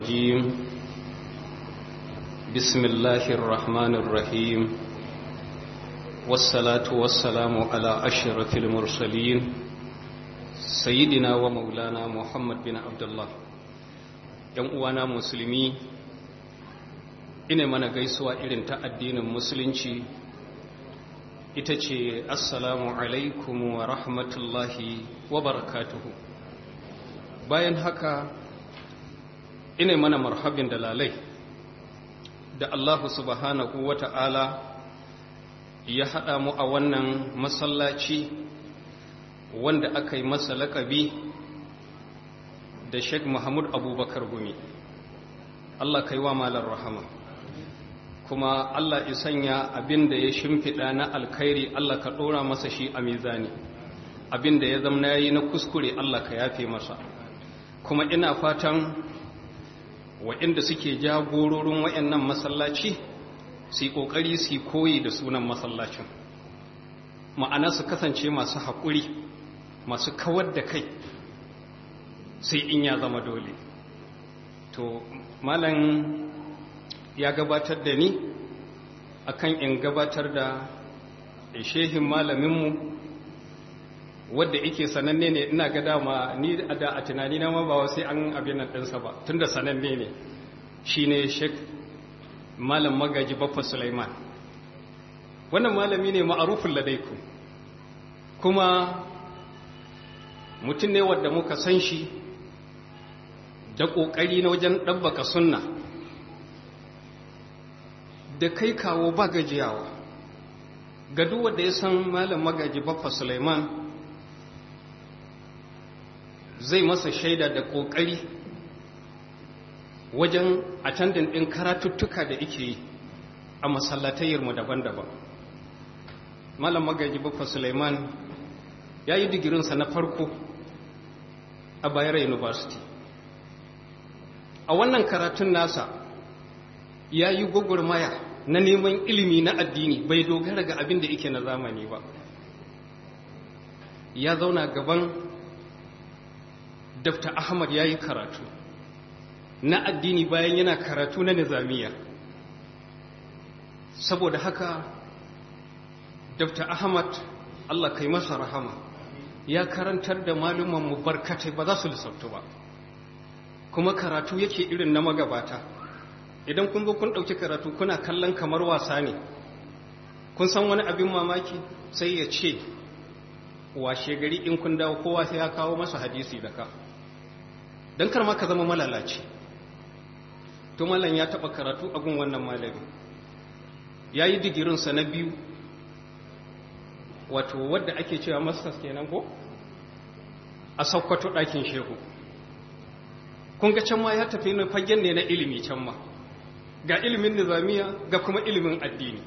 الرجيم بسم الله الرحمن الرحيم والصلاة والسلام على أشرف المرسلين سيدنا ومولانا محمد بن عبد الله uwana musulmi ina mana gaisuwa irin ta addinin musulunci ita ce assalamu alaikum wa rahmatullahi wa barakatuhu bayan haka ina mana marhabin da lalai da Allah subhanahu wa ta'ala ya haɗa mu a wannan masallaci wanda aka yi masa laƙabi da Sheikh Muhammad Abubakar Gumi Allah kai wa malar rahama kuma Allah ya sanya abin da ya shimfiɗa na alkhairi Allah ka ɗora masa shi a mizani abin da ya zama yayi na kuskure Allah ka yafe masa kuma ina fatan waɗanda suke jagororin waɗannan masallaci su yi ƙoƙari su koyi da sunan masallacin ma'ana su kasance masu haƙuri masu kawar da kai sai in ya zama dole to malam ya gabatar da ni akan in gabatar da shehin malaminmu wadda ike sananne ne ina ga dama ni da a tunani na ma ba sai an abin nan ɗinsa ba tunda sananne ne shi ne shek malam magaji baffa sulaiman wannan malami ne ma'arufin ladaiku kuma mutum ne wadda muka san shi da ƙoƙari na wajen ɗabbaka sunna da kai kawo ba gajiyawa ga duk wanda ya san malam magaji baffa sulaiman zai masa shaida da ƙoƙari wajen attendin ɗin karatuttuka da ike yi a masallatayyarmu daban-daban malam magaji baffa suleiman ya yi digirinsa na farko a bayar university a wannan karatun nasa ya yi gwagwarmaya na neman ilimi na addini bai dogara ga abin da ike na zamani ba ya zauna gaban Dr. Ahmad ya yi karatu na addini bayan yana karatu na nizamiya saboda haka Dr. Ahmad Allah kai masa rahama ya karantar da mu barkatai ba za su lissabtu ba kuma karatu yake irin na magabata idan kun zo kun ɗauki karatu kuna kallon kamar wasa ne kun san wani abin mamaki sai ya ce washe gari in kun dawo kowa sai ya kawo masa hadisi da ka don karma ka zama malalaci to malam ya taba karatu a gun wannan malami ya yi digirinsa na biyu wato wadda ake cewa masters kenan ko a saukwato ɗakin shehu kun ga can ma ya tafi na fagen ne na ilimi can ma ga ilimin nizamiya ga kuma ilimin addini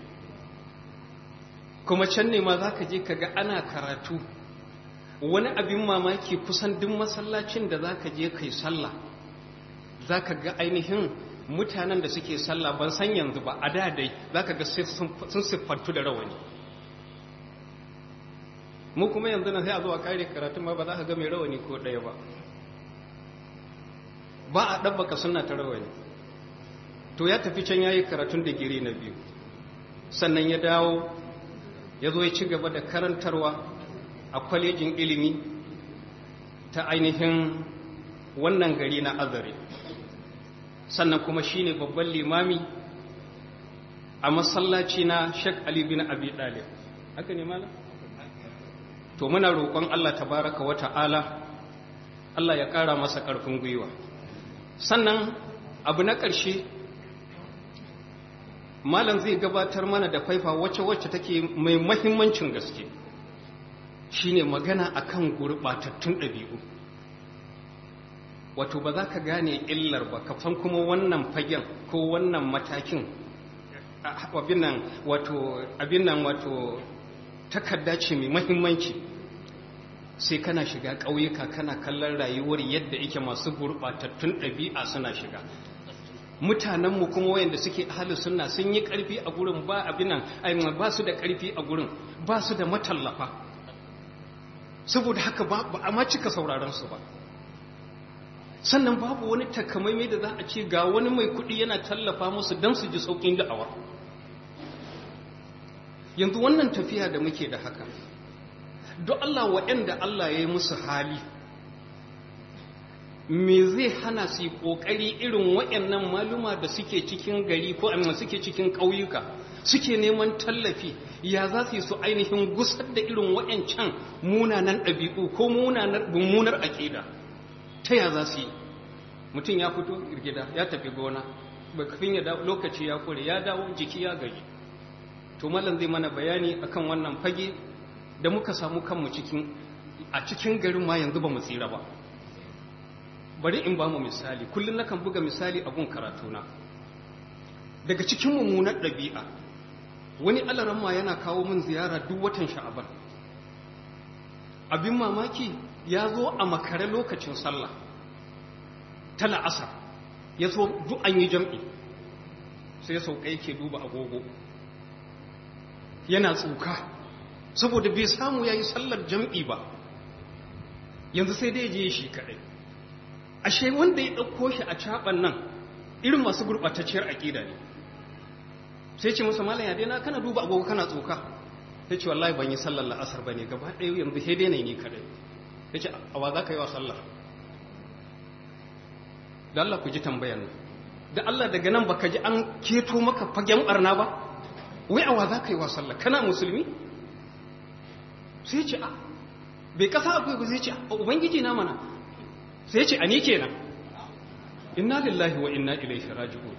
kuma can ne ma za ka je ka ga ana karatu wani abin mamaki kusan duk masallacin da za ka je kai sallah za ka ga ainihin mutanen da suke sallah ban san yanzu ba a dadai za ka ga sun siffantu da rawani mu kuma yanzu na sai a zuwa kare karatun ma ba za ka ga mai rawani ko ɗaya ba ba a ɗabbaka suna ta rawani to ya tafi can ya yi karatun digiri na biyu sannan ya dawo ya zo ya ci gaba da karantarwa a kwalejin ilimi ta ainihin wannan gari na azare sannan kuma shine babban limami a masallaci na Sheikh Ali bin Abi Talib haka ne malam to muna roƙon Allah tabaraka wa ta'ala Allah ya ƙara masa ƙarfin gwiwa sannan abu na ƙarshe malam zai gabatar mana da faifa wacce-wacce take mai mahimmancin gaske shine magana akan gurɓatattun ɗabi'u wato ba za ka gane illar ba kafan kuma wannan fagen ko wannan matakin abin nan wato takarda ce mai mahimmanci sai kana shiga ƙauyuka kana kallon rayuwar yadda ike masu gurɓatattun ɗabi'a suna shiga mutanenmu kuma wayanda suke ahalin sunna sun yi ƙarfi a gurin ba abin nan ba su da ƙarfi a gurin ba su da matallafa saboda haka ba a ma cika sauraron su ba sannan babu wani takamaimai da za a ce ga wani mai kuɗi yana tallafa musu don su ji sauƙin da'awa yanzu wannan tafiya da muke da haka don Allah waɗanda Allah ya yi musu hali me zai hana su yi ƙoƙari irin waɗannan maluma da suke cikin gari ko amma suke cikin ƙauyuka suke neman tallafi ya za su yi su ainihin gusar da irin waɗancan munanan ɗabi'u ko mummunar aƙida ta ya za su yi mutum ya fito girgida ya tafi gona bakafin ya lokaci ya kure ya dawo jiki ya gaji to malam zai mana bayani akan wannan fage da muka samu kanmu cikin a cikin garin ma yanzu ba mu tsira ba bari in ba mu misali kullum nakan buga misali a gun karatuna daga cikin mummunar ɗabi'a wani alaramma yana kawo min ziyara duk watan sha'aban abin mamaki ya zo a makare lokacin sallah ta la'asar ya so duk an yi jam'i sai sauka yake duba agogo yana tsuka saboda bai samu ya yi sallar jam'i ba yanzu sai dai je shi kaɗai ashe wanda ya ɗauko shi a caɓan nan irin masu gurɓatacciyar aƙida ne sai ce masa malam ya daina kana duba agogo kana tsoka sai ce wallahi ban yi sallar la'asar ba ne gaba ɗaya yanzu sai daina ni kaɗai ya ce a wa za ka yi wa sallar da Allah ku ji tambayan nan da Allah daga nan baka ji an keto maka fagen barna ba wai a wa za ka yi wa sallar kana musulmi sai ce a bai kasa akwai ba sai ce a ubangiji na mana sai ce a ni kenan inna lillahi wa inna ilaihi raji'un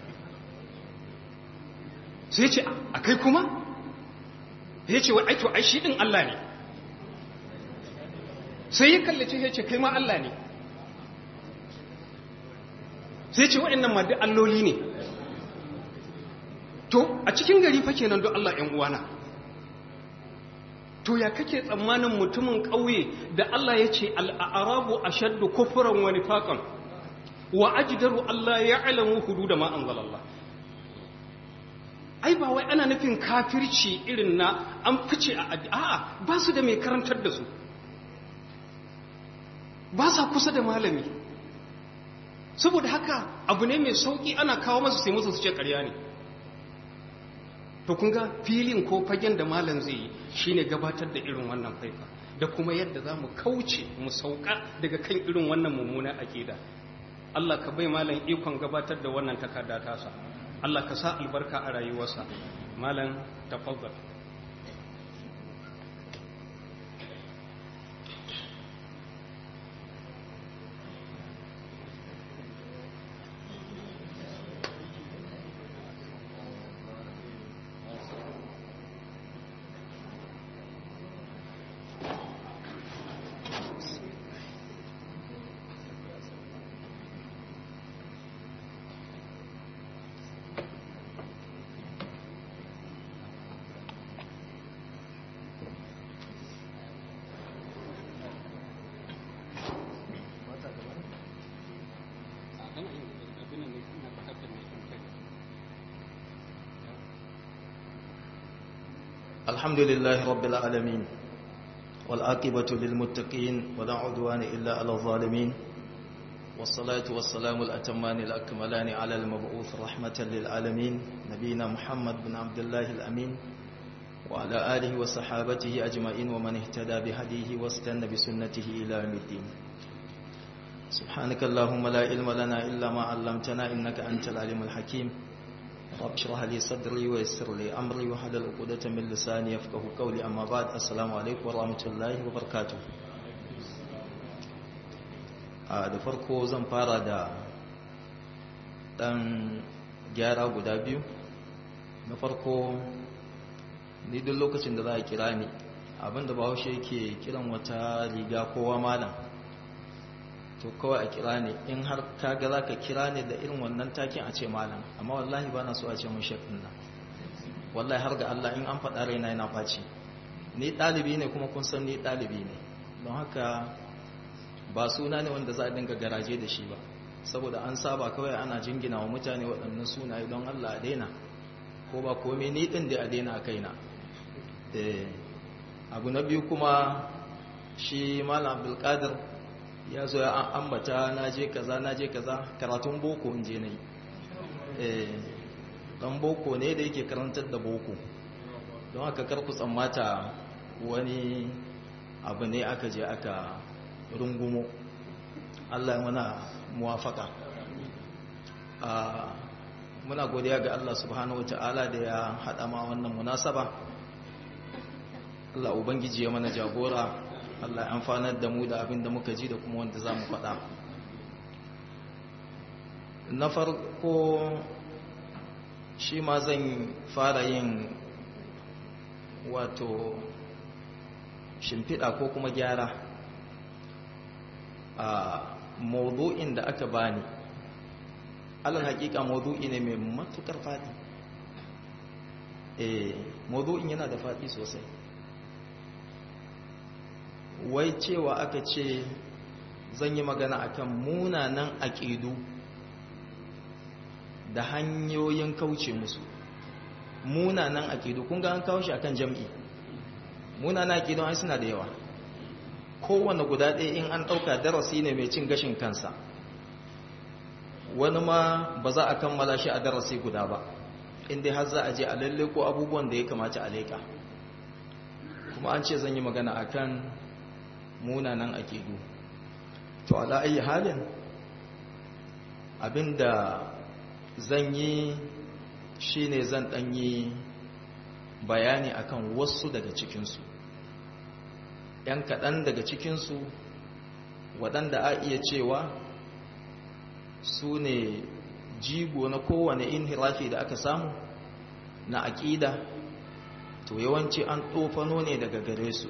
sai ce a kai kuma ya ce wai aito ai shi din Allah ne sai ya kallace ya ce kai ma Allah ne sai ce waɗannan ma duk alloli ne to a cikin gari fa kenan don Allah ƴan uwana to ya kake tsammanin mutumin ƙauye da Allah ya ce al'arabu ashaddu kufran wa nifaqan wa ajdaru Allah ya'lamu hudud ma anzalallah ai ba wai ana nufin kafirci irin na an fice a a'a ba su da mai karantar da su ba sa kusa da malami saboda haka abu ne mai sauki ana kawo masu sai musu su ce ƙarya ne to kun ga filin ko fagen da malam zai yi shine gabatar da irin wannan faifa da kuma yadda za mu kauce mu sauka daga kan irin wannan mummuna aƙida Allah ka bai malam ikon gabatar da wannan takarda tasa Allah ka sa albarka a rayuwarsa malam tafaddal الحمد لله رب العالمين والعاقبة للمتقين ولا عدوان إلا على الظالمين والصلاة والسلام الأتمان الأكملان على المبعوث رحمة للعالمين نبينا محمد بن عبد الله الأمين وعلى آله وصحابته أجمعين ومن اهتدى بهديه واستنى بسنته إلى يوم الدين سبحانك اللهم لا علم لنا إلا ما علمتنا إنك أنت العليم الحكيم رب اشرح لي صدري ويسر لي امري واحلل عقدة من لساني يفقهوا قولي اما بعد السلام عليكم ورحمه الله وبركاته a da farko zan fara da dan gyara guda biyu na farko ni duk lokacin da za a kira ni abinda bahaushe yake kiran wata riga kowa malam to kawai a kira ne in har kaga za ka kira ne da irin wannan takin a ce malam amma wallahi ba na so a ce mun shafin nan wallahi har ga Allah in an faɗa raina yana ɓaci ni ɗalibi ne kuma kun san ni ɗalibi ne don haka ba suna ne wanda za a dinga garaje da shi ba saboda an saba kawai ana jingina wa mutane waɗannan sunaye don Allah a daina ko ba komai ni ɗin da a daina a kaina abu na biyu kuma shi malam abdulkadir ya zo ya ambata na je kaza na je kaza karatun boko in je na yi dan boko ne da yake karantar da boko don haka karku tsammata wani abu ne aka je aka rungumo Allah muna muwafaka muna godiya ga Allah subhanahu wata'ala da ya haɗa ma wannan munasaba Allah ubangiji ya mana jagora Allah ya amfanar da mu da abin da muka ji da kuma wanda za mu faɗa na farko shi ma zan fara yin wato shimfiɗa ko kuma gyara a maudu'in da aka bani alal hakika maudu'i ne mai matukar faɗi eh maudu'in yana da faɗi sosai wai cewa aka ce zan yi magana akan munanan aƙidu da hanyoyin kauce musu munanan aƙidu kun ga an kawo shi akan jam'i munanan aƙidu ai suna da yawa kowane guda ɗaya in an ɗauka darasi ne mai cin gashin kansa wani ma ba za a kammala shi a darasi guda ba inda har za a je a lalle ko abubuwan da ya kamata a leƙa kuma an ce zan yi magana akan munanan aƙidu to ala ayi halin abinda zan yi shine zan ɗanyi bayani akan wasu daga cikinsu ‘yan kaɗan daga cikinsu waɗanda a iya cewa su ne jigo na kowane inhirafi da aka samu na aƙida to yawanci an tsofano ne daga gare su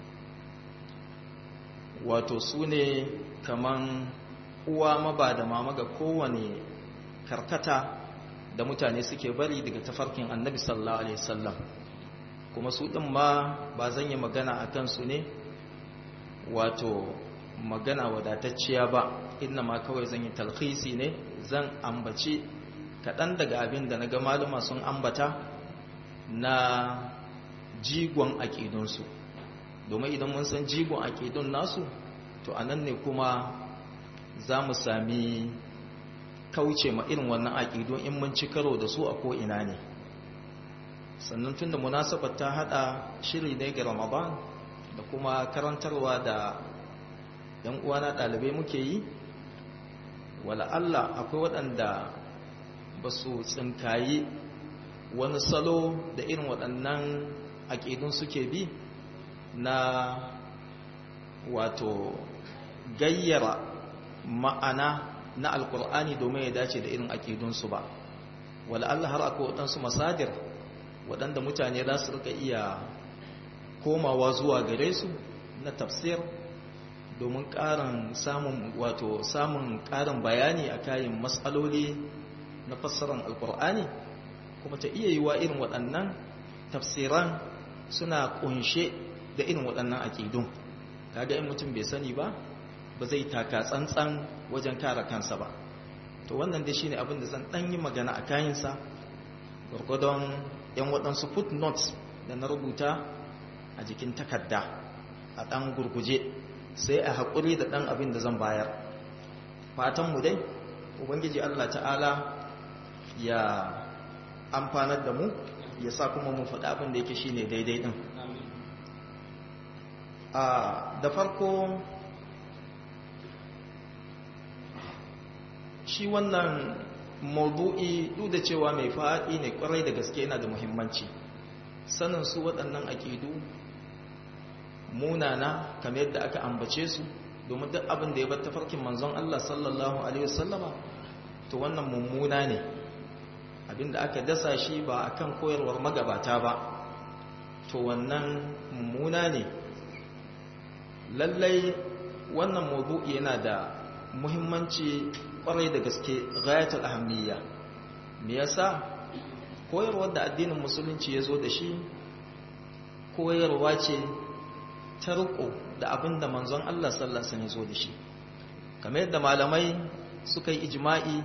wato su ne kaman uwa maba da mama ga kowane karkata da mutane suke bari daga tafarkin annabi sallallahu alaihi wasallam kuma su ɗin ma ba zan yi magana a kansu ne wato magana wadatacciya ba inna ma kawai zan yi talhisi ne zan ambaci kaɗan daga abin da na ga maluma sun ambata na jigon aƙidunsu domin idan mun san jigon aƙidun nasu to a nan ne kuma za mu sami kauce ma irin wannan aƙidun in mun ci karo da su a ko'ina ne sannan tun da munasabar ta haɗa shiri ne ga ramadan da kuma karantarwa da yan uwana ɗalibai muke yi wala Allah akwai waɗanda ba su tsinkayi wani salo da irin waɗannan aƙidun suke bi na wato gayyara ma'ana na alkur'ani domin ya dace da irin aƙidunsu ba wala Allah har akwai waɗansu masadir waɗanda mutane za su rika iya komawa zuwa gare su na tafsir domin ƙarin samun wato samun ƙarin bayani a kayan matsaloli na fassarar alkur'ani kuma ta iya yiwa irin waɗannan tafsiran suna ƙunshe da irin waɗannan aƙidun kaga in mutum bai sani ba ba zai taka tsantsan wajen kare kansa ba to wannan dai shine abin da zan ɗan yi magana a kayansa gwargwadon yan waɗansu footnotes da na rubuta a jikin takarda a ɗan gurguje sai a haƙuri da ɗan abin da zan bayar fatanmu dai ubangiji allah ta'ala ya amfanar da mu ya sa kuma mu faɗi abin da yake shi ne daidai ɗin da farko shi wannan maudu'i duk da cewa mai faɗi ne ƙwarai da gaske yana da muhimmanci sanin su waɗannan aƙidu munana kamar yadda aka ambace su domin duk abin da ya bar tafarkin manzon Allah sallallahu alaihi wasallama to wannan mummuna ne abinda aka dasa shi ba akan koyarwar magabata ba to wannan mummuna ne lallai wannan mawdu'i yana da muhimmanci kwarai da gaske ghayatul ahammiya me yasa koyarwar da addinin musulunci ya zo da shi koyarwa ce ta riko da abin da manzon Allah sallallahu alaihi zo da shi kamar yadda malamai suka yi ijma'i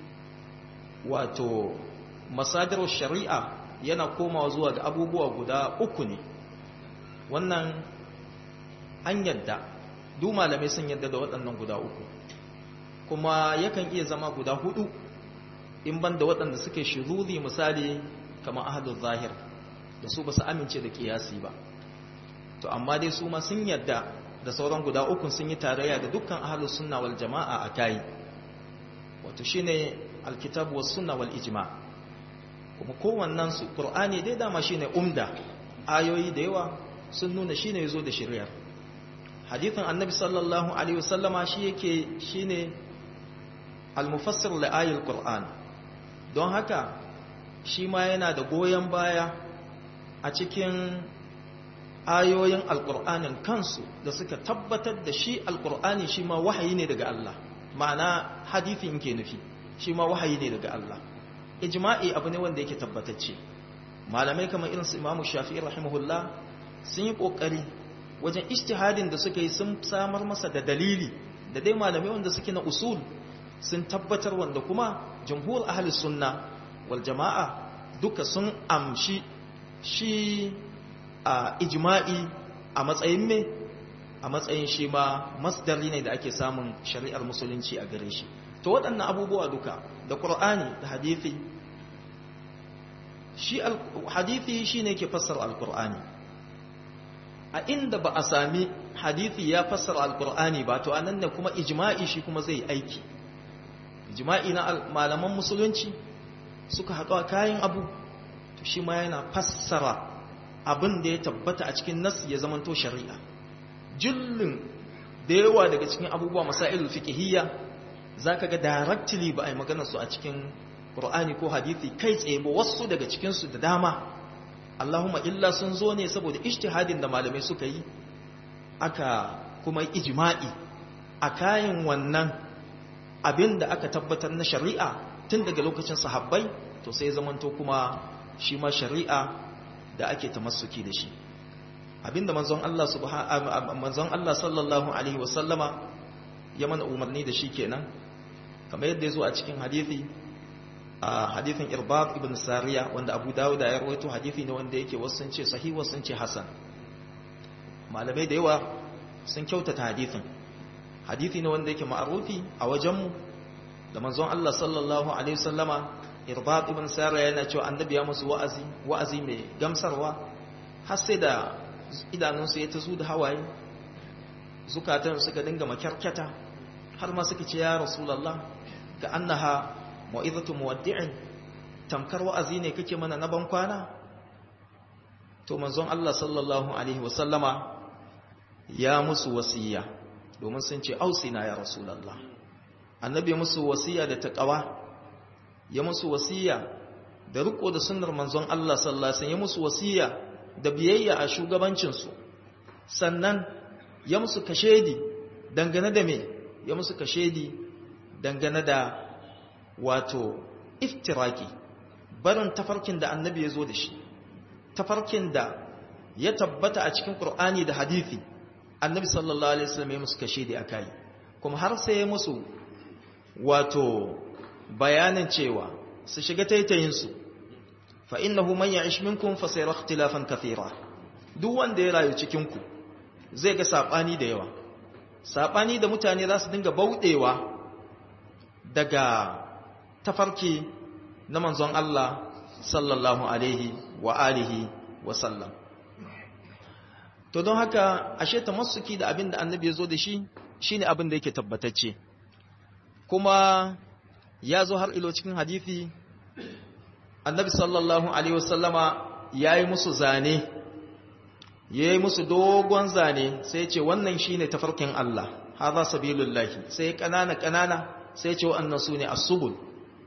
wato masadar shari'a yana komawa zuwa ga abubuwa guda uku ne wannan an yadda duk malamai sun yadda da waɗannan guda uku kuma yakan iya zama guda hudu in ban da waɗanda suke shiruri misali kamar ahadun zahir da su ba su amince da kiyasi ba to amma dai su ma sun yadda da sauran guda ukun sun yi tarayya da dukkan ahalus sunna wal jama'a a kai wato shine alkitab was sunna wal ijma kuma kowannen su qur'ani dai dama shine umda ayoyi da yawa sun nuna shine yazo da shari'ar hadithin annabi sallallahu alaihi wasallama shi yake shine al-mufassir li ayatul qur'an don haka shi ma yana da goyen baya a cikin ayoyin alkur'anin kansu da suka tabbatar da shi alkur'ani shi ma wahayi ne daga Allah ma'ana hadithin ke nufi shi ma wahayi ne daga Allah ijma'i abu ne wanda yake tabbatacce malamai kamar irin su imamu shafi'i rahimahullah sun yi kokari wajen ijtihadin da suka yi sun samar masa da dalili da dai malamai wanda suke na usul sun tabbatar wanda kuma jumhur ahli sunna wal jama'a duka sun amshi shi a ijma'i a matsayin me a matsayin shi ma masdari ne da ake samun shari'ar musulunci a gare shi to waɗannan abubuwa duka da ƙur'ani da hadithi shi hadithi shi ne ke fassara alƙur'ani a inda ba a sami hadithi ya fassara alƙur'ani ba to anan ne kuma ijma'i shi kuma zai aiki ijma'i na malaman musulunci suka haɗu a kayan abu to shi ma yana fassara abin da ya tabbata a cikin nas ya zamanto shari'a jullun da yawa daga cikin abubuwa masailul fiqhiyya zaka ga directly ba ai magana su a cikin Qur'ani ko hadisi kai tsaye ba wasu daga cikin su da dama Allahumma illa sun zo ne saboda ijtihadin da malamai suka yi aka kuma ijma'i a kayan wannan abin da aka tabbatar na shari'a tun daga lokacin sahabbai to sai zamanto kuma shi ma shari'a da ake tamassuki da shi abinda manzon Allah subhanahu manzon Allah sallallahu alaihi wasallama ya mana umarni da shi kenan kamar yadda yazo a cikin hadisi a hadisin Irbad ibn Sariya wanda Abu Dawud ya rawaito hadisi ne wanda yake wasu sun ce sahih wasu sun ce hasan malamai da yawa sun kyautata hadisin hadisi ne wanda yake ma'rufi a wajenmu da manzon Allah sallallahu alaihi wasallama Irbad ibn Sariya yana cewa annabi ya musu wa'azi wa'azi mai gamsarwa har sai da idanunsu ya tazu da hawaye zukatan suka dinga makyarkyata har ma suka ce ya rasulullah ka annaha mau'izatu muwaddi'in tamkar wa'azi ne kake mana na ban kwana to manzon Allah sallallahu alaihi wasallama ya musu wasiya domin sun ce ausina ya rasulullah annabi musu wasiya da taqwa ya musu wasiya da riko da sunnar manzon Allah sallallahu alaihi wasallam ya musu wasiya da biyayya a shugabancinsu sannan ya musu kashedi dangane da me ya musu kashedi dangane da wato iftiraki barin tafarkin da annabi ya zo da shi tafarkin da ya tabbata a cikin Qur'ani da hadisi annabi sallallahu alaihi wasallam ya musu kashedi akai kuma har sai ya musu wato bayanin cewa su shiga taitayinsu fa innahu man ya'ish minkum fa sayara ikhtilafan kathira duk wanda ya rayu cikin ku zai ga sabani da yawa sabani da mutane za su dinga baudewa daga tafarki na manzon Allah sallallahu alaihi wa alihi wa sallam to don haka ashe tamassuki da abin da annabi ya zo da shi shine abin da yake tabbatacce kuma ya zo har ilo cikin hadisi annabi sallallahu alaihi wasallama ya yi musu zane ya yi musu dogon zane sai ce wannan shi ne tafarkin Allah haza sabilullahi sai ƙanana ƙanana sai ce waɗannan su ne asubul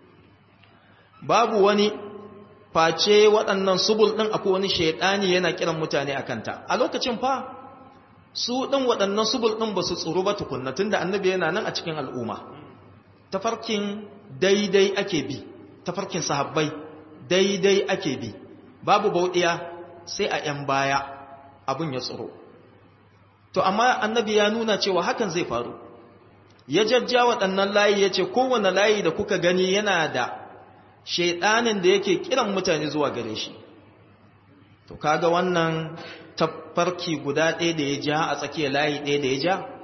babu wani face waɗannan subul ɗin akwai wani shaiɗani yana kiran mutane a kanta a lokacin fa su ɗin waɗannan subul ɗin ba su tsoro ba tukunna tunda annabi yana nan a cikin al'umma tafarkin daidai ake bi tafarkin sahabbai daidai ake bi babu bauɗiya sai a ‘yan baya abin ya tsoro to amma annabi ya nuna cewa hakan zai faru ya jajja waɗannan layi ya ce kowane layi da kuka gani yana da shaiɗanin da yake kiran mutane zuwa gare shi to kaga wannan tafarki guda ɗaya da ya ja a tsakiyar layi ɗaya da ya ja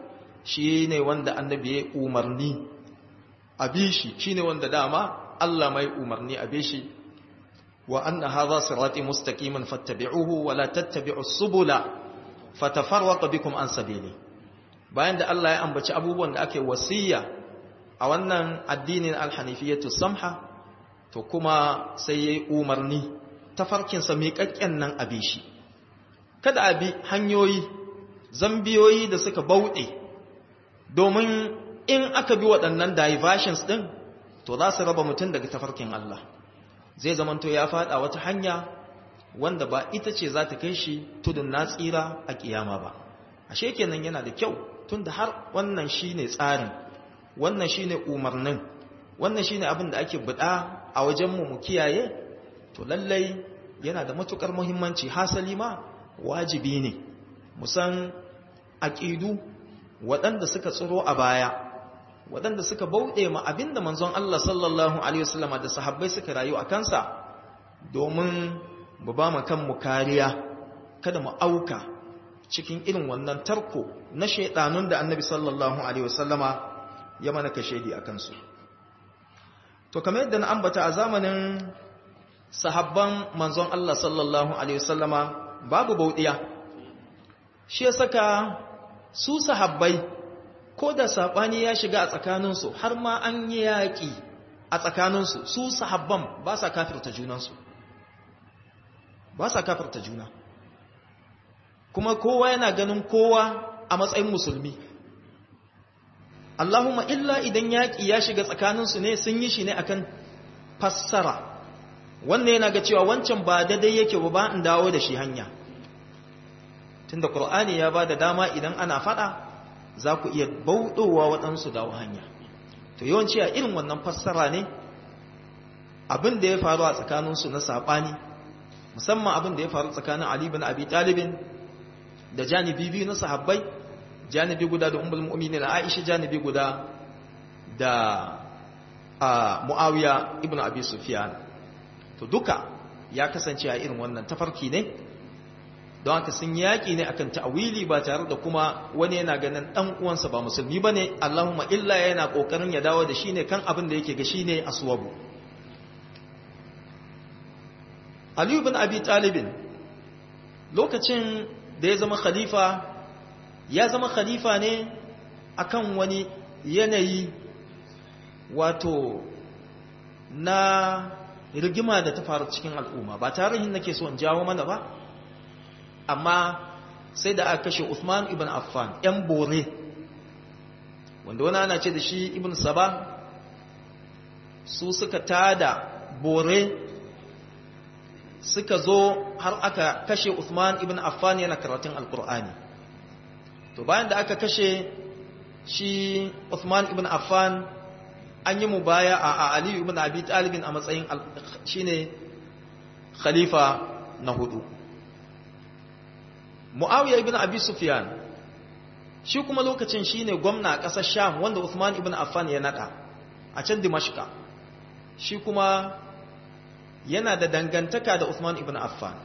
shi ne wanda annabi ya umarni a bishi shi ne wanda dama Allah mai umarni a bishi wa anna hadha sirati mustaqiman fattabi'uhu wa la tattabi'us subula fatafarraqa bikum an sabili bayan da Allah ya ambaci abubuwan da ake wasiya a wannan addinin alhanifiyatu samha to kuma sai yayi umarni tafarkin sa miƙaƙƙen nan a bishi kada a bi hanyoyi zambiyoyi da suka bauɗe domin in aka bi waɗannan diversions ɗin to za su raba mutum daga tafarkin Allah zai zamanto ya faɗa wata hanya wanda ba ita ce za ta kai shi tudun na tsira a ƙiyama ba ashe kenan yana da kyau tunda har wannan shine tsarin wannan shine umarnin wannan shine abin da ake buɗa a wajenmu mu kiyaye to lallai yana da matukar muhimmanci hasali ma wajibi ne musan aƙidu waɗanda suka tsiro a baya waɗanda suka bauɗe ma abinda manzon Allah sallallahu alaihi wasallam da sahabbai suka rayu a kansa domin mu ba mu kanmu kariya kada mu auka cikin irin wannan tarko na shaidanun da annabi sallallahu alaihi wasallama ya mana kashedi a kansu to kamar yadda na ambata a zamanin sahabban manzon Allah sallallahu alaihi wasallama babu bauɗiya shi ya saka su sahabbai ko da saɓani ya shiga a tsakaninsu har ma an yi yaƙi a tsakaninsu su sahabban ba sa kafirta junansu ba sa kafirta juna kuma kowa yana ganin kowa a matsayin musulmi Allahumma illa idan yaƙi ya shiga tsakaninsu ne sun yi shi ne akan fassara wannan yana ga cewa wancan ba daidai yake ba in dawo da shi hanya tunda Qur'ani ya ba da dama idan ana fada za ku iya bauɗowa waɗansu dawo hanya to yawanci a irin wannan fassara ne abin da ya faru a tsakaninsu na saɓani musamman abin da ya faru tsakanin Ali bin Abi Talibin da janibi biyu na sahabbai janibi guda da ummul mu'minin Aisha janibi guda da Muawiya ibn Abi Sufyan to duka ya kasance a irin wannan tafarki ne don haka sun yaƙi ne akan ta'awili ba tare da kuma wani yana ganin ɗan uwansa ba musulmi ba ne Allahumma illa yana ƙoƙarin ya dawo da shi ne kan abin da yake ga shi ne aswabu Aliyu bin Abi Talibin lokacin da ya zama khalifa ya zama khalifa ne akan wani yanayi wato na rigima da ta faru cikin al'umma ba tarihin nake so in jawo mana ba amma sai da aka kashe Uthman ibn Affan ‘yan bore wanda wani ana ce da shi ibn Saba su suka tada bore suka zo har aka kashe Uthman ibn Affan yana karatun alkur'ani to bayan da aka kashe shi Uthman ibn Affan an yi mubaya a Ali ibn Abi Talibin a matsayin shine khalifa na hudu Muawiya ibn Abi Sufyan shi kuma lokacin shine gwamna a ƙasar Sham wanda Uthman ibn Affan ya nada a can Dimashqa shi kuma yana da dangantaka da Uthman ibn Affan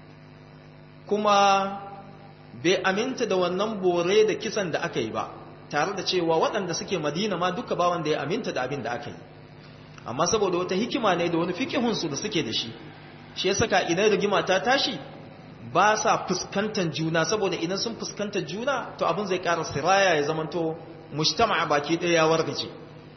kuma bai aminta da wannan bore da kisan da aka yi ba tare da cewa waɗanda suke Madina ma duka ba wanda ya aminta da abin da aka yi amma saboda wata hikima ne da wani fikihunsu da suke da shi shi ya saka idan rigima ta tashi ba sa fuskantar juna saboda idan sun fuskantar juna to abin zai ƙara siraya ya zamanto mujtama baki ɗaya ya wargaje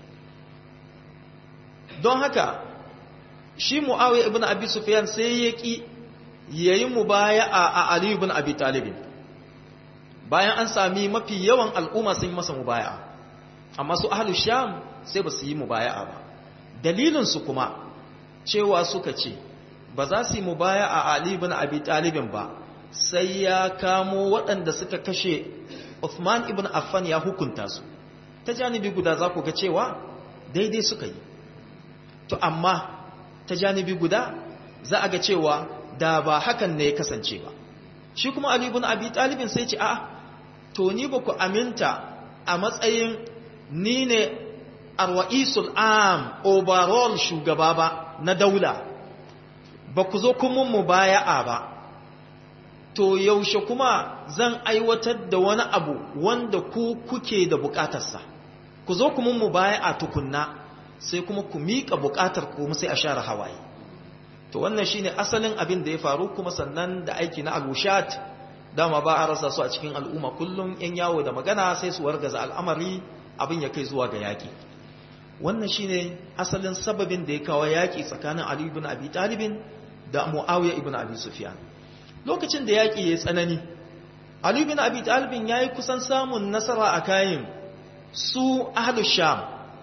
don haka shi muawiya ibn abi sufyan sai ya ki yayi mubaya'a a ali ibn abi talib bayan an sami mafi yawan al'umma sun yi masa mubaya'a amma su ahlu sham sai ba su yi mubaya'a ba dalilin su kuma cewa suka ce ba za su yi mubaya a Ali ibn Abi Talibin ba sai ya kamo waɗanda suka kashe Uthman ibn Affan ya hukunta su ta janibi guda za ku ga cewa daidai suka yi to amma ta janibi guda za a ga cewa da ba hakan ne ya kasance ba shi kuma Ali ibn Abi Talibin sai ce a to ni ba ku aminta a matsayin ni ne arwa'isul am overall shugaba ba na daula ba ku zo kun mun mubaya'a ba to yaushe kuma zan aiwatar da wani abu wanda ku kuke da bukatarsa ku zo kuma mu baya a tukunna sai kuma ku miƙa bukatar kuma sai a share hawaye to wannan shine asalin abin da ya faru kuma sannan da aiki na alushat dama ba a rasa su a cikin al'umma kullum yan yawo da magana sai su wargaza al'amari abin ya kai zuwa ga yaƙi wannan shine asalin sababin da ya kawo yaƙi tsakanin Ali ibn Abi Talib da Muawiya ibn Abi Sufyan lokacin da yaƙi ya tsanani Ali ibn Abi Talib yayi kusan samun nasara a kayan su ahlu Sham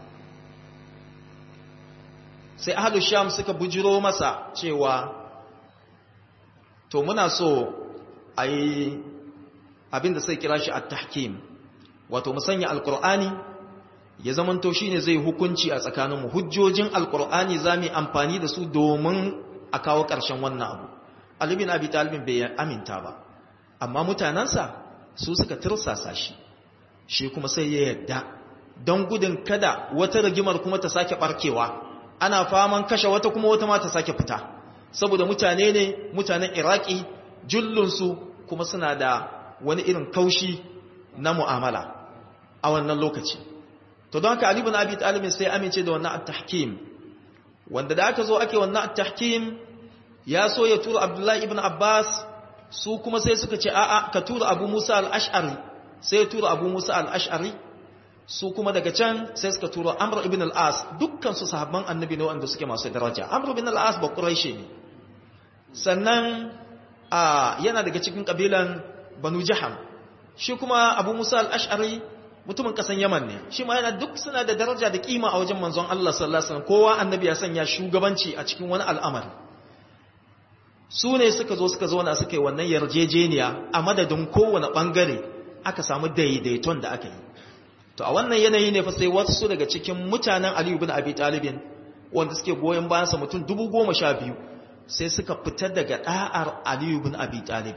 sai ahlu Sham suka bujiro masa cewa to muna so ayi abinda sai kira shi at-tahkim wato musanya alqur'ani ya zamanto shine zai hukunci a tsakaninmu hujjojin alqur'ani zamu amfani da su domin a kawo ƙarshen wannan abu Ali bin Abi Talib bai aminta ba amma mutanansa su suka tirsasa shi shi kuma sai ya yadda don gudun kada wata rigimar kuma ta sake barkewa ana faman kashe wata kuma wata ma ta sake fita saboda mutane ne mutanen Iraki jullunsu kuma suna da wani irin kaushi na mu'amala a wannan lokaci to don haka Ali bin Abi Talib sai amince da wannan at-tahkim wanda da aka zo ake wannan at-tahkim ya so ya tura Abdullahi ibn Abbas su kuma sai suka ce a'a ka tura Abu Musa al-Ash'ari sai ya tura Abu Musa al-Ash'ari su kuma daga can sai suka tura Amr ibn al-As dukkan su sahabban annabi ne wanda suke masu daraja Amr ibn al-As ba Quraishi ne sannan a yana daga cikin kabilan Banu Jaham shi kuma Abu Musa al-Ash'ari mutumin kasan Yaman ne shi ma yana duk suna da daraja da kima a wajen manzon Allah sallallahu alaihi wasallam kowa annabi ya sanya shugabanci a cikin wani al'amari su ne suka zo suka zauna suka yi wannan yarjejeniya a madadin kowane bangare aka samu daidaiton da aka yi to a wannan yanayi ne fa sai wasu daga cikin mutanen Ali ibn Abi Talib wanda suke goyen bayan sa mutum 12 sai suka fita daga da'ar Ali ibn Abi Talib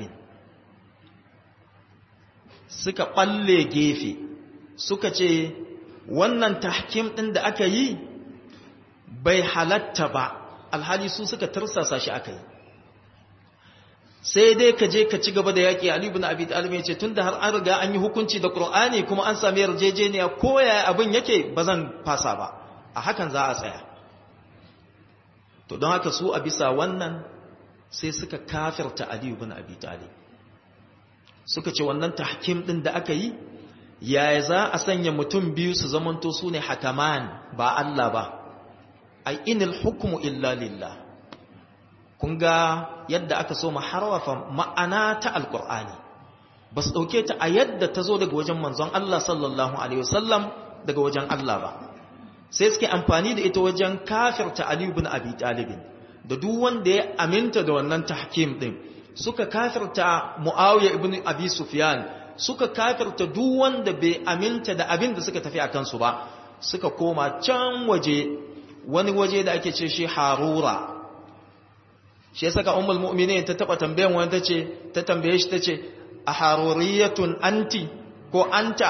suka balle gefe suka ce wannan tahkim ɗin da aka yi bai halatta ba alhali su suka tarsasa shi aka yi sai dai ka je ka ci gaba da yaƙi Ali ibn Abi Talib ya ce tunda har an riga an yi hukunci da Qur'ani kuma an sami yarjejeniya ko yaya abin yake ba zan fasa ba a hakan za a tsaya to don haka su a bisa wannan sai suka kafirta Ali ibn Abi Talib suka ce wannan tahkim ɗin da aka yi yaya za a sanya mutum biyu su zamanto su ne hakaman ba Allah ba ai inil hukumu illa lillah kun ga yadda aka so harwafa ma'ana ta alkur'ani ba su ɗauke ta a yadda ta zo daga wajen manzon Allah sallallahu alaihi wasallam daga wajen Allah ba sai suke amfani da ita wajen kafirta Ali ibn Abi Talib da duk wanda ya aminta da wannan tahkim din suka kafirta Muawiya ibn Abi Sufyan suka kafirta duk wanda bai aminta da abin da suka tafi a kansu ba suka koma can waje wani waje da ake ce shi harura shi ya saka umar mu'mini ta taba tambayan wani ta ce ta tambaye shi ta ce a haruriyatun anti ko anta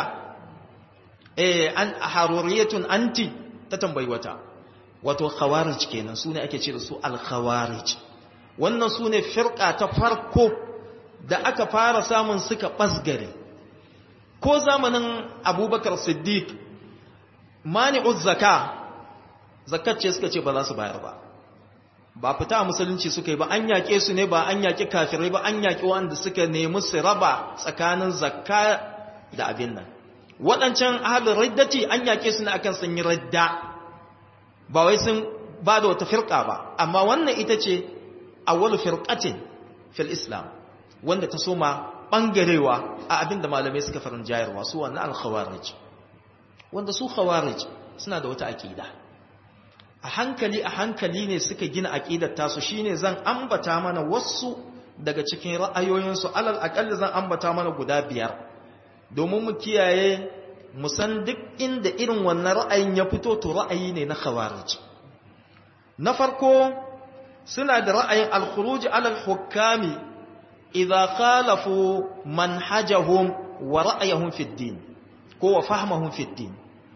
eh an a haruriyatun anti ta tambayi wata wato khawarij kenan su ne ake ce da su al-khawarij wannan su ne firka ta farko da aka fara samun suka ɓasgare ko zamanin abubakar siddiq mani'uz zaka zakacce suka ce ba za su bayar ba ba fita musulunci suka yi ba an yaƙe su ne ba an yaƙi kafirai ba an yaƙi wanda suka nemi su raba tsakanin zakka da abin nan waɗancan ahalin riddati an yaƙe su ne akan sun yi radda ba wai sun ba da wata firka ba amma wannan ita ce awwal firqatin fil islam wanda ta soma bangarewa a abin da malamai suka farin jayarwa su wannan al-khawarij wanda su khawarij suna da wata aqida a hankali a hankali ne suka gina aqidar tasu shine zan ambata mana wasu daga cikin ra'ayoyinsu alal aqalli zan ambata mana guda biyar domin mu kiyaye mu san duk inda irin wannan ra'ayin ya fito to ra'ayi ne na khawarij na farko suna da ra'ayin al-khuruj ala al-hukami idza khalafu manhajahum wa ra'ayahum fi din ko wa fahmahum fi din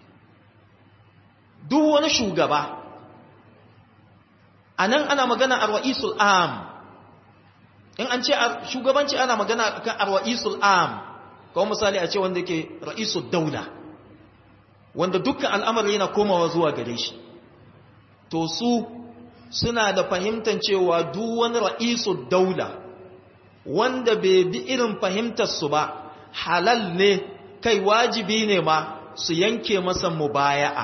duk wani shugaba anan ana magana ar-ra'isul am in an ce shugabanci ana magana kan ar-ra'isul am kawai misali a ce wanda yake ra'isul daula wanda dukkan al'amari yana komawa zuwa gare shi to su suna da fahimtar cewa duk wani ra'isul daula wanda bai bi irin fahimtar su ba halal ne kai wajibi ne ma su yanke masa mubaya'a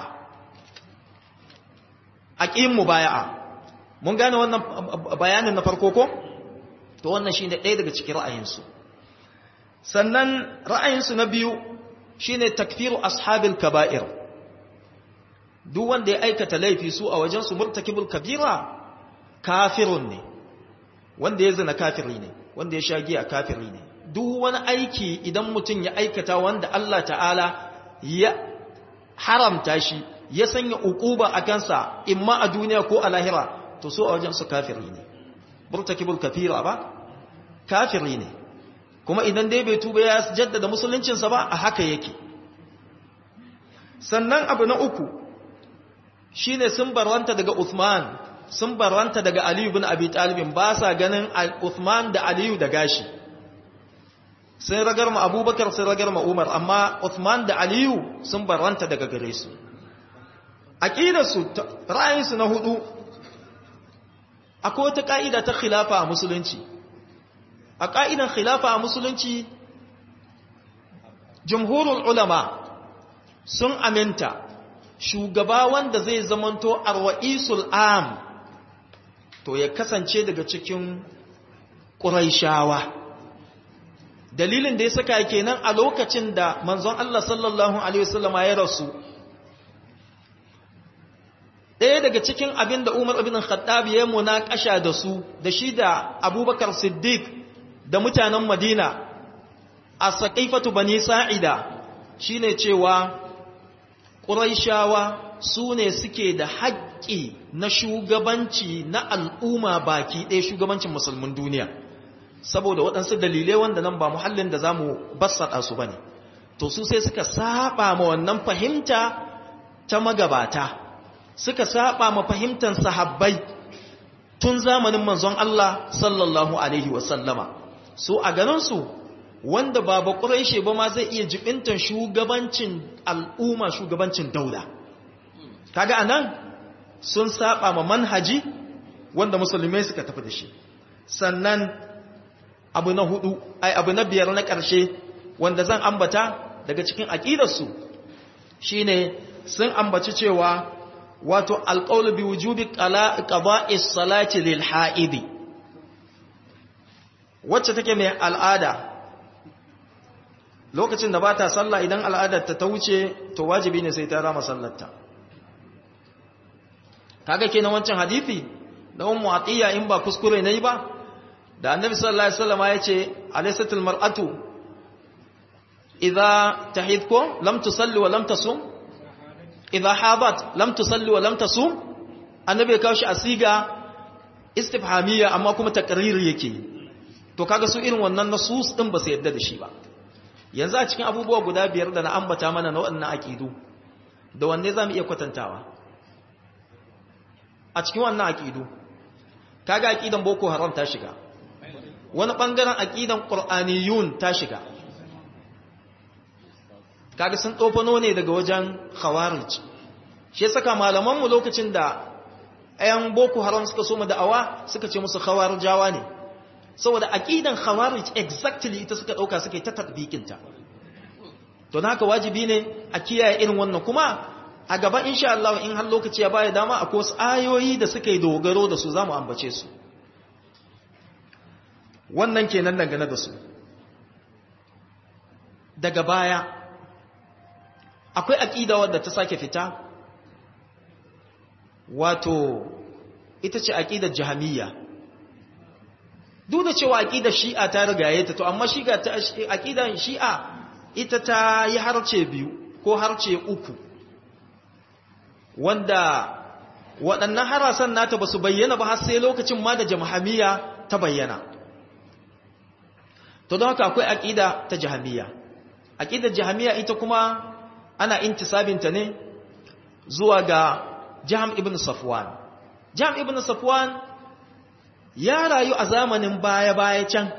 aqim mubaya'a mun gane wannan bayanin na farko ko to wannan shine ɗaya daga cikin ra'ayinsu sannan ra'ayinsu na biyu shine takfiru ashabil kaba'ir duk wanda ya aikata laifi su a wajen su murtakibul kabira kafirun ne wanda ya zina kafiri ne wanda ya sha giya kafiri ne duk wani aiki idan mutum ya aikata wanda Allah ta'ala ya haramta shi ya sanya ukuba a kansa imma a duniya ko a lahira to so a wajen su kafiri ne murtakibul kafira ba kafiri ne kuma idan dai bai tuba ya jaddada musuluncinsa ba a haka yake sannan abu na uku shine sun barwanta daga Uthman sun barwanta daga Aliyu bin Abi Talib ba sa ganin Uthman da Aliyu da gashi sai ragar ma Abubakar sai ragar ma Umar amma Uthman da Aliyu sun barwanta daga gare su aqidarsu ra'ayinsu na hudu akwai wata ka'ida ta khilafa a musulunci a ka'idan khilafa a musulunci jumhurul ulama sun aminta shugaba wanda zai zamanto arwa'isul am to ya kasance daga cikin ƙuraishawa dalilin da ya saka kenan a lokacin da manzon Allah sallallahu alaihi wasallama ya rasu ɗaya daga cikin abin da Umar ibn Khattab ya munakasha da su da shi da Abubakar Siddiq da mutanen Madina a Saqifatu Bani Sa'ida shine cewa Quraishawa su ne suke da haƙƙi na shugabanci na al'umma baki ɗaya shugabancin musulmin duniya saboda waɗansu dalilai wanda nan ba muhallin da zamu bassaɗa su bane to su sai suka saba ma wannan fahimta ta magabata suka saba ma fahimtar sahabbai tun zamanin manzon Allah sallallahu alaihi wasallama su a ganinsu wanda ba ba ƙuraishe ba ma zai iya jibintan shugabancin al'umma shugabancin daula kaga anan sun saba ma manhaji wanda musulmai suka tafi da shi sannan abu na hudu ai abu na biyar na ƙarshe wanda zan ambata daga cikin aƙidarsu shine sun ambaci cewa wato alƙaulu bi wujubi qada'is salati lil ha'idi wacce take mai al'ada lokacin da ba ta sallah idan al'adar ta ta wuce to wajibi ne sai ta rama sallarta kaga kenan wancan hadisi da ummu atiya in ba kuskure nayi ba da annabi sallallahu alaihi wasallam ya ce alaysatul mar'atu idza tahidku lam tusalli wa lam tasum idza hadat lam tusalli wa lam tasum annabi ya kawo shi asiga istifhamiyya amma kuma takriri yake to kaga su irin wannan nasus din ba su yadda da shi ba yanzu a cikin abubuwa guda biyar da na ambata mana na waɗannan aqidu da wanne zamu iya kwatantawa a cikin wannan aqidu kaga aqidan boko haram ta shiga wani bangaren aqidan qur'aniyun ta shiga kaga sun tsofano ne daga wajen khawarij shi saka malaman mu lokacin da ayan boko haram suka so mu da'awa suka ce musu khawarijawa ne saboda aqidan khawarij exactly ita suka dauka suka yi ta tatbikin ta to haka wajibi ne a kiyaye irin wannan kuma a gaba insha Allah in har lokaci ya baya dama akwai wasu ayoyi da suka yi dogaro da su zamu ambace su wannan kenan dangane da su daga baya akwai aqida wadda ta sake fita wato ita ce aqidar jahamiyya duk da cewa aqidar shi'a ta rigaye ta to amma shiga ta aqidar shi'a ita ta yi harce biyu ko harce uku wanda waɗannan harasan nata ba su bayyana ba har sai lokacin ma da jamhamiya ta bayyana to don haka akwai aƙida ta jahamiya aƙidar jahamiya ita kuma ana intisabinta ne zuwa ga jaham ibn safwan jaham ibn safwan ya rayu a zamanin baya-baya can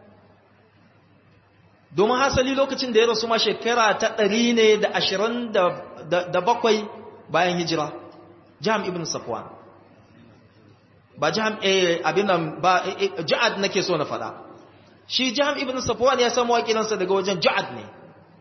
domin hasali lokacin da ya rasu ma shekara ta ɗari ne da ashirin da bakwai bayan hijira jam ibn safwan ba jam abin nan ba ja'ad nake so na faɗa shi jam ibn safwan ya samu wakilansa daga wajen ja'ad ne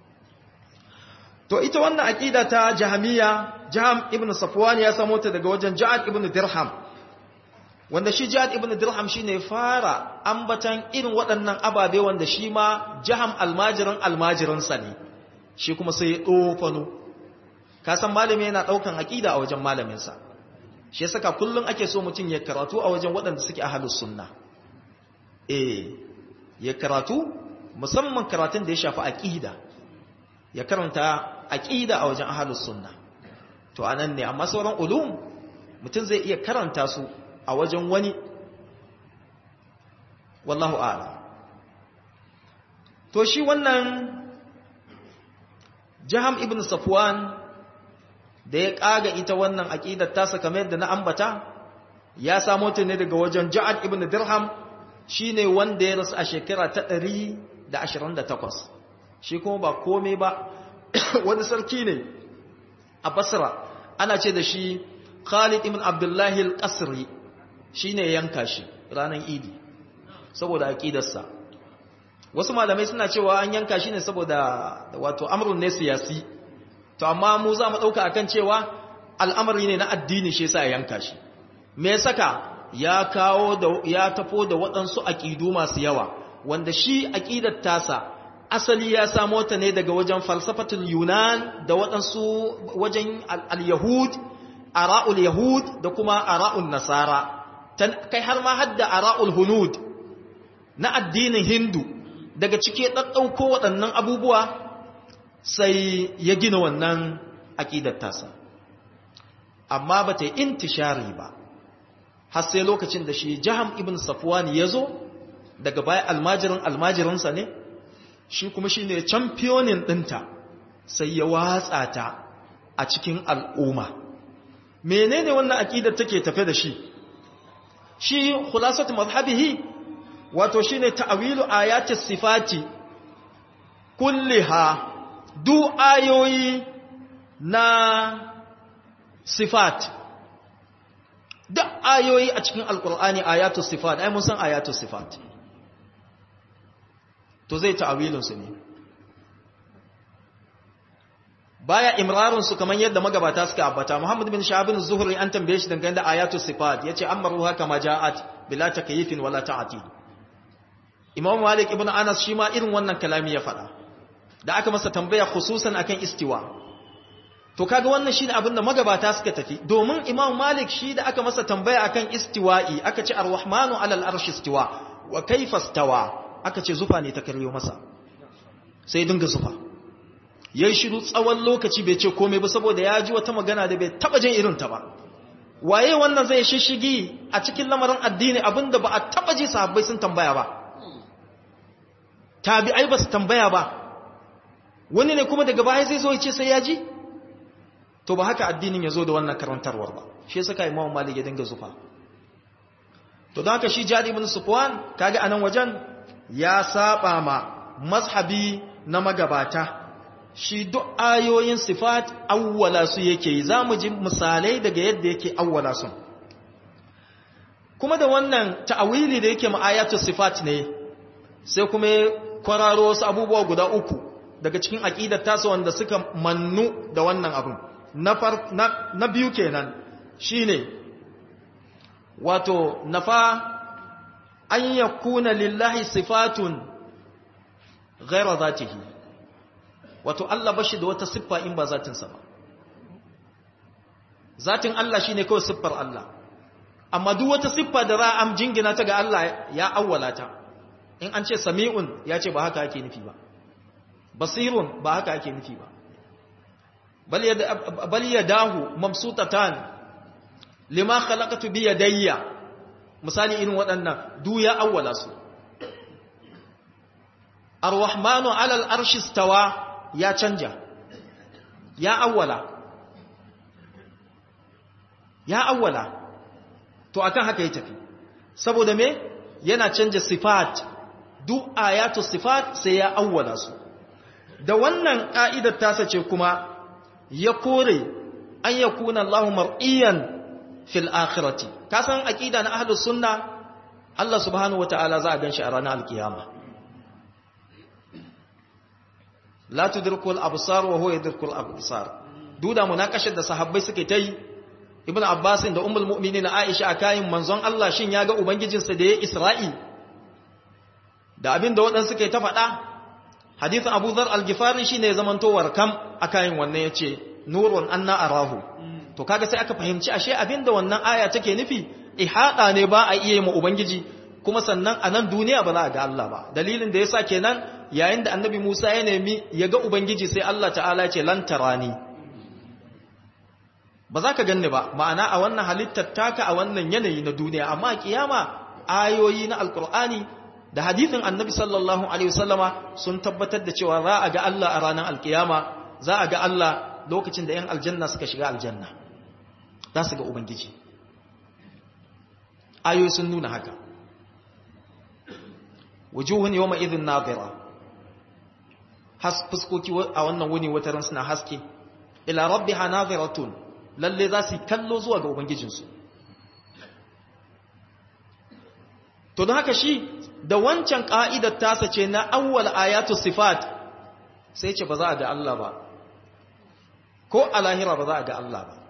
to ita wannan aqida ta jahamiya jam ibn safwan ya samu ta daga wajen ja'ad ibn dirham wanda shi jihad ibn dirham shine fara ambatan irin waɗannan ababe wanda shi ma jaham almajiran almajiransa ne shi kuma sai ya ɗofano ka san malami yana ɗaukan aƙida a wajen malaminsa shi saka kullum ake so mutum ya karatu a wajen waɗanda suke ahalus sunna eh ya karatu musamman karatun da ya shafi aƙida ya karanta aƙida a wajen ahalus sunna to anan ne amma sauran ulum mutum zai iya karanta su a wajen wani wallahu ala to shi wannan jaham ibn safwan da ya kaga ita wannan aqidar tasa kamar yadda na ambata ya samo ta ne daga wajen ja'ad ibn dirham shine wanda ya rasu a shekara ta 128 shi kuma ba komai ba wani sarki ne a basra ana ce da shi khalid ibn abdullahi al-qasri shi ne yanka shi ranar idi saboda aƙidarsa wasu malamai suna cewa an yanka shi ne saboda wato amurin ne siyasi to amma mu za mu ɗauka akan cewa al'amari ne na addini shi sa yanka shi me saka ya kawo da ya tafo da waɗansu aƙidu masu yawa wanda shi aƙidar tasa asali ya samo ta ne daga wajen falsafatul yunan da waɗansu wajen al-yahud ara'ul yahud da kuma ara'ul nasara kai har ma hadda ara'ul hunud na addinin hindu daga cike ɗaɗɗauko waɗannan abubuwa sai ya gina wannan aƙidar tasa amma ba ta yi intishari ba har sai lokacin da shi jaham ibn safwan ya zo daga baya almajirin almajirinsa ne shi kuma shi ne camfiyonin ɗinta sai ya watsa ta a cikin al'umma menene wannan aƙidar take tafe da shi shi khulasatu mazhabihi wato shine ta'wilu ayati sifati kulliha du ayoyi na sifat duk ayoyi a cikin alkur'ani ayatu sifat ai mun san ayatu sifat to zai ta'awilin su ne baya imrarun su kaman yadda magabata suka ambata Muhammad bin Shahabin Zuhri an tambaye shi dangane da ayatu sifat yace amaruha kama ja'at bila takyifin wala ta'til Imam Malik ibn Anas shi ma irin wannan kalami ya faɗa da aka masa tambaya khususan akan istiwa to kaga wannan shine abin da magabata suka tafi domin Imam Malik shi da aka masa tambaya akan istiwa'i aka ce ar-rahmanu 'ala al-arshi istiwa wa kayfa istawa aka ce zufa ne ta karyo masa sai dinga zufa yayi shiru tsawon lokaci bai ce komai ba saboda ya ji wata magana da bai taba jin irin ta ba waye wannan zai shishigi a cikin lamarin addini abinda ba a taba ji sahabbai sun tambaya ba tabi'ai ba su tambaya ba wani ne kuma daga baya zai zo ya ce sai ya ji to ba haka addinin ya zo da wannan karantarwar ba shi ya saka imamu malik ya dinga zufa to don haka shi jadi ibn sufwan kaga anan wajen ya saba ma mazhabi na magabata shi duk ayoyin sifat awwala su yake yi zamu ji misalai daga yadda yake awwala su kuma da wannan ta'awili da yake ma ayatu sifat ne sai kuma kwararo wasu abubuwa guda uku daga cikin aqidar tasa wanda suka mannu da wannan abin na, na, na biyu kenan shine wato nafa an yakuna lillahi sifatun ghaira zatihi wato Allah bashi da wata siffa in ba zatinsa ba zatin Allah shine kawai siffar Allah amma duk wata siffa da ra'am jingina ta ga Allah ya awwala ta in an ce sami'un ya ce ba haka ake nufi ba basirun ba haka ake nufi ba bal yadahu mamsutatan lima khalaqatu bi yadayya misali irin waɗannan du ya awwala su ar-rahmanu 'ala al-arshi istawa ya canja ya awwala ya awwala to akan haka ya tafi saboda me yana canja sifat duk ayatu sifat sai ya awwala su da wannan ka'idar tasa ce kuma ya kore an yakuna Allahu mar'iyan fil akhirati ka san aqida na ahlus sunna Allah subhanahu wataala za a ganshi a ranar alkiyama la tudriku al-absar wa huwa yudriku al-absar duda munakashar da sahabbai suke ta yi ibnu abbas da ummul mu'minin aisha akayin manzon Allah shin ya ga ubangijinsa da ya isra'i da abin da waɗansu suke ta faɗa hadithin abu dhar al-ghifari shine ya zamanto warkam akayin wannan yace nurun anna arahu to kaga sai aka fahimci ashe abin da wannan aya take nufi ihada ne ba a iya yi ma ubangiji kuma sannan a nan duniya ba za a ga Allah ba dalilin da yasa kenan yayin da annabi Musa ya nemi ya ga ubangiji sai Allah ta'ala ce lan tarani ba za ka ganni ba ma'ana a wannan halittar taka a wannan yanayi na duniya amma a kiyama ayoyi na alkur'ani da hadithin annabi sallallahu alaihi wasallama sun tabbatar da cewa za a ga Allah a ranar alkiyama za a ga Allah lokacin da 'yan aljanna suka shiga aljanna za su ga ubangiji ayoyi sun nuna haka wujuhun yawma idhin nadira has fuskoki a wannan wuni wataran suna haske ila rabbiha nadiratun lalle za su kallo zuwa ga ubangijinsu to don haka shi da wancan ka'idar tasa ce na awwal ayatu sifat sai ce ba za a ga Allah ba ko a lahira ba za a ga Allah ba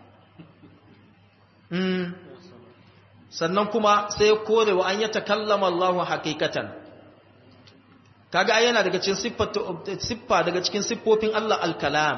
sannan kuma sai kore wa an yi takallama Allah hakikatan kaga ai yana daga cikin siffa daga cikin siffofin Allah al-kalam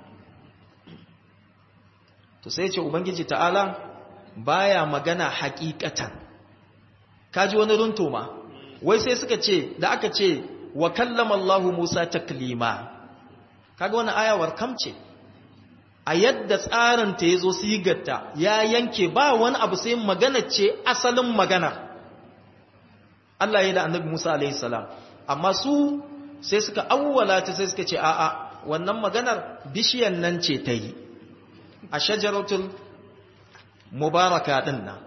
to sai ce ubangiji ta'ala baya magana hakikatan kaji wani runto ma wai sai suka ce da aka ce wa kallama Allah Musa taklima kaga wannan ayawar kamce a yadda tsarin ta yazo sigarta ya yanke ba wani abu sai magana ce asalin magana Allah ya da annabi Musa alaihi salam amma su sai suka awwala ta sai suka ce a'a wannan maganar bishiyan nan ce ta yi a shajaratul mubaraka din nan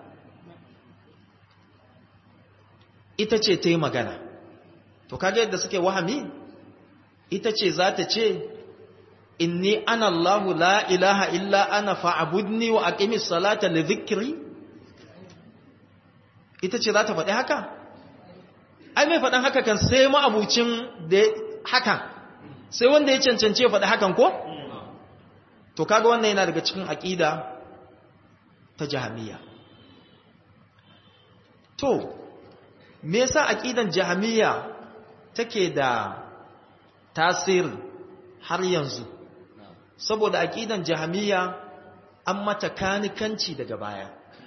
ita ce ta yi magana to kaga yadda suke wahami ita ce za ta ce inni ana Allahu la ilaha illa ana fa'abudni wa aqimis salata li dhikri ita ce za ta faɗi haka ai mai faɗin haka kan sai ma'abucin da hakan sai wanda ya cancance faɗi hakan ko to kaga wannan yana daga cikin aƙida ta jahamiya to me yasa aƙidan jahamiya take da tasiri har yanzu saboda aƙidan jahamiya an mata kanikanci daga baya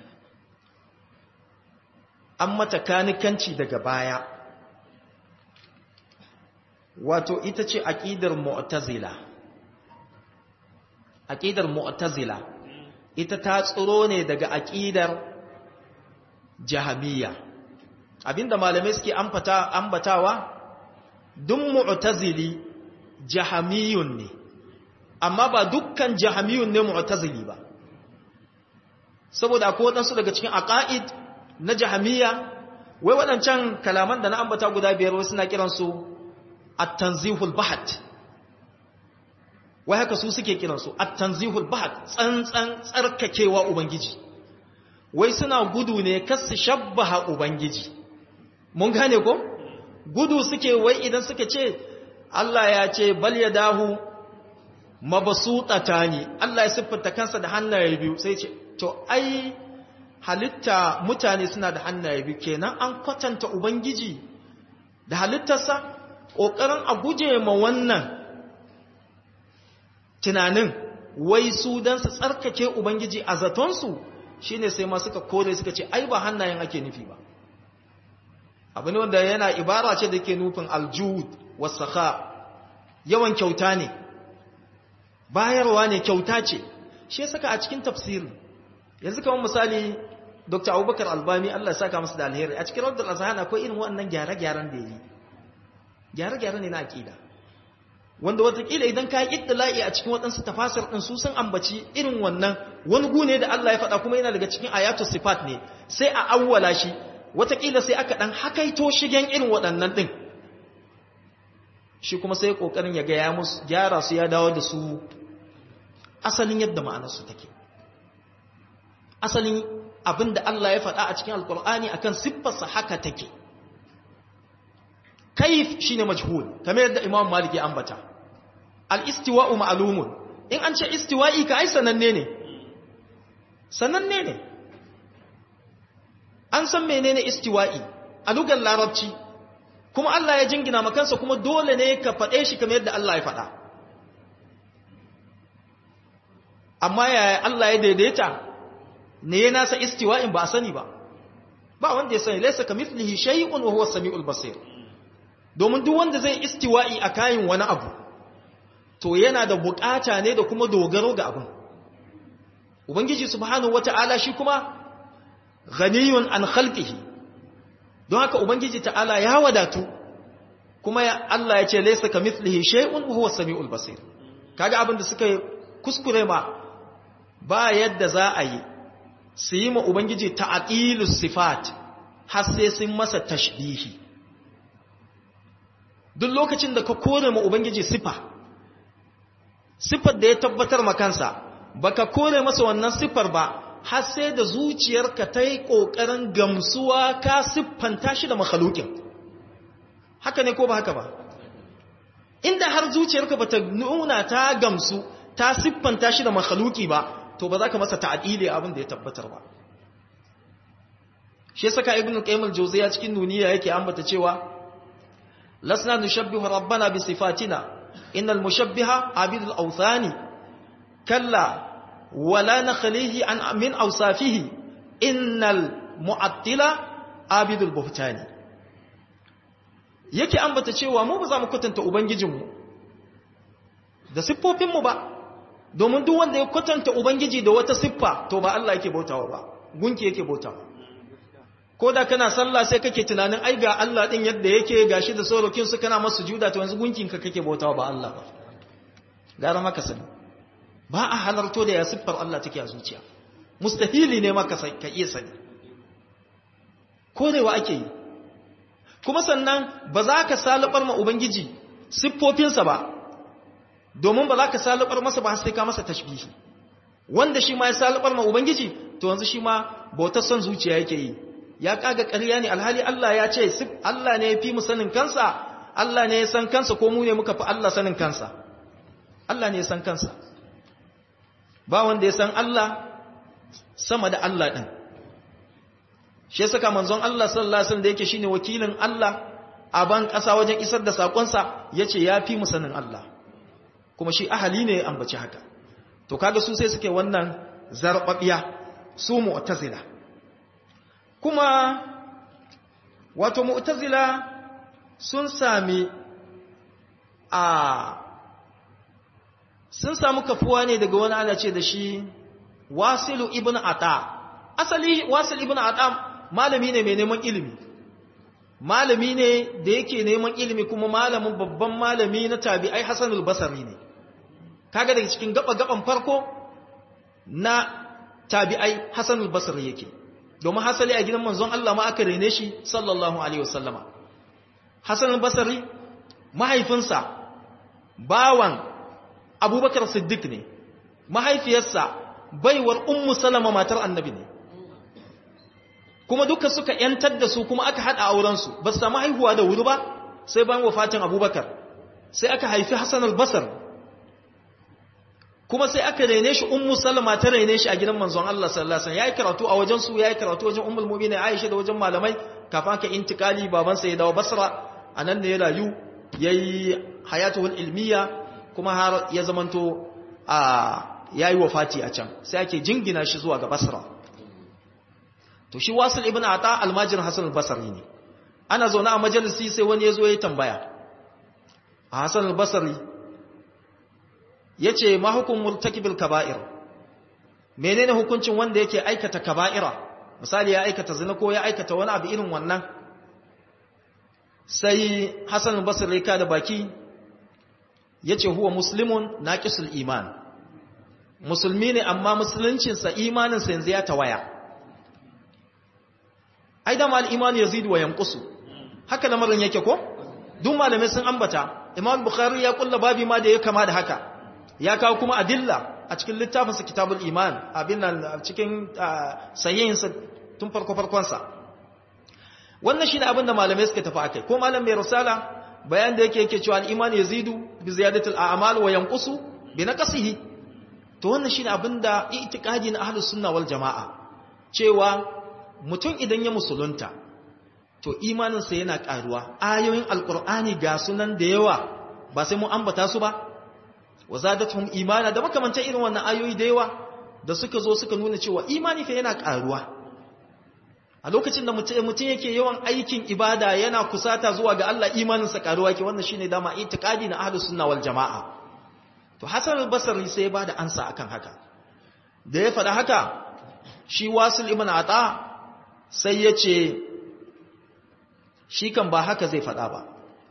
an mata kanikanci daga baya wato ita ce aƙidar mu'tazila aƙidar mu'tazila ita ta tsoro ne daga aƙidar jahamiya abinda malamai suke ambatawa duk mu'tazili jahamiyun ne amma ba dukkan jahamiyun ne mu'tazili ba saboda akwai waɗansu daga cikin aqaid na jahamiya wai waɗancan kalaman da na ambata guda biyar wasu na kiransu at-tanzihul bahat wai haka su suke kiransu at-tanzihul bahat tsantsan tsarkakewa ubangiji wai suna gudu ne kasu shabbaha ubangiji mun gane ko gudu suke wai idan suka ce Allah ya ce bal yadahu mabsutatani Allah ya siffanta kansa da hannaye biyu sai ce to ai halitta mutane suna da hannaye biyu kenan an kwatanta ubangiji da halittarsa ƙoƙarin a guje ma wannan tunanin wai su don su tsarkake ubangiji a zatonsu shi ne sai ma suka kore suka ce ai ba hannayen ake nufi ba abu ne wanda yana ibara ce da ke nufin aljud wasaka yawan kyauta ne bayarwa ne kyauta ce shi saka a cikin tafsirin yanzu kamar misali dr abubakar albani allah saka masu da alheri a cikin rawar azhan akwai irin waɗannan gyare-gyaren da yi gyare-gyare ne na aƙida wanda watakila idan ka yi ittila'i a cikin waɗansu tafasir ɗin su sun ambaci irin wannan wani gune da allah ya faɗa kuma yana daga cikin ayatu sifat ne sai a awwala shi watakila sai aka ɗan hakaito shigen irin waɗannan ɗin shi kuma sai ƙoƙarin ya gaya musu gyara su ya dawo da su asalin yadda ma'anarsu take asalin abin da Allah ya faɗa a cikin alkur'ani akan siffarsa haka take kaif shine majhul kamar yadda imam malik ya ambata al-istiwa'u ma'lumun in an ce istiwa'i ka ai sananne ne sananne ne an san menene istiwa'i a lugar larabci kuma Allah ya jingina makansa kuma dole ne ka faɗe shi kamar yadda Allah ya faɗa amma yaya Allah ya daidaita ne ya nasa istiwa'in ba a sani ba ba wanda ya sani laisa ka mithlihi shay'un wa huwa samiul basir domin duk wanda zai istiwa'i a kayan wani abu to yana da bukata ne da kuma dogaro ga abin ubangiji subhanahu wata'ala shi kuma ghaniyun an khalqihi don haka ubangiji ta'ala ya wadatu kuma Allah ya ce laysa kamithlihi shay'un wa huwa samiul basir kaga abin da suka kuskure ma ba yadda za a yi su yi ma ubangiji ta'atilus sifat har sai sun masa tashbihi duk lokacin da ka kore ma ubangiji sifa sifar da ya tabbatar ma kansa baka kore masa wannan sifar ba har sai da zuciyarka ta yi ƙoƙarin gamsuwa ka siffanta shi da makhalukin haka ne ko ba haka ba inda har zuciyarka ba ta nuna ta gamsu ta siffanta shi da makhaluki ba to ba za ka masa ta'adili abin da ya tabbatar ba shi saka ibn qayyim al-jawziya cikin nuniya yake ambata cewa lasna nushabbihu rabbana bi sifatina innal mushabbiha abidul awthani kalla ولا نخليه عن من أوصافه إن المعطلة عابد البهتان yake ambata cewa mu ba za mu kwatanta ubangijinmu da siffofinmu ba domin duk wanda ya kwatanta ubangiji da wata siffa to ba Allah yake bautawa ba gunki yake bautawa ko da kana sallah sai kake tunanin ai ga Allah din yadda yake gashi da sorokin su kana masa juda to yanzu gunkin ka kake bautawa ba Allah ba gara maka sani ba a halarto da ya siffar Allah take a zuciya mustahili ne maka ka iya sani korewa ake yi kuma sannan ba za ka salubar ma ubangiji siffofinsa ba domin ba za ka salubar masa ba sai ka masa tashbihi wanda shi ma ya salubar ma ubangiji to yanzu shi ma bautar son zuciya yake yi ya kaga ƙarya ne alhali Allah ya ce Allah ne ya fi mu sanin kansa Allah ne ya san kansa ko mu ne muka fi Allah sanin kansa Allah ne ya san kansa ba wanda ya san Allah sama da Allah ɗin shi saka manzon Allah sallallahu alaihi wasallam da yake shine wakilin Allah a ban ƙasa wajen isar da sakonsa yace ya fi mu sanin Allah kuma shi ahali ne ya ambaci haka to kaga su sai suke wannan zarbabiya su mu'tazila kuma wato mu'tazila sun sami a sun samu kafuwa ne daga wani ana ce da shi wasilu ibn ata asali wasil ibn ata malami ne mai neman ilimi malami ne da yake neman ilimi kuma malamin babban malami na tabi'ai hasanul basari ne kaga daga cikin gaba-gaban farko na tabi'ai hasanul basari yake domin hasali a gidan manzon Allah ma aka rene shi sallallahu alaihi wasallama hasanul basari mahaifinsa bawan abubakar siddiq ne mahaifiyarsa baiwar ummu salama matar annabi ne kuma duka suka yantar da su kuma aka hada aurensu ba su samu haihuwa da wuri ba sai bayan wafatin abubakar sai aka haifi hassan albasar kuma sai aka rene shi ummu salama ta rene shi a gidan manzon Allah sallallahu alaihi wasallam yayi karatu a wajen su yayi karatu wajen ummul mu'minin Aisha da wajen malamai kafin ka intikali babansa ya dawo Basra anan ne ya rayu yayi hayatul ilmiya kuma har ya zamanto a yayi wafati a can sai ake jingina shi zuwa ga Basra to shi Wasil ibn Ata almajir Hasan al-Basri ne ana zaune a majalisi sai wani yazo ya tambaya Hasan al-Basri yace ma hukum murtakibil kaba'ir menene hukuncin wanda yake aikata kaba'ira misali ya aikata zina ko ya aikata wani abu irin wannan sai Hasan al-Basri ka da baki yace huwa muslimun naqisul iman musulmi ne amma musuluncinsa imaninsa yanzu ya tawaya ai da mal imani yazidu wa yanqusu haka lamarin yake ko duk malamai sun ambata imam bukhari ya kulla babi ma da ya kama da haka ya kawo kuma adilla a cikin littafin sa kitabul iman abin nan cikin sahihin sa tun farko farkon sa wannan shine abin da malamai suka tafi akai ko malam mai risala bayan da yake yake cewa al-iman yazidu bi ziyadatil a'mal wa yanqusu bi naqsihi to wannan shine abin da i'tiqadi na ahlus sunna wal jamaa cewa mutum idan ya musulunta to imaninsa yana karuwa ayoyin alkur'ani ga sunan da yawa ba sai mun ambata su ba wa zadatuhum imana da makamantan irin wannan ayoyi da yawa da suka zo suka nuna cewa imani fa yana karuwa a lokacin da mutum yake yawan aikin ibada yana kusata zuwa ga Allah imaninsa karuwa yake wannan shine dama itiqadi na ahlus sunna wal jamaa to hasan al-basri sai ya bada ansa akan haka da ya faɗa haka shi wasil ibn ata sai ya ce shi kan ba haka zai faɗa ba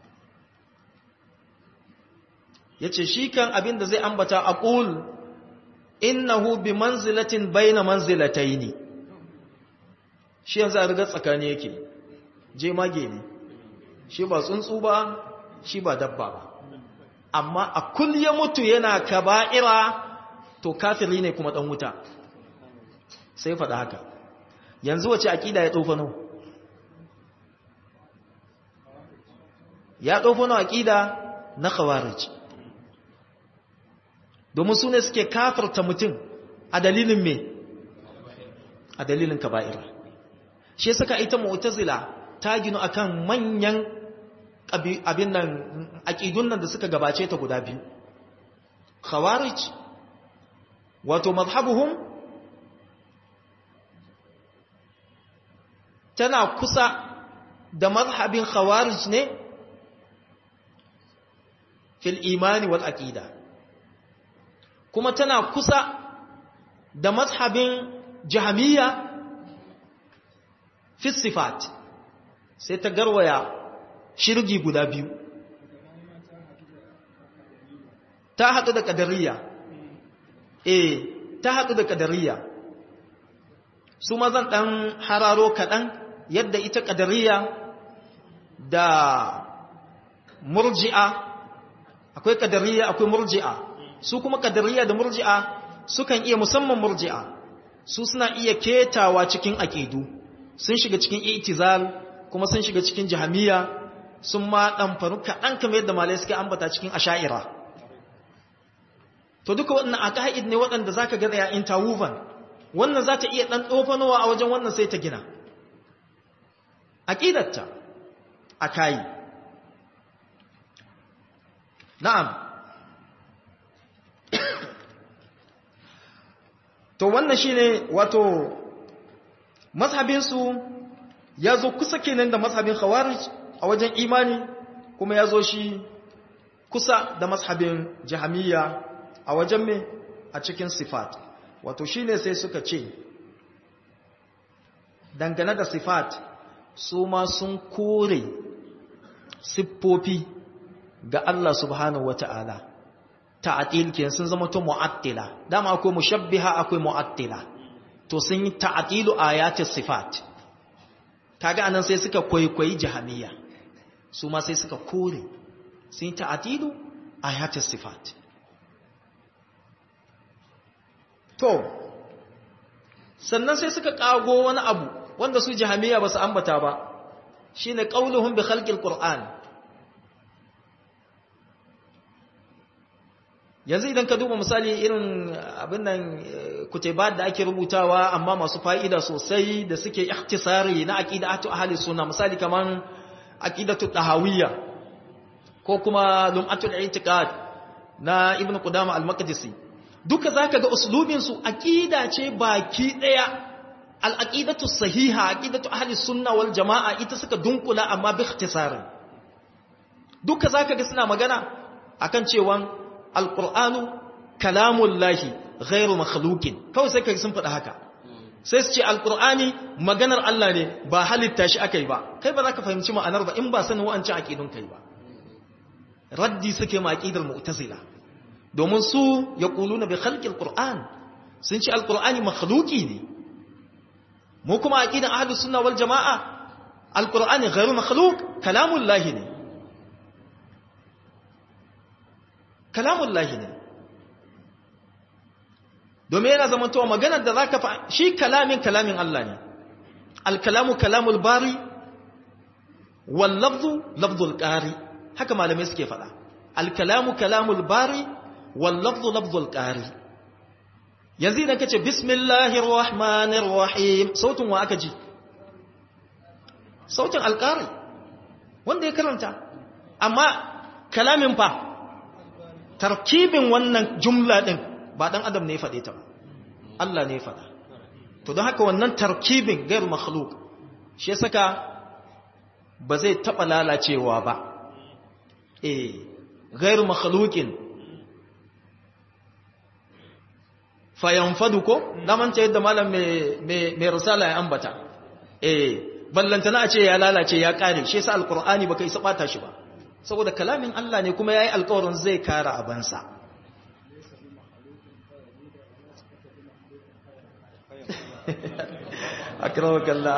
ya ce shi kan abin da zai ambata a ƙul innahu bi manzilatin baina manzilatai ne shi yanzu a rigar tsakani yake je mage ne shi ba tsuntsu ba shi ba dabba ba amma a kul ya mutu yana kaba'ira to kafiri ne kuma ɗan wuta sai faɗa haka yanzu wace aƙida ya tsofano ya tsofano aƙida na khawarij domin su ne suke kafarta mutum a dalilin me a dalilin kaba'ira shi suka ita mu'tazila ta ginu akan manyan abin nan aƙidun nan da suka gabace ta guda biyu khawarij wato mazhabuhum tana kusa da mazhabin khawarij ne fil imani wal aqida kuma tana kusa da mazhabin jahmiya fi sifat sai ta garwaya shirgi guda biyu ta haɗu da ƙadariya eh ta haɗu da ƙadariya su mazan ɗan hararo kaɗan yadda ita ƙadariya da murji'a akwai ƙadariya akwai murji'a su kuma ƙadariya da murji'a sukan iya musamman murji'a su suna iya ketawa cikin aƙidu sun shiga cikin itizal kuma sun shiga cikin jahamiya sun ma ɗanfaru kaɗan kamar yadda malai suke ambata cikin asha'ira to duka waɗannan a ka'id ne waɗanda za ka gada ya interwoven wannan za ta iya ɗan ɗofanowa a wajen wannan sai ta gina aƙidarta a kayi na'am to wannan shi ne wato mazhabinsu ya zo kusa kenan da mazhabin khawarij a wajen imani kuma ya zo shi kusa da mazhabin jahamiya a wajen me a cikin sifat wato shine sai suka ce dangane da sifat su ma sun kore siffofi ga Allah subhanahu wata'ala ta'atil ke sun zama to mu'attila dama akwai mushabbiha akwai mu'attila to sun yi ta'atilu ayatis sifat kaga anan sai suka kwaikwayi jahamiya su ma sai suka kore sun yi ta'atilu ayatis sifat to sannan sai suka kago wani abu wanda su jahamiya ba su ambata ba shine qauluhum bi khalqil qur'an yanzu idan ka duba misali irin abin nan kutubat da ake rubutawa amma masu fa'ida sosai da suke ikhtisari na aqidatu ahli sunna misali kaman aqidatu tahawiyya ko kuma lum'atul i'tiqad na ibnu qudama al-maqdisi duka zaka ga uslubin su aqida ce baki daya al-aqidatu sahiha aqidatu ahli sunna wal jamaa ita suka dunkula amma bi ikhtisari duka zaka ga suna magana akan cewa al-qur'anu kalamullahi ghairu makhluqin kawai sai kai sun faɗa haka sai su ce alqur'ani maganar Allah ne ba halitta shi akai ba kai ba za ka fahimci ma'anar ba in ba sanin wa'ancin aqidun kai ba raddi suke ma aqidar mu'tazila domin su yaquluna bi khalqil qur'an sun ce alqur'ani makhluqi ne mu kuma aqidan ahlus sunna wal jamaa alqur'ani ghairu makhluq kalamullahi ne kalamullahi ne domin yana zamantowa maganar da zaka fa shi kalamin kalamin Allah ne alkalamu kalamul bari wal lafzu lafzul qari haka malamai suke faɗa alkalamu kalamul bari wal lafzu lafzul qari yanzu idan kace bismillahir rahmanir rahim sautin wa aka ji sautin alqari wanda ya karanta amma kalamin fa tarkibin wannan jumla din ba dan adam ne ya faɗe ta ba Allah ne ya faɗa to don haka wannan tarkibin gair makhluk shi saka ba zai taɓa lalacewa ba eh gair makhlukin fayanfadu ko namanta yadda malam mai risala ya ambata eh ballantana a ce ya lalace ya kare shi yasa alqur'ani baka isa bata shi ba saboda kalamin Allah ne kuma yayi alƙawarin zai kara abansa akramakallah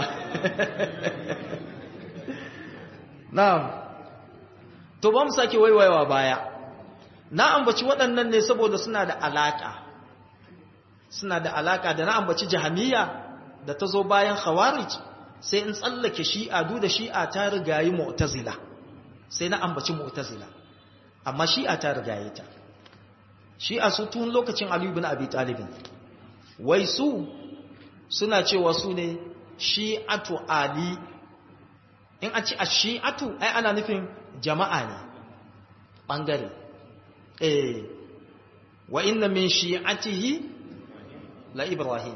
na'am to ba mu sake waiwayawa baya na ambaci waɗannan ne saboda suna da alaka suna da alaka da na ambaci jahamiya da ta zo bayan khawarij sai in tsallake shi'a duk da shi'a ta rigayi mu'tazila sai na ambaci mu'tazila amma shi'a ta rigaye ta shi'a su tun lokacin Ali ibn Abi Talib wai su suna cewa su ne shi'atu Ali in a ci a shi'atu ai ana nufin jama'a ne bangare eh wa inna min shi'atihi la Ibrahim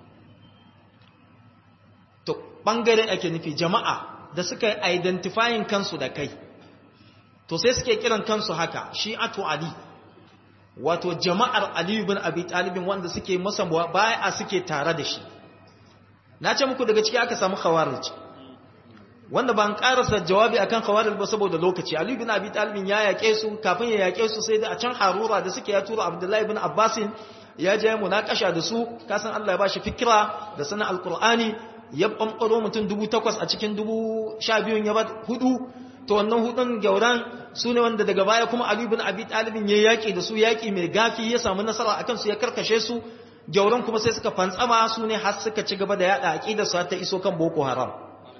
to bangare ake nufi jama'a da suka identifying kansu da kai to sai suke kiran kansu haka shi'atu ali wato jama'ar ali ibn abi talib wanda suke masa bai'a suke tare da shi na ce muku daga ciki aka samu khawarij wanda ban karasa jawabi akan khawarij ba saboda lokaci ali ibn abi talib ya yake su kafin ya yake su sai da a can harura da suke ya tura abdullahi ibn abbasin ya je munakasha da su kasan Allah ya bashi fikira da sanin alqur'ani ya bambaro mutum dubu takwas a cikin dubu sha biyun ya ba hudu to wannan hudun gauran su ne wanda daga baya kuma Ali ibn Abi Talib ya yaki da su yaki mai gafi ya samu nasara akan su ya karkashe su gauran kuma sai suka fantsama su ne har suka ci gaba da yada aqidar su ta iso kan Boko Haram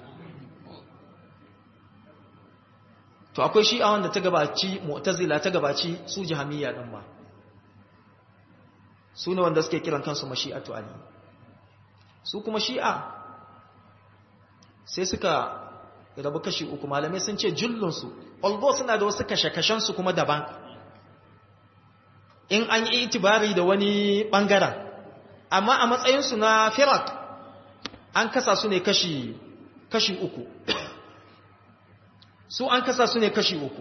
to akwai shi'a wanda ta gabaci mu'tazila ta gabaci su jahamiyya din ma su ne wanda suke kiran kansu mashi'atu ali su kuma shi'a sai suka rabu kashi uku malamai sun ce jullunsu although suna da wasu kashe-kashensu kuma daban in an yi itibari da wani ɓangaren amma a matsayinsu na firak an kasa su ne kashi kashi uku su an kasa su ne kashi uku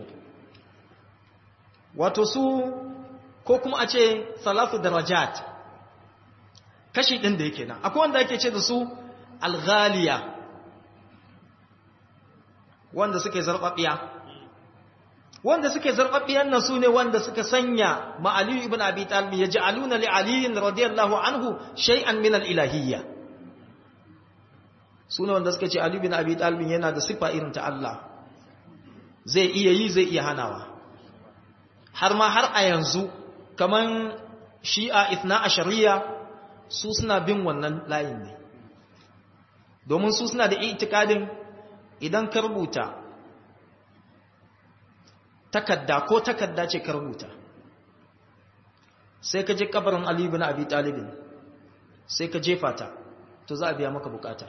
wato su ko kuma a ce salatu darajat kashi ɗin da yake nan akwai wanda ake ce da su alghaliya wanda suke zarɓaɓɓiya wanda suke zarɓaɓɓiyan nan su ne wanda suka sanya ma'aliyu ibn abi talib ya ja'aluna li aliyin radiyallahu anhu shay'an min al-ilahiyya su ne wanda suka ce aliyu ibn abi talib yana da siffa irin ta Allah zai iya yi zai iya hanawa har ma har a yanzu kaman shi'a ithna ashariya su suna bin wannan layin ne domin su suna da itikadin idan ka rubuta takadda ko takadda ce ka rubuta sai ka je kabarin Ali ibn Abi Talib sai ka jefa ta to za a biya maka bukata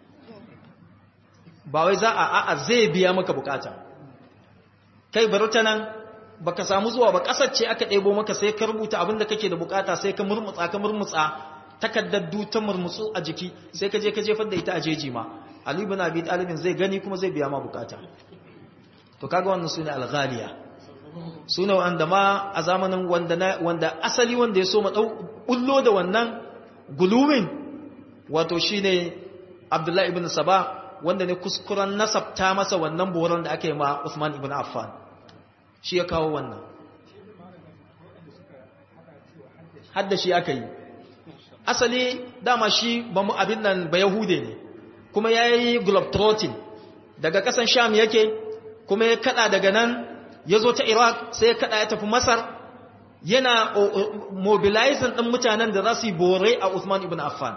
ba wai za a a'a zai biya maka bukata kai bari ta nan baka samu zuwa ba kasar ce aka ɗebo maka sai ka rubuta abin da kake da bukata sai ka murmutsa ka murmutsa takaddar ta murmutsu a jiki sai ka je ka jefar da ita a jeji ma Ali ibn Abi Talib zai gani kuma zai biya ma bukata to kaga wannan sune al-ghaliya sune wanda ma a zamanin wanda wanda asali wanda ya so ma dau bullo da wannan guluwin wato shine Abdullah ibn Saba wanda ne kuskuren nasabta masa wannan boron da aka yi ma Uthman ibn Affan shi ya kawo wannan hadda shi aka yi asali dama shi ba mu abin nan ba yahude ne kuma ya yi globetrotting daga ƙasan sham yake kuma ya kada daga nan ya zo ta iraq sai ya kada ya tafi masar yana mobilizing ɗin mutanen da za su yi bore a usman ibn affan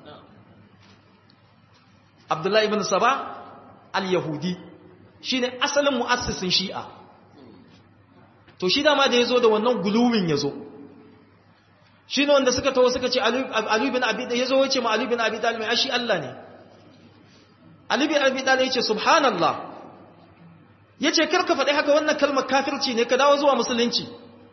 abdullahi ibn saba al-yahudi shi ne asalin mu'assisin shi'a to shi dama da ya zo da wannan guluwin ya zo shi ne wanda suka taho suka ce Ali bin Abi ya zo wace ma Ali bin Abi Talib ai shi Allah ne Ali bin Abi Talib yace subhanallah yace karka faɗi haka wannan kalmar kafirci ne ka dawo zuwa musulunci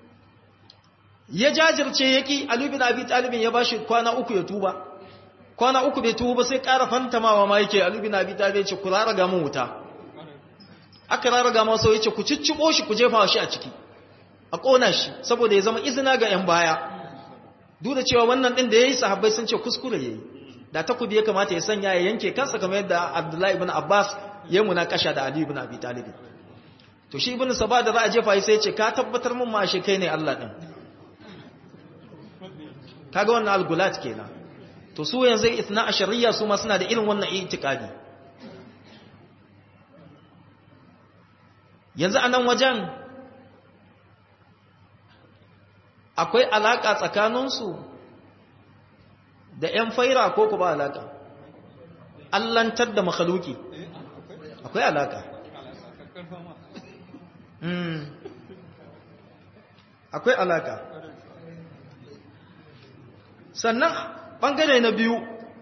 ya jajirce yaki Ali bin Abi Talib ya bashi kwana uku ya tuba kwana uku bai tuba sai ƙara fantamawa ma yake Ali bin Abi Talib yace ku raraga mun wuta aka raraga masa yace ku ciccibo shi ku jefa shi a ciki a kona shi saboda ya zama izina ga 'yan baya duk da cewa wannan din da yayi sahabbai sun ce kuskure yayi da takobi ya kamata ya sanya ya yanke kansa kamar yadda Abdullahi ibn Abbas ya munakasha da Ali ibn Abi Talib to shi ibn Saba da za a jefa sai ya ce ka tabbatar mun ma shi kai ne Allah din kaga wannan al-gulat kenan to su yanzu ithna ashariya su ma suna da irin wannan itikadi yanzu anan wajen akwai alaƙa tsakaninsu da ‘yan faira ko ku ba alaƙa allantar da makhaluki akwai alaƙa akwai alaƙa sannan ɓangare na biyu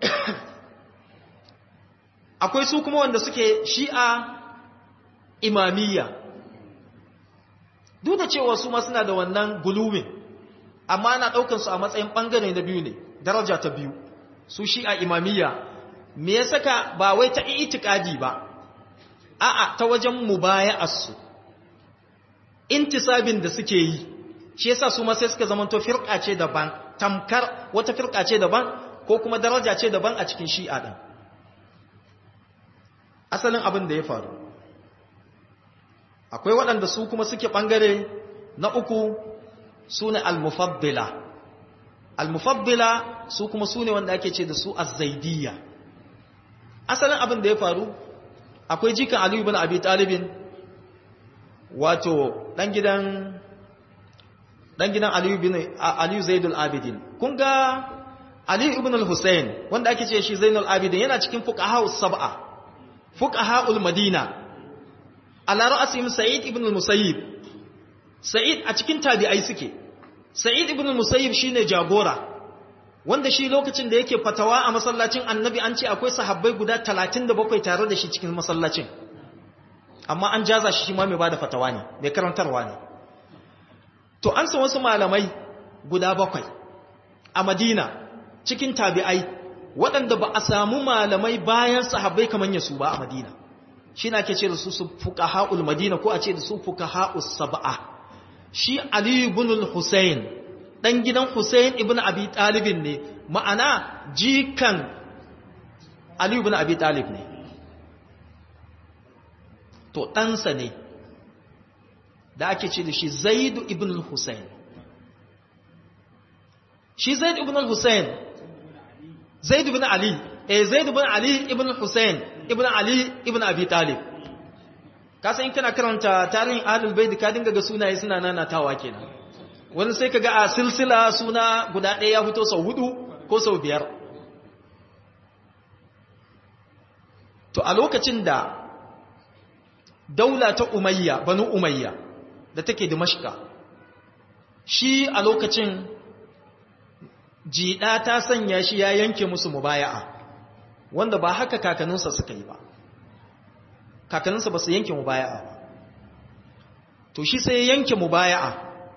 akwai su kuma wanda suke shi'a imamiyya duk da cewa su ma suna da wannan gulumin amma ana ɗaukar su a matsayin ɓangare na biyu ne daraja ta biyu su shi a imamiyya me ya saka ba wai ta itikadi ba a'a ta wajen mubaya'arsu intisabin da suke yi shi yasa su ma sai suka zamanto firqa ce daban tamkar wata firqa ce daban ko kuma daraja ce daban a cikin shi'a din asalin abin da ya faru akwai waɗanda su kuma suke ɓangare na uku su ne al-mufaddila al-mufaddila su kuma su ne wanda ake ce da su az-zaidiyya asalin abin da ya faru akwai jikan aliyu bin abi talibin wato dan gidan dan gidan aliyu bin aliyu zaidul abidin kun ga aliyu ibn al-husayn wanda ake ce shi zainul abidin yana cikin fuqaha sab'a fuqaha madina ala ra'sihim sa'id ibn al-musayyib sa'id a cikin tabi'ai suke sa'id ibn al-musayyib shine jagora wanda shi lokacin da yake fatawa a masallacin annabi an ce akwai sahabbai guda 37 tare da shi cikin masallacin amma an jaza shi ma mai bada fatawa ne mai karantarwa ne to an san wasu malamai guda bakwai a madina cikin tabi'ai waɗanda ba a samu malamai bayan sahabbai kamar yasu ba a madina shi na ke ce da su su fuqaha'ul madina ko a ce da su fuqaha'us sab'a shi ali ibn al-husayn dan gidan husayn ibn abi talib ne ma'ana jikan ali ibn abi talib ne to ɗansa ne da ake ce da shi zaidu ibn al-husayn shi zaidu ibn al-husayn zaidu ibn ali eh zaidu ibn ali ibn al-husayn ibn ali ibn abi talib ka san in kana karanta tarihin ahlul bait ka dinga ga sunaye suna nanatawa kenan wani sai kaga a silsila suna guda ɗaya ya fito sau hudu ko sau biyar to a lokacin da daula ta umayya banu umayya da take dimashka shi a lokacin jiɗa ta sanya shi ya yanke musu mubaya'a wanda ba haka kakanninsa suka yi ba kakanninsa ba su yanke mubaya'a ba to shi sai ya yanke mubaya'a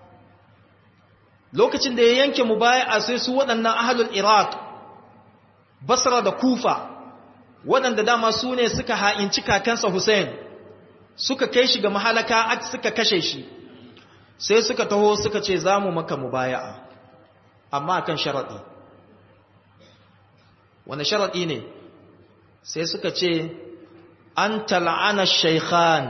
lokacin da ya yanke mubaya'a sai su waɗannan ahalul iraq basra da kufa waɗanda dama su ne suka ha'inci kakansa hussein suka kai shi ga mahalaka suka kashe shi sai suka taho suka ce za mu maka mubaya'a amma kan sharaɗi wani sharaɗi ne sai suka ce an tal'ana shaikhan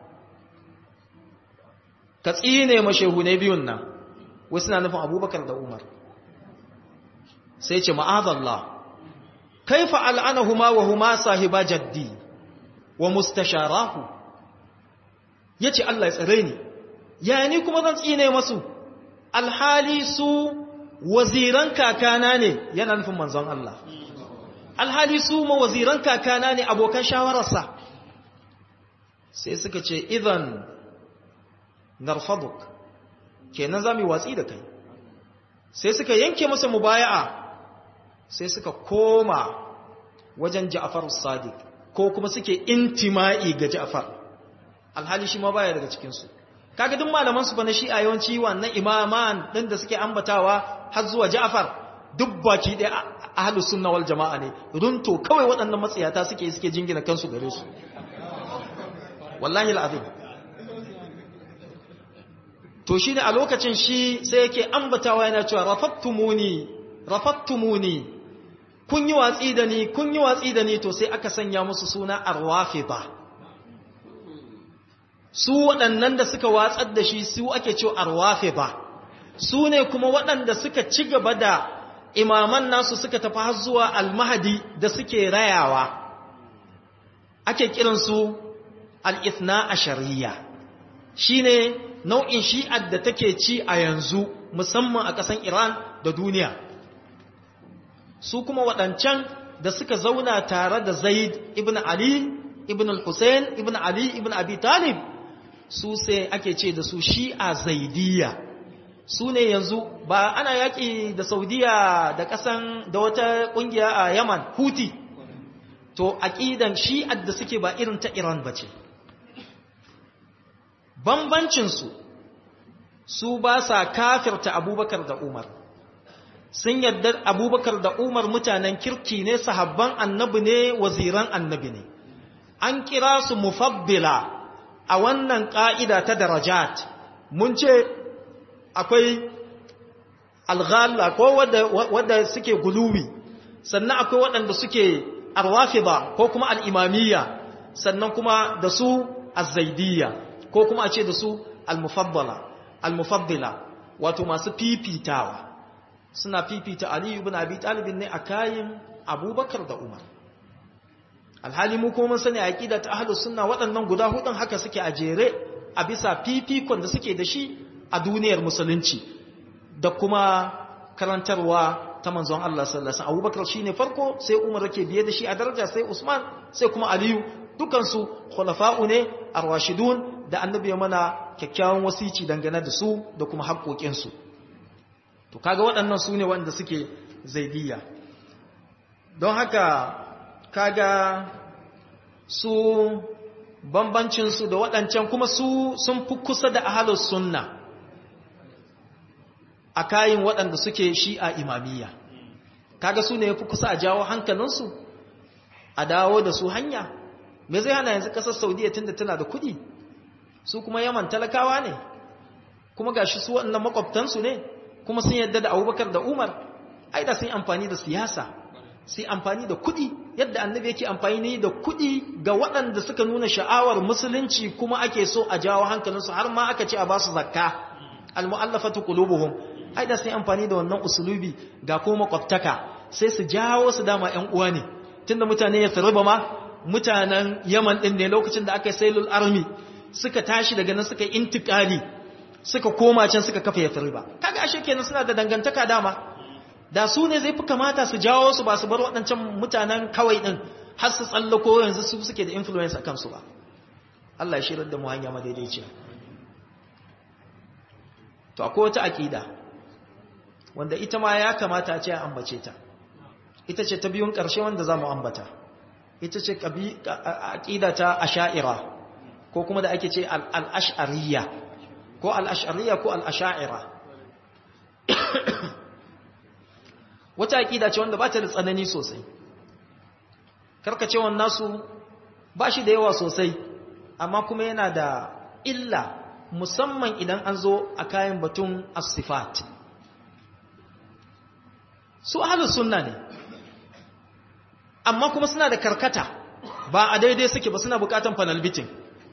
ka tsine ma shehune biyun nan wasu na nufin abubakar da umar sai ce ma'azallah kaifa al'anahuma wa huma sahiba jaddi wa mustasharahu yace Allah ya tsare ni ya ni kuma zan tsine masu alhali su waziran kakana ne yana nufin manzon Allah alhali su ma waziran kakana ne abokan shawararsa sai suka ce idan narfaduk kenan za mu watsi da kai sai suka yanke masa mubaya'a sai suka koma wajen Ja'far Sadiq ko kuma suke intima'i ga Ja'far alhali shi ma baya daga cikin su kaga duk malaman su fa na shi'a yawanci wannan imaman din da suke ambatawa har zuwa Ja'far duk baki da ahlus sunna wal jama'a ne runto kawai waɗannan matsayata suke suke jingina kansu gare su wallahi alazim to shi ne a lokacin shi sai yake ambatawa yana cewa rafattumuni rafattumuni kun yi watsi da ni kun yi watsi da ni to sai aka sanya musu suna arwafida su waɗannan da suka watsar da shi su ake cewa arwafida su ne kuma waɗanda suka ci gaba da imaman nasu suka tafi har zuwa almahadi da suke rayawa ake kiransu al-ithna ashariya shine nau'in shi'ar da take ci a yanzu musamman a ƙasan Iran da duniya su kuma waɗancan da suka zauna tare da Zaid ibn Ali ibn al-Hussein ibn Ali ibn Abi Talib su sai ake ce da su shi'a zaidiyya su ne yanzu ba ana yaƙi da Saudiya da ƙasan da wata ƙungiya a Yaman Huti to aƙidan shi'ar da suke ba irin ta Iran ba ce bambancinsu su ba sa kafirta abubakar da umar sun yadda abubakar da umar mutanen kirki ne sahabban annabi ne waziran annabi ne an kira su mufabbila a wannan ƙa'ida ta darajat mun ce akwai alghalla ko wadda suke guluwi sannan akwai waɗanda suke arwafida ko kuma al'imamiyya sannan kuma da su azzaidiyya ko kuma a ce da su al-mufaddala al-mufaddila wato masu fifitawa suna fifita Ali ibn Abi Talib ne a kayan Abubakar da Umar alhali mu kuma mun sani aqida ta ahlus sunna waɗannan guda hudun haka suke a jere a bisa fifikon da suke da shi a duniyar musulunci da kuma karantarwa ta manzon Allah sallallahu alaihi wasallam Abubakar shine farko sai Umar yake biye da shi a daraja sai Usman sai kuma Aliyu dukansu khulafa'u ne arwashidun da annabi ya mana kyakkyawan wasici dangane da su da kuma haƙoƙinsu to kaga waɗannan su ne wanda suke zaidiyya don haka kaga su bambancinsu da waɗancan kuma su sun fi kusa da ahalus sunna a kayin waɗanda suke shi'a imamiyya kaga su ne ya fi kusa a jawo hankalinsu a dawo da su hanya me zai hana yanzu kasar saudiya tunda tana da kudi su kuma yaman talakawa ne kuma gashi su waɗannan makwabtansu ne kuma sun yadda da abubakar da umar ai da sun yi amfani da siyasa sai amfani da kudi yadda annabi yake amfani da kudi ga waɗanda suka nuna sha'awar musulunci kuma ake so a jawo hankalinsu har ma aka ce a basu zakka almu'allafatu qulubuhum ai da sun yi amfani da wannan usulubi ga kuma makwabtaka sai su jawo su dama ƴan uwa ne tunda mutane ya tsaraba ma mutanen Yaman ɗin ne lokacin da aka yi sailul army suka tashi daga nan suka intikali suka koma can suka kafa Yathriba kaga ashe kenan suna da dangantaka dama da su ne zai fi kamata su jawo su ba su bar waɗancan mutanen kawai ɗin har su tsallako yanzu su suke da influence a kansu ba Allah ya shirar da mu hanya madaidaiciya to akwai wata aƙida wanda ita ma ya kamata a ce a ambace ta ita ce ta biyun ƙarshe wanda za mu ambata ita ce aƙida ta asha'ira ko kuma da ake ce al'ash'ariya ko al'ash'ariya ko al'asha'ira wata aƙida ce wanda ba ta da tsanani sosai karkacewan nasu ba shi da yawa sosai amma kuma yana da illa musamman idan an zo a kayan batun asifat su ahalus sunna ne amma kuma suna da karkata ba a daidai suke ba suna bukatan fanalbitin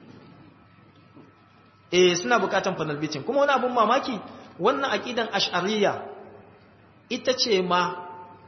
eh suna bukatan fanalbitin kuma wani abun mamaki wannan aqidan ash'ariyya ita ce ma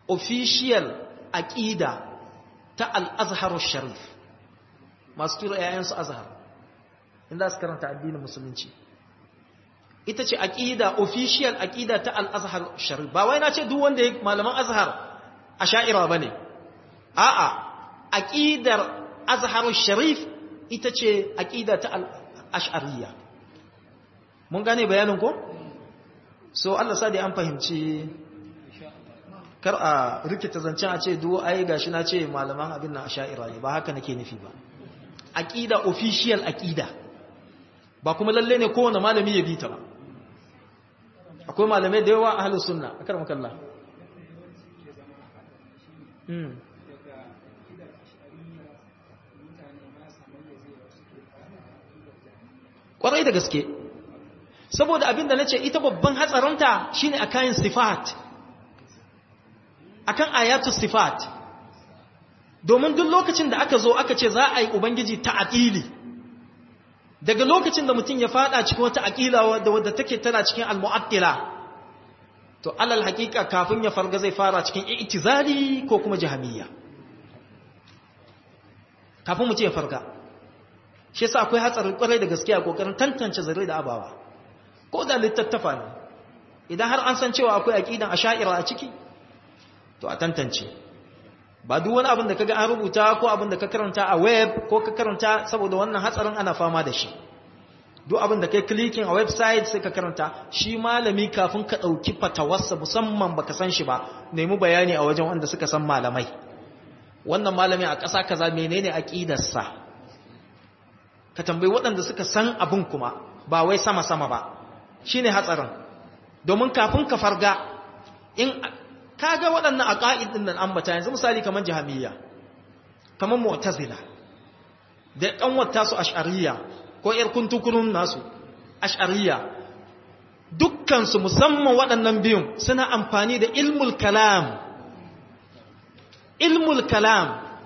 official aqida ta al-azhar sharif masu tura yayansu azhar inda su karanta addinin musulunci ita ce aqida official aqida ta al-azhar sharif ba wai na ce duk wanda ya malaman azhar asha'ira bane a'a aqidar azhar sharif ita ce aqida ta al-ash'ariyya mun gane bayanin ko so Allah sa da an fahimci kar a rikita zancen a ce duwo ai gashi na ce malaman abin nan asha'ira ne ba haka nake nufi ba aqida official aqida ba kuma lalle ne kowane malami ya bi ta ba akwai malamai da yawa ahlus sunna akar makalla mm kwarai da gaske saboda abin da nace ita babban hatsaranta shine akan sifat akan ayatu sifat domin duk lokacin da aka zo aka ce za a yi ubangiji ta'atili daga lokacin da mutum ya fada cikin wata aqila wadda wadda take tana cikin al-mu'attila to alal haqiqa kafin ya farga zai fara cikin i'tizali ko kuma jahamiyya kafin mutum ya farga shi yasa akwai hatsarin kwarai da gaskiya kokarin tantance zare da abawa ko da littattafa ne idan har an san cewa akwai aqidan asha'ira a ciki to a tantance ba duk wani abin da kaga an rubuta ko abin da ka karanta a web ko ka karanta saboda wannan hatsarin ana fama da shi duk abin da kai clicking a website sai ka karanta shi malami kafin ka dauki fatawarsa musamman baka san shi ba nemi bayani a wajen wanda suka san malamai wannan malami a ƙasa kaza menene aqidarsa ka tambayi waɗanda suka san abin kuma ba wai sama sama ba shine hatsarin domin kafin ka farga in kaga waɗannan aqaid din nan ambata yanzu misali kaman jahamiyya kaman mu'tazila da ɗan wata su ash'ariyya ko yar kuntukurun nasu ash'ariyya dukkan su musamman waɗannan biyun suna amfani da ilmul kalam ilmul kalam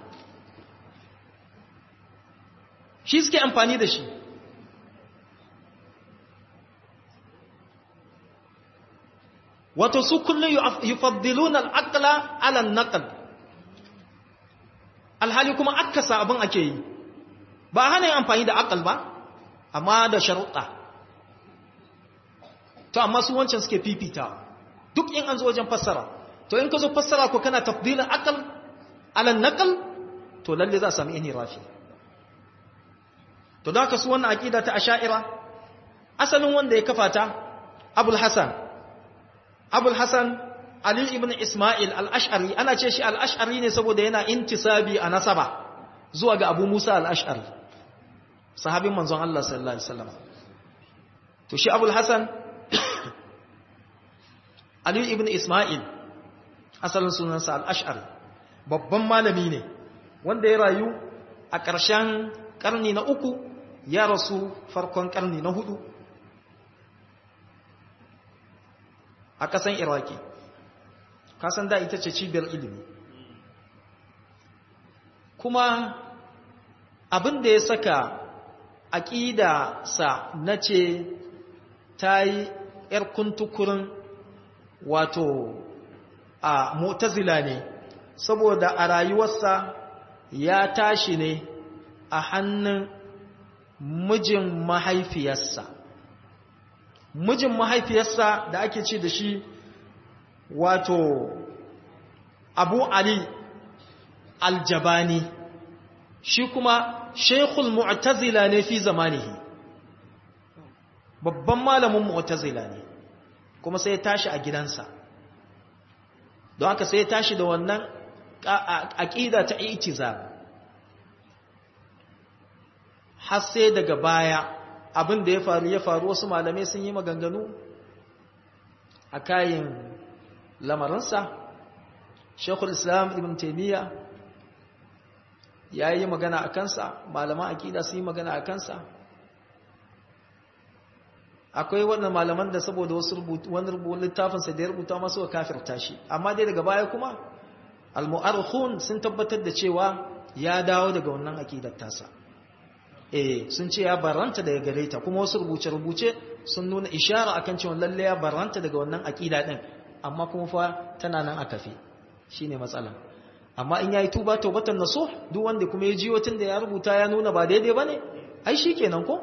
shi suke amfani da shi wato su kullum yufaddiluna al-aqla ala an-naql alhali kuma akasa abin ake yi ba hana yin amfani da aqal ba amma da sharuɗa to amma su wancan suke fifita duk in an zo wajen fassara to in ka zo fassara ko kana tafdilin aqal ala an-naql to lalle za a sami ini rafi to da haka su wannan aqida ta asha'ira asalin wanda ya kafa ta abul hasan abul hasan ali ibn isma'il al-ash'ari ana ce shi al-ash'ari ne saboda yana intisabi a nasaba zuwa ga abu musa al-ash'ari sahabin manzon Allah sallallahu alaihi wasallam to shi abul hasan ali ibn isma'il asalin sunansa al-ash'ari babban malami ne wanda ya rayu a ƙarshen ƙarni na uku ya rasu farkon ƙarni na hudu a ƙasan iraki kasan da ita ce cibiyar ilimi kuma abin da ya saka aƙida sa na ce ta yi ‘yar kuntukurin wato a mutazila ne saboda a rayuwarsa ya tashi ne a hannun mijin mahaifiyarsa mijin mahaifiyarsa da ake ce da shi wato abu ali aljabani shi kuma shekul mu'tazila ne fi zamanihi babban malamin mu'tazila ne kuma sai ya tashi a gidansa don haka sai ya tashi da wannan aƙida ta itizam har sai daga baya abin da ya faru ya faru wasu malamai sun yi maganganu a kayan lamarinsa shekul islam ibn taimiyya ya yi magana a kansa malaman akida sun yi magana a kansa akwai wannan malaman da saboda wasu wani rubutun littafinsa da ya rubuta masu wa kafirta shi amma dai daga baya kuma al-mu'arkhun sun tabbatar da cewa ya dawo daga wannan akidar tasa eh sun ce ya baranta daga gare ta kuma wasu rubuce-rubuce sun nuna ishara akan cewa lalle ya baranta daga wannan akida din amma kuma fa tana nan a kafe shine matsala amma in yayi tuba tawbatan nasuh duk wanda kuma ya jiyo tunda ya rubuta ya nuna ba daidai bane ai shikenan ko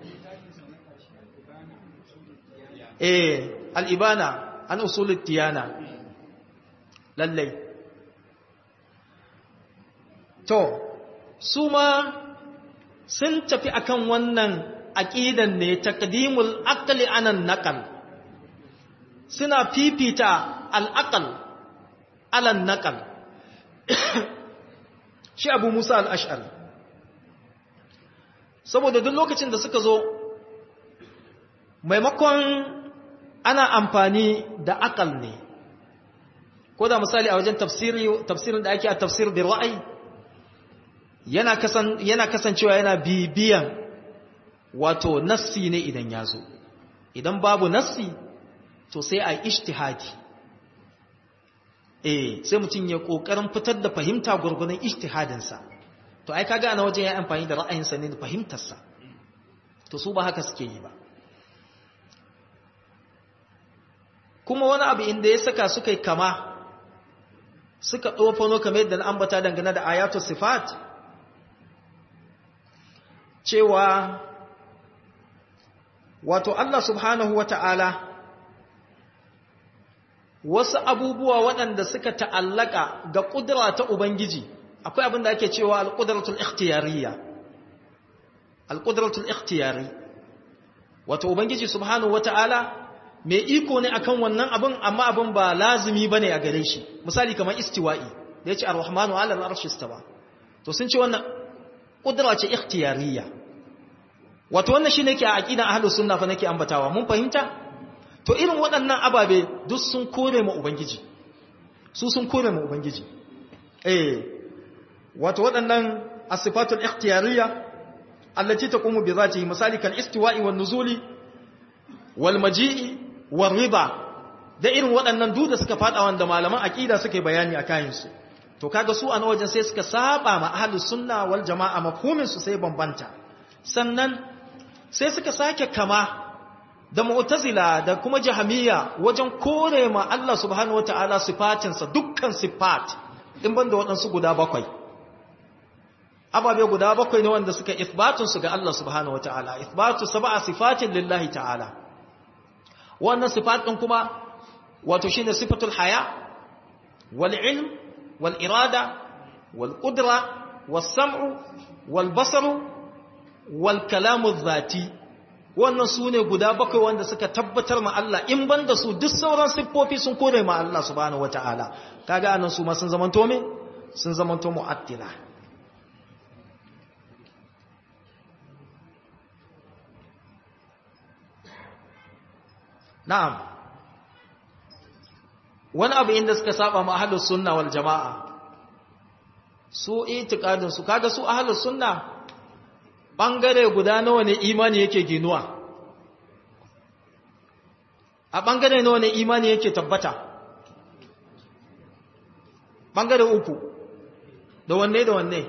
eh al-ibana an usulut tiyana lallai to su ma sun tafi akan wannan aqidan ne taqdimul aqli anan naqal suna fifita al-aql ala naqal shi Abu Musa al-Ash'ari saboda duk lokacin da suka zo maimakon ana amfani da akal ne ko da misali a wajen tafsirin da ake a tafsir da ra'ayi yana kasan yana kasancewa yana bibiyan wato nassi ne idan ya zo idan babu nassi to sai a ijtihadi eh sai mutum ya kokarin fitar da fahimta gurgurun ijtihadinsa to ai kaga ana wajen ya amfani da ra'ayinsa ne da fahimtarsa to su ba haka suke yi ba kuma wani abu inda ya saka suka yi kama suka ɗofano kamar yadda na ambata dangane da ayatu sifat cewa wato Allah subhanahu wa ta'ala wasu abubuwa waɗanda suka ta'allaka ga ƙudura ta Ubangiji akwai abin da ake cewa alƙuduratul ikhtiyariya alƙuduratul ikhtiyari wato Ubangiji subhanahu wa ta'ala mai iko ne akan wannan abin amma abin ba lazimi bane a gare shi misali kamar istiwa'i da yace ar-rahmanu 'ala al-arshi istawa to sun ce wannan kudura ce ikhtiyariyya wato wannan shine ke a aqidan ahlus sunna fa nake ambatawa mun fahimta to irin waɗannan ababe duk sun kore mu ubangiji su sun kore mu ubangiji eh wato waɗannan as-sifatul ikhtiyariyya allati taqumu bi zatihi misali kal istiwa'i wan nuzuli wal maji'i war riba da irin waɗannan duk da suka fada wanda malaman aqida suke bayani a kayan su to kaga su a wajen sai suka saba ma ahlus sunna wal jamaa mafhumin su sai bambanta sannan sai suka sake kama da mu'tazila da kuma jahamiyya wajen kore ma Allah subhanahu wataala sifatinsa dukkan sifat in banda waɗansu guda bakwai ababe guda bakwai ne wanda suka ithbatun su ga Allah subhanahu wataala ithbatu sab'a sifatin lillahi ta'ala wannan sifat din kuma wato shine sifatul haya wal ilm wal irada wal qudra was sam'u wal basaru wal kalamu dhati wannan sune guda bakwai wanda suka tabbatar ma Allah in banda su duk sauran siffofi sun kore ma Allah subhanahu wataala kaga anan su ma sun zamanto me sun zamanto mu'attila na'am wani abu inda suka saba ma ahlus sunna wal jama'a su itikadin su kaga su ahlus sunna bangare guda nawa ne imani yake ginuwa a bangare nawa ne imani yake tabbata bangare uku da wanne da wanne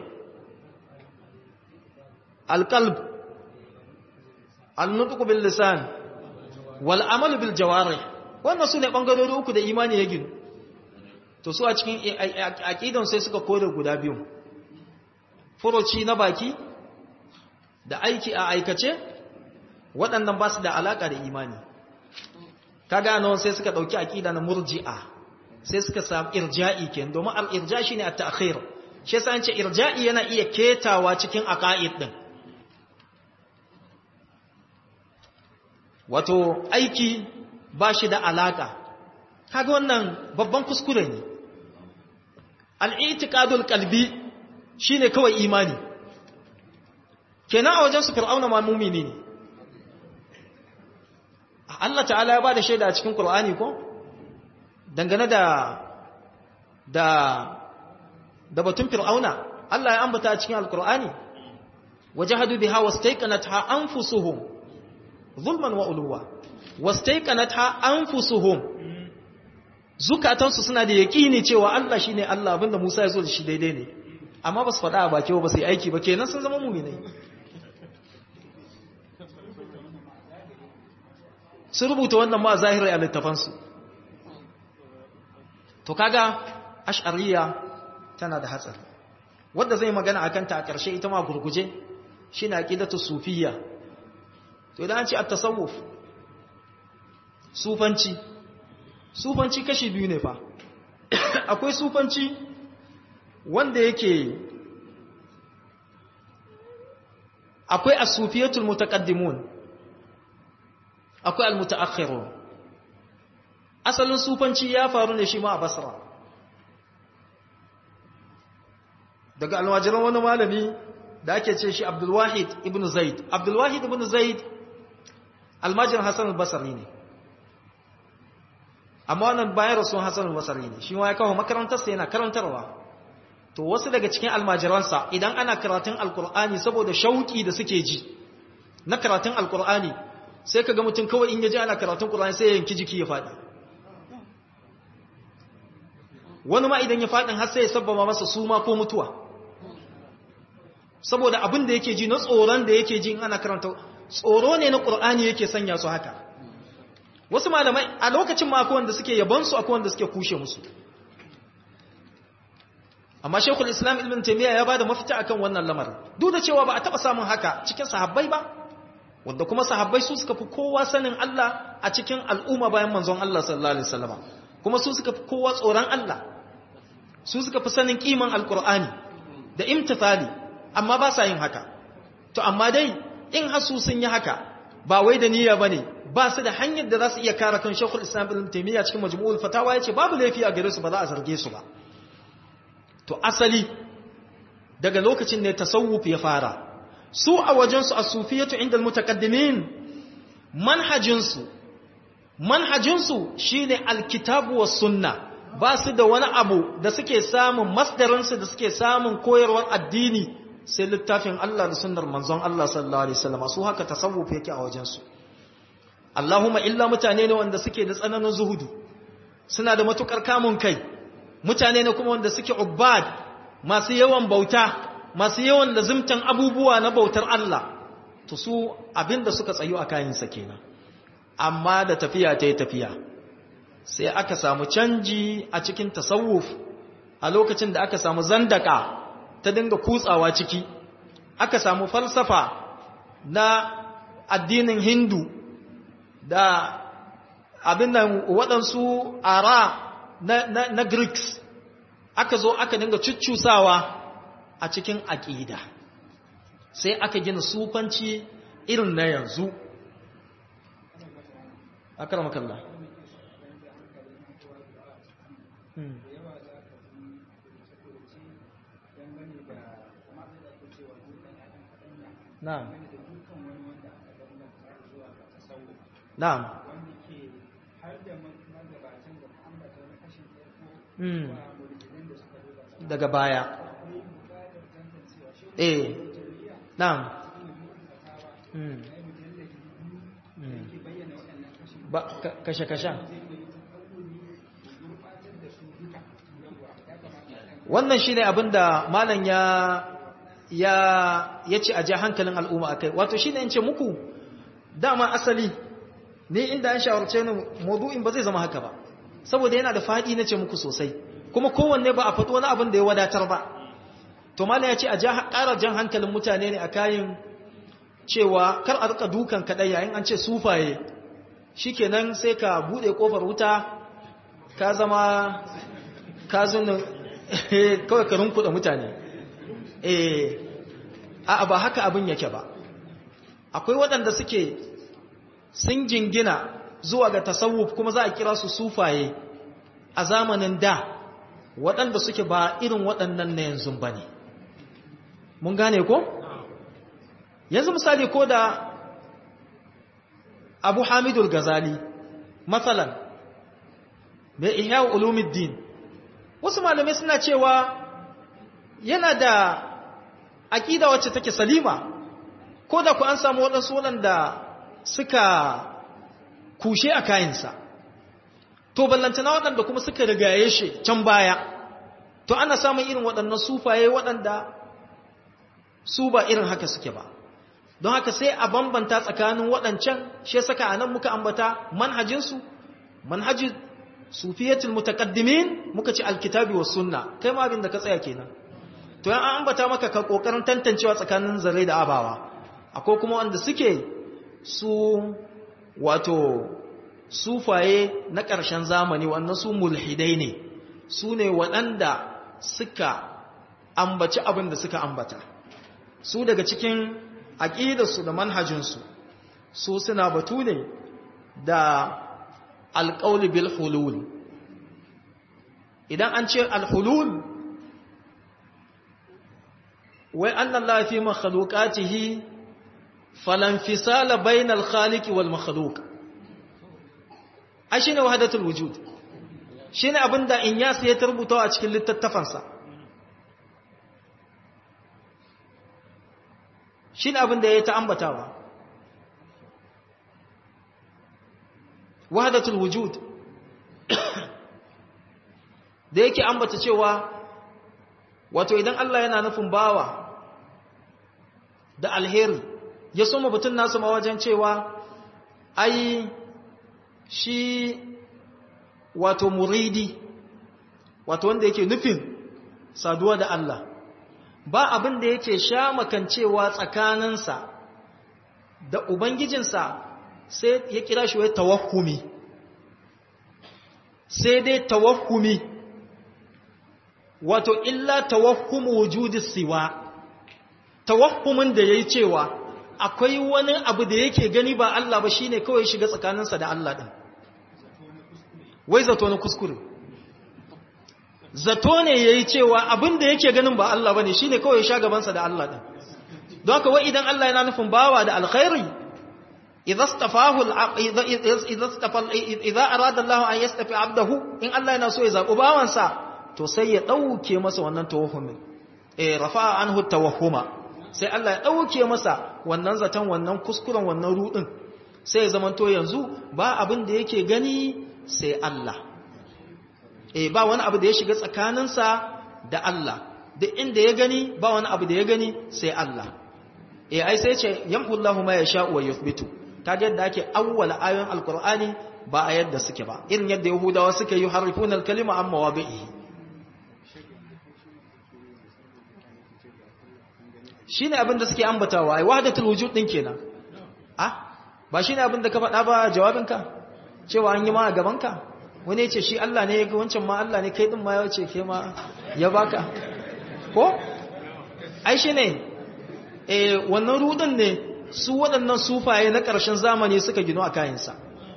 alqalb al-nutq bil lisan wal amal bil jawarih wannan su ne ɓangarori uku da imani ya ginu to su a cikin aƙidan sai suka kore guda biyu furoci na baki da aiki a aikace waɗannan ba su da alaƙa da imani ka gano sai suka ɗauki aƙida na murji'a sai suka samu irja'i ke domin al'irja shi ne a ta'akhir shi yasa an ce irja'i yana iya ketawa cikin aƙa'id ɗin wato aiki ba shi da alaƙa kaga wannan babban kuskure ne al'itikadul kalbi shi ne kawai imani kenan a wajen su fir'auna ma mumini ne Allah ta'ala ya ba da shaida a cikin Kur'ani ko dangane da da da batun fir'auna Allah ya ambata a cikin alkur'ani wajahadu biha wastaiqanatha anfusuhum zulman wa uluwa wastaiqanatha anfusuhum zukatansu suna da yaqini cewa Allah shine Allah abinda Musa ya zo da shi daidai ne amma ba su faɗa a baki ba su yi aiki ba kenan sun zama mu'minai sun rubuta wannan ma zahirai a littafansu to kaga ash'ariya tana da hatsari wadda zai magana akan ta a ƙarshe ita ma gurguje shine aqidatu sufiyya to idan an ce at-tasawuf sufanci sufanci kashi biyu ne fa akwai sufanci wanda yake akwai as-sufiyatul mutaqaddimun akwai al-mutaakhirun asalin sufanci ya faru ne shi ma a basra daga alwajiran wani malami da ake ce shi abdulwahid ibn zaid abdulwahid ibn zaid almajin hassan al-basri ne amma wannan bayan rasuwan hassan al-basri ne shi ma ya kawo makarantarsa yana karantarwa to wasu daga cikin almajiransa idan ana karatun alkur'ani saboda shauki da suke ji na karatun alkur'ani sai ka ga mutum kawai in ya ji ana karatun kur'ani sai ya yanki jiki ya faɗi wani ma idan ya faɗin har sai ya sabbama masa suma ko mutuwa saboda abin da yake ji na tsoron da yake ji in ana karanta tsoro ne na ƙur'ani yake sanya su haka wasu malamai a lokacin ma akwai wanda suke yabansu akwai wanda suke kushe musu amma shekul islam ibn taimiyya ya bada mafita akan wannan lamarin duk da cewa ba a taɓa samun haka cikin sahabbai ba wanda kuma sahabbai su suka fi kowa sanin Allah a cikin al'umma bayan manzon Allah sallallahu alaihi wasallam kuma su suka fi kowa tsoron Allah su suka fi sanin kiman alkur'ani da imtithali amma ba sa yin haka to amma dai in hasu sun yi haka ba wai da niyya bane ba su da hanyar da za su iya kare kan Sheikhul Islam Ibn Taymiyyah cikin Majmu'ul Fatawa yace babu laifi a gare su ba za a zarge su ba to asali daga lokacin ne tasawuf ya fara su a wajen su as-sufiyatu inda al-mutaqaddimin manhajin su manhajin su shine al-kitabu was sunnah ba su da wani abu da suke samun masdarinsu da suke samun koyarwar addini sai littafin Allah da sunnar manzon Allah sallallahu alaihi wasallam su haka tasawuf yake a wajensu Allahumma illa mutane ne wanda suke da tsananin zuhudu suna da matukar kamun kai mutane ne kuma wanda suke ubbad masu yawan bauta masu yawan lazimtan abubuwa na bautar Allah to su abinda suka tsayo a kayansa kenan amma da tafiya ta yi tafiya sai aka samu canji a cikin tasawuf a lokacin da aka samu zandaka ta dinga kutsawa ciki aka samu falsafa na addinin hindu da abin nan waɗansu ara na, na, na greeks aka zo aka dinga cuccusawa a cikin aƙida sai aka gina sufanci irin na yanzu akaramakallah Na'am. Na'am. Daga baya. Eh. Na'am. Ba kashe-kashen. Wannan shi ne abin da malam ya ya ya ce a ja hankalin al'umma a kai wato shi ne in ce muku dama asali ne inda an shawarce ni maudu'in ba zai zama haka ba saboda yana da faɗi na ce muku sosai kuma kowanne ba a faɗo wani abin da ya wadatar ba to mala ya ce a ja ƙara jan hankalin mutane ne a kayan cewa kar a rika dukan kaɗai yayin an ce sufaye shikenan sai ka buɗe ƙofar wuta ka zama ka zuna kawai ka rinkuɗa mutane eh a ba haka abin yake ba akwai waɗanda suke sun jingina zuwa ga tasawuf kuma za a kira su sufaye a zamanin da waɗanda suke ba irin waɗannan na yanzu ba ne mun gane ko? yanzu misali ko da abu hamidul gazali matsalan mai ihya ulumiddin wasu malamai suna cewa yana da aƙida wacce take salima ko da ku an samu waɗansu waɗanda suka kushe a kayansa to ballantana waɗanda kuma suka rigaye shi can baya to ana samun irin waɗannan sufaye waɗanda su ba irin haka suke ba don haka sai a bambanta tsakanin waɗancan shi saka a nan muka ambata manhajinsu manhajin sufiyatul mutaqaddimin muka ci alkitabi was sunna kai ma abin da ka tsaya kenan to yan an ambata maka ka kokarin tantancewa tsakanin zare da abawa akwai kuma wanda suke su wato sufaye na ƙarshen zamani wannan su mulhidai ne su ne waɗanda suka ambaci abin da suka ambata su daga cikin aƙidarsu da manhajinsu su suna batu ne da alƙauli bil hulul idan an ce alhulul wai annan lafi makhalukatihi falanfisala bainal khaliki wal makhaluk ai shine wahdatul wujud shine abinda Inyas ya tarbuta a cikin littattafansa shine abinda ya ta ambatawa wahdatul wujud da yake ambata cewa wato idan Allah yana nufin bawa da alheri ya soma batun nasu ma wajen cewa ai shi wato muridi wato wanda yake nufin saduwa da Allah ba abin da yake sha makancewa tsakaninsa da ubangijinsa sai ya kira shi wai tawahumi sai dai tawahumi wato illa tawahumu wujudi siwa tawahumin da yayi cewa akwai wani abu da yake gani ba Allah ba shine kawai shiga tsakaninsa da Allah din wai zato na kuskure zato ne yayi cewa abin da yake ganin ba Allah bane shine kawai sha gabansa da Allah din don haka wai idan Allah yana nufin bawa da alkhairi idza istafahu idza istafa idza arada Allah an yastafi abdahu in Allah yana so ya zabi bawansa to sai ya dauke masa wannan tawahhumin eh rafa'a anhu tawahhuma sai Allah ya dauke masa wannan zaton wannan kuskuren wannan rudin sai ya zamanto yanzu ba abin da yake gani sai Allah eh ba wani abu da ya shiga tsakaninsa da Allah duk inda ya gani ba wani abu da ya gani sai Allah eh ai sai ce yamhullahu ma yasha wa yuthbitu kaga yadda ake awwala ayoyin alqur'ani ba a yadda suke ba irin yadda yahudawa suke yi harifuna alkalima amma wabi'i shine abin da suke ambatawa ai wahdatul wujud din kenan ah ba shine abin da ka faɗa ba jawabinka cewa an yi ma a gabanka wani ya ce shi Allah ne ya ga wancan ma Allah ne kai din ma ya ce ke ma ya baka ko ai shi ne eh wannan rudin ne su waɗannan sufaye na ƙarshen zamani suka gino a kayansa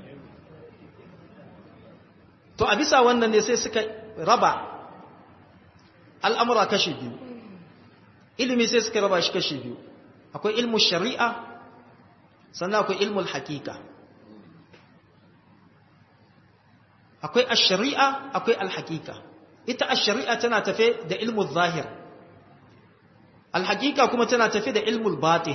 to a bisa wannan ne sai suka raba al'amura kashi biyu ilimi sai suka raba shi kashi biyu akwai ilmu shari'a sannan akwai ilmul hakika akwai ash-shari'a akwai al-hakika ita ash-shari'a tana tafe da ilmul zahir al-hakika kuma tana tafe da ilmul batin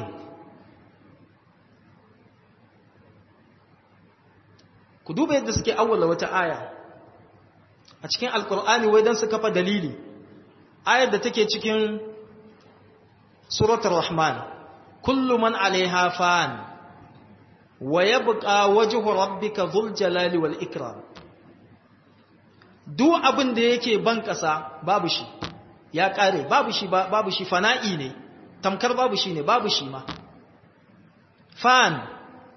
ku duba yadda suke awwala wata aya a cikin alkur'ani wai dan su kafa dalili ayar da take cikin suratul rahman kullu man alaiha fan wa yabqa wajhu rabbika dhul jalali wal ikram duk abin da yake ban ƙasa babu shi ya ƙare babu shi babu shi fana'i ne tamkar babu shi ne babu shi ma fan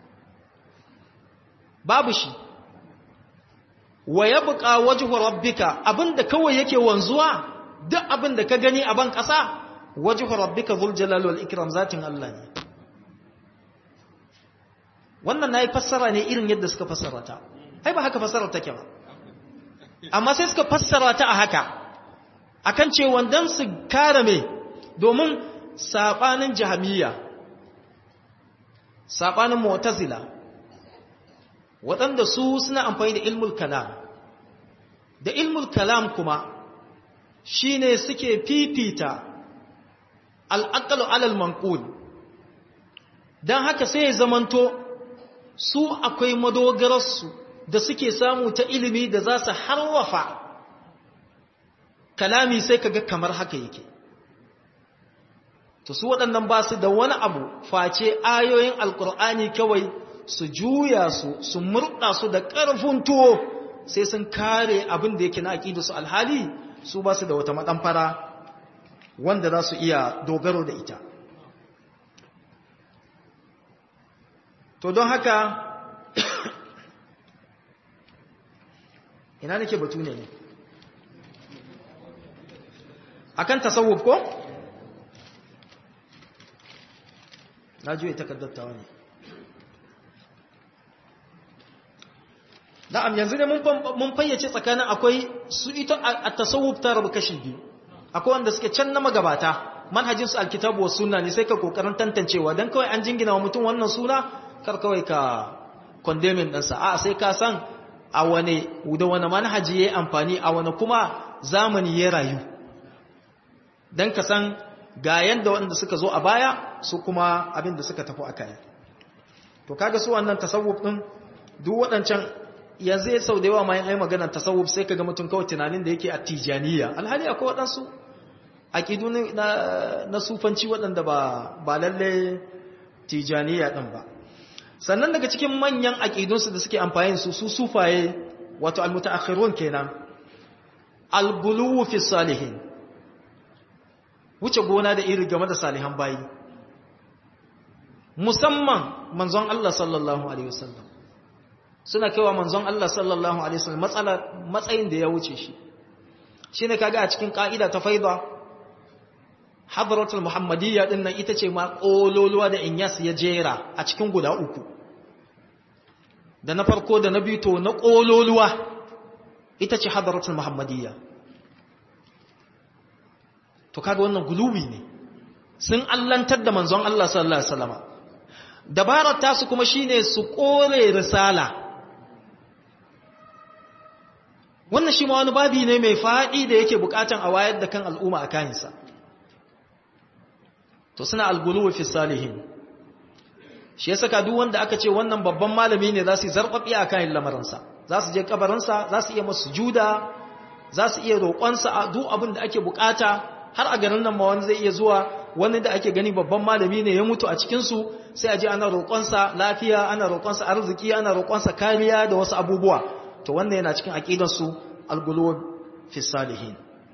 babu shi wa yabqa wajhu rabbika abinda kawai yake wanzuwa duk abinda ka gani a ban ƙasa wajhu rabbika dhul jalali wal ikram zatin Allah ne wannan nayi fassara ne irin yadda suka fassara ta ai ba haka fassarar take ba amma sai suka fassara ta a haka akan ce wandan su kare me domin sabanin jahamiyya sabanin mu'tazila waɗanda su suna amfani da ilmul kalam da ilmul kalam kuma shine suke fifita al'aqlu alal manqul dan haka sai ya zamanto su akwai madogararsu da suke samu ta ilimi da za su harwafa kalami sai kaga kamar haka yake to su waɗannan ba su da wani abu face ayoyin alkur'ani kawai su juya su su murɗa su da ƙarfin tuwo sai sun kare abin da yake na aƙidu su alhali su ba su da wata maɗamfara wanda za su iya dogaro da ita to don haka ina nake batu ne akan tasawuf ko na juye takaddattawa ne na'am yanzu ne mun fayyace tsakanin akwai su ita a tasawuf ta rabu kashi biyu akwai wanda suke can na magabata manhajinsu alkitabu wa sunna ne sai ka kokarin tantancewa don kawai an jingina wa mutum wannan suna kar kawai ka kondemin ɗansa a sai ka san a wane da wane manhaji ya yi amfani a wane kuma zamani ya rayu don ka san ga yadda waɗanda suka zo a baya su kuma abin da suka tafi a kai to kaga su wannan tasawuf ɗin duk waɗancan yanzu ya sau da yawa mayan ai magana tasawuf sai ka ga mutum kawai tunanin da yake a tijaniya alhali akwai waɗansu aƙidu na sufanci waɗanda ba lalle tijaniya ɗin ba sannan daga cikin manyan aƙidunsu da suke amfani su su sufaye wato almutaakhirun kenan albuluwu fi salihin wuce gona da iri game da salihan bayi musamman manzon Allah sallallahu alaihi wasallam suna kaiwa manzon Allah sallallahu alaihi wasallam matsala matsayin da ya wuce shi shine kaga a cikin ka'ida ta faida hadratul muhammadiyya din nan ita ce ma kololuwa da inyas ya jera a cikin guda uku da na farko da na biyu to na kololuwa ita ce hadratul muhammadiyya to kaga wannan guluwi ne sun allantar da manzon Allah sallallahu alaihi wasallam dabarar tasu kuma shine su kore risala wannan shi ma wani babi ne mai faɗi da yake bukatan a wayar da kan al'umma a kayansa to suna alguluwa fi salihin shi ya saka duk wanda aka ce wannan babban malami ne za su yi zarɓaɓi a kayan lamarinsa za su je kabarinsa za su iya masu juda za su iya roƙonsa a duk abin da ake bukata har a garin nan ma wani zai iya zuwa wani da ake gani babban malami ne ya mutu a cikinsu sai a je ana roƙonsa lafiya ana roƙonsa arziki ana roƙonsa kariya da wasu abubuwa to wannan yana cikin aƙidarsu alguluwa fi salihin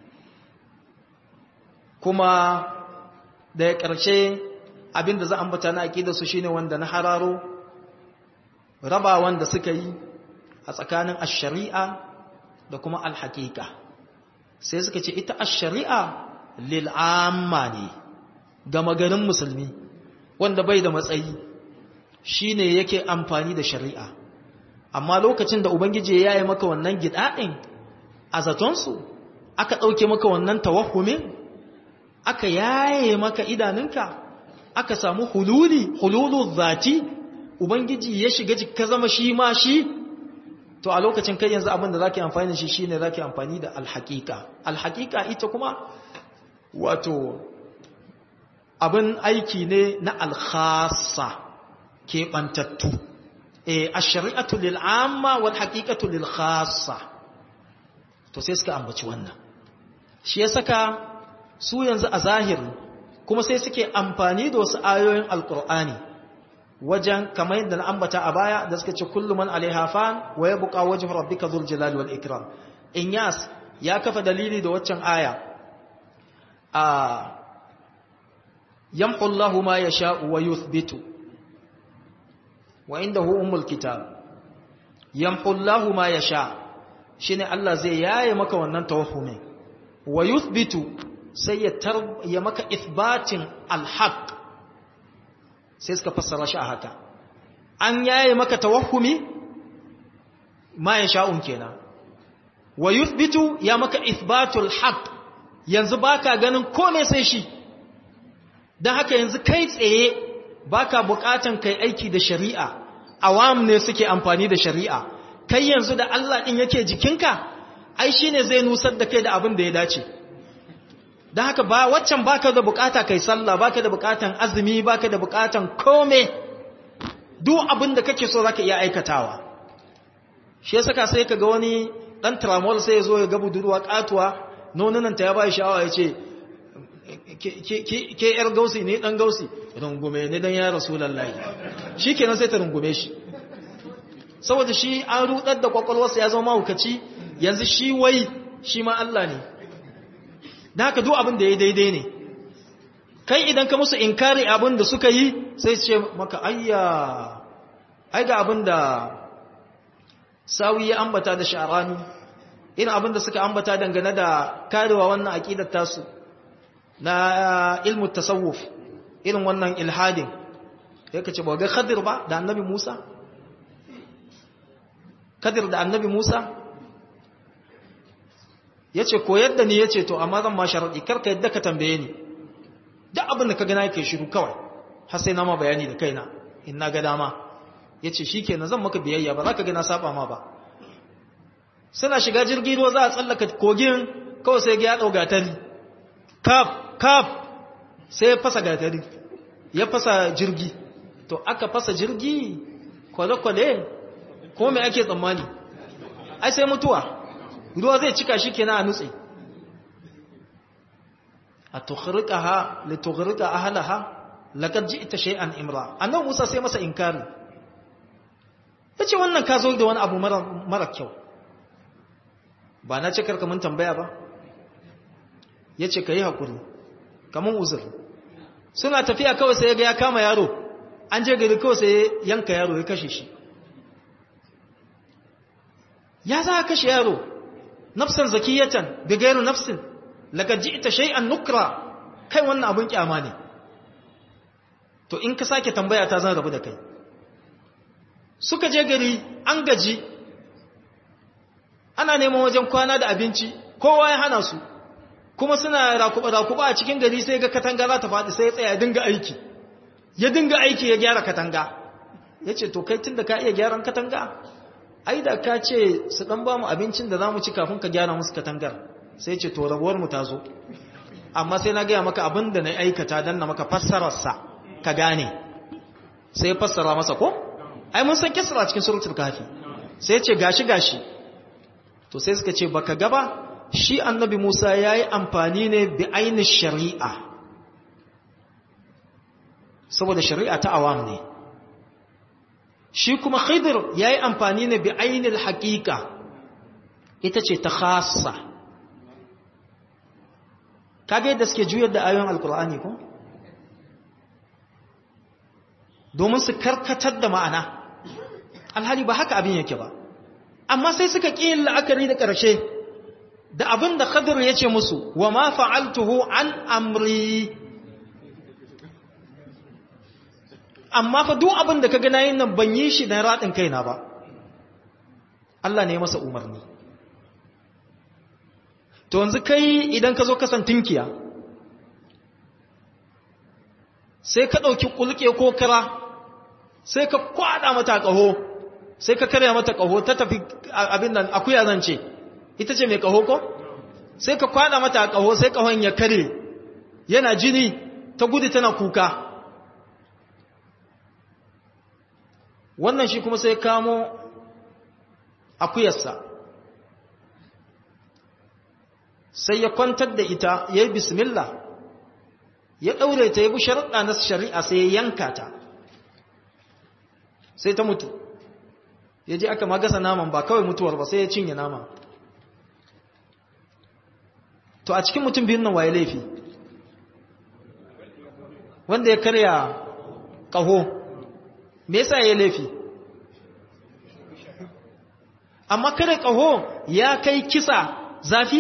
kuma da ya ƙarshe abinda za a ambata na aƙidarsu shine wanda na hararo raba wanda suka yi a tsakanin ash-shari'a da kuma al-haqiqa sai suka ce ita ash-shari'a lil amma ne ga maganin musulmi wanda bai da matsayi shine yake amfani da shari'a amma lokacin da ubangiji ya yi maka wannan gida'in a zatonsu aka ɗauke maka wannan tawahumin aka yaye maka idanunka aka samu hululi hululu zati ubangiji ya shiga ka zama shi ma shi to a lokacin kai yanzu abin da zaka yi amfani da shi shine zaka yi amfani da alhaqiqa alhaqiqa ita kuma wato abin aiki ne na alkhassa keɓantattu eh ash-shari'atu lil amma wal haqiqatu lil khassa to sai suka ambaci wannan shi ya saka su yanzu a zahiri kuma sai suke amfani da wasu ayoyin alkur'ani wajen kamar yadda na ambata a baya da suka ce kullum man alaiha fan wa yabqa wajhu rabbika dhul jalali wal ikram inyas ya kafa dalili da waccan aya a yamhu Allahu ma yasha'u wa yuthbitu wa indahu ummul kitab yamhu Allahu ma yasha shine Allah zai yaye maka wannan tawahhumin wa yuthbitu sai ya tar ya maka ithbatin alhaq sai suka fassara shi a haka an yaye maka tawahhumi ma yasha'un kenan wa yuthbitu ya maka ithbatul haqq yanzu baka ganin komai sai shi dan haka yanzu kai tsaye baka bukatan kai aiki da shari'a awam ne suke amfani da shari'a kai yanzu da Allah din yake jikinka ai shine zai nusar da kai da abin da ya dace dan haka ba waccan baka da bukata kai sallah baka da bukatan azumi baka da bukatan kome duk abin da kake so zaka iya aikatawa shi yasa sai kaga wani dan tramol sai ya zo ya ga budurwa katuwa nonunanta ya bai sha'awa ya ce ke yar gausi ne dan gausi rungume ne dan ya rasulullahi shikenan sai ta rungume shi saboda shi an rudar da kwakwalwarsa ya zama mahaukaci yanzu shi wai shi ma Allah ne da haka duk abin da ya daidai ne kai idan ka musu inkari abin da suka yi sai ce maka ayya ai ga abin da sawi ya ambata da sha'arani irin abin da suka ambata dangane da karewa wannan aqidar tasu na ilmu tasawuf irin wannan ilhadin yake ce ba ga khadir ba da annabi Musa kadir da annabi Musa yace koyar da ni yace to amma zan ma sharadi karka yadda ka tambaye ni duk abin da ka gana yake shiru kawai har sai na ma bayani da kaina in na ga dama yace shikenan zan maka biyayya ba za ka ga na saba ma ba suna shiga jirgi ruwa za a tsallaka kogin kawai sai ga ya dau gatari kaf kaf sai ya fasa gatari ya fasa jirgi to aka fasa jirgi kwale-kwale ko mai ake tsammani ai sai mutuwa ruwa zai cika shi kenan a nutse a tukhrika ha li tukhrika ahlaha laqad ji'ta shay'an imra annabi Musa sai masa inkari yace wannan ka zo da wani abu mara mara kyau ba na ce karka mun tambaya ba yace kai hakuri kaman uzur suna tafiya kawai sai ga ya kama yaro an je gari kawai sai yanka yaro ya kashe shi ya za ka kashe yaro nafsan zakiyatan bi gairu nafsin laqad ji'ta shay'an nukra kai wannan abun kyama ne to in ka sake tambaya ta zan rabu da kai suka je gari an gaji ana neman wajen kwana da abinci kowa ya hana su kuma suna rakuba-rakuba a cikin gari sai ga katanga za ta faɗi sai ya tsaya ya dinga aiki ya dinga aiki ya gyara katanga ya ce to kai tun da ka iya gyaran katanga ai da ka ce su ɗan ba mu abincin da za mu ci kafin ka gyara musu katangar sai ce to rabuwar mu ta zo amma sai na gaya maka abin da na aikata don na maka fassararsa ka gane sai ya fassara masa ko ai mun san kisra cikin suratul kafi sai ya ce gashi gashi to sai suka ce baka gaba shi annabi Musa ya yi amfani ne bi ainihin shari'a saboda shari'a ta awam ne shi kuma khidir ya yi amfani ne bi ainihin haƙiƙa ita ce ta khasa kage yadda suke juyar da ayoyin alkur'ani ko domin su karkatar da ma'ana alhali ba haka abin yake ba amma sai suka ƙi yin la'akari da ƙarshe da abin da Khadir ya ce musu wa ma fa'altuhu an amri amma fa duk abin da ka gana yin nan ban yi shi na raɗin kaina ba Allah ne masa umarni to yanzu kai idan ka zo kasan tinkiya sai ka ɗauki ƙulƙe ko kara sai ka kwaɗa mata ƙaho sai ka karya mata ƙaho ta tafi abin nan akuya zan ce ita ce mai ƙaho ko sai ka kwada mata ƙaho sai ƙahon ya kare yana jini ta gudu tana kuka wannan shi kuma sai kamo akuyarsa sai ya kwantar da ita ya yi bismillah ya ɗaure ta ya bi sharaɗa na shari'a sai ya yanka ta sai ta mutu ya je aka magasa naman ba kawai mutuwar ba sai ya cinye nama to a cikin mutum biyun nan waye laifi wanda ya karya ƙaho me yasa ya laifi amma kare ƙaho ya kai kisa zafi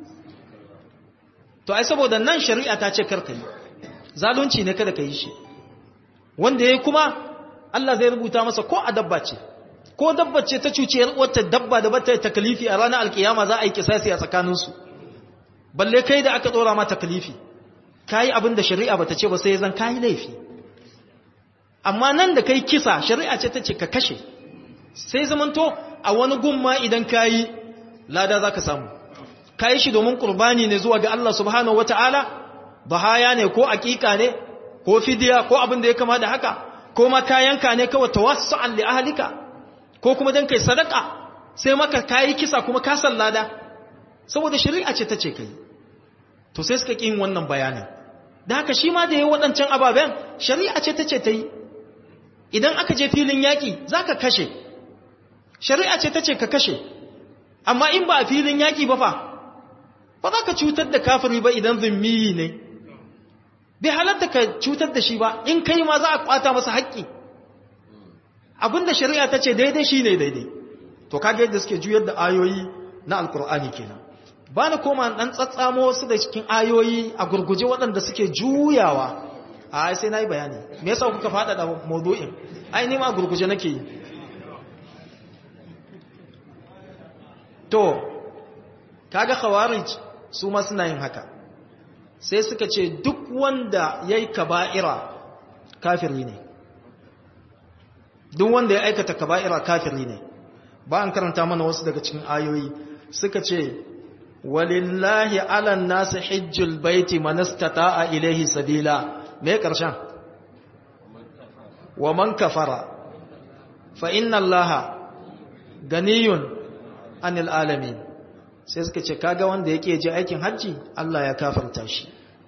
to ai saboda nan shari'a ta ce karka yi zalunci ne kada ka yi shi wanda ya kuma Allah zai rubuta masa ko a dabba ce ko dabba ce ta cuciyar wata dabba da bata takalifi a ranar alkiyama za a yi kisasi a tsakaninsu balle kai da aka tsora ma takalifi kayi abin da shari'a bata ce ba sai zan kayi laifi amma nan da kai kisa shari'a ce ta ce ka kashe sai zamanto a wani gumma idan kayi lada zaka samu kayi shi domin qurbani ne zuwa ga Allah subhanahu wataala bahaya ne ko aqiqa ne ko fidiya ko abin da ya kama da haka ko ma kayanka ne kawai tawassu'an li ahlika ko kuma dan kai sadaka sai maka kayi kisa kuma ka sallada saboda shari'a ce ta ce kai to sai suka kin wannan bayanin da haka shi ma da yayi waɗancan ababen shari'a ce ta ce ta yi idan aka je filin yaƙi zaka kashe shari'a ce ta ce ka kashe amma in ba a filin yaƙi ba fa ba za ka cutar da kafiri ba idan zummiyi ne bai halatta ka cutar da shi ba in kai ma za a kwata masa haƙƙi abinda shari'a ta ce daidai shi ne daidai to kaga yadda suke juyar da ayoyi na alkur'ani kenan ba na koma ɗan tsatsamo wasu da cikin ayoyi a gurguje waɗanda suke juyawa a sai na yi bayani me yasa kuka faɗa da maudu'in ai nima a gurguje nake yi to kaga khawarij su ma suna yin haka sai suka ce duk wanda yayi kaba'ira kafiri ne duk wanda ya aikata kaba'ira kafiri ne ba an karanta mana wasu daga cikin ayoyi suka ce walillahi ala nasi hijjul baiti man istata'a ilayhi sabila me karshen wa man kafara fa inna allaha ganiyun anil alamin sai suka ce kaga wanda yake je aikin hajji Allah ya kafarta shi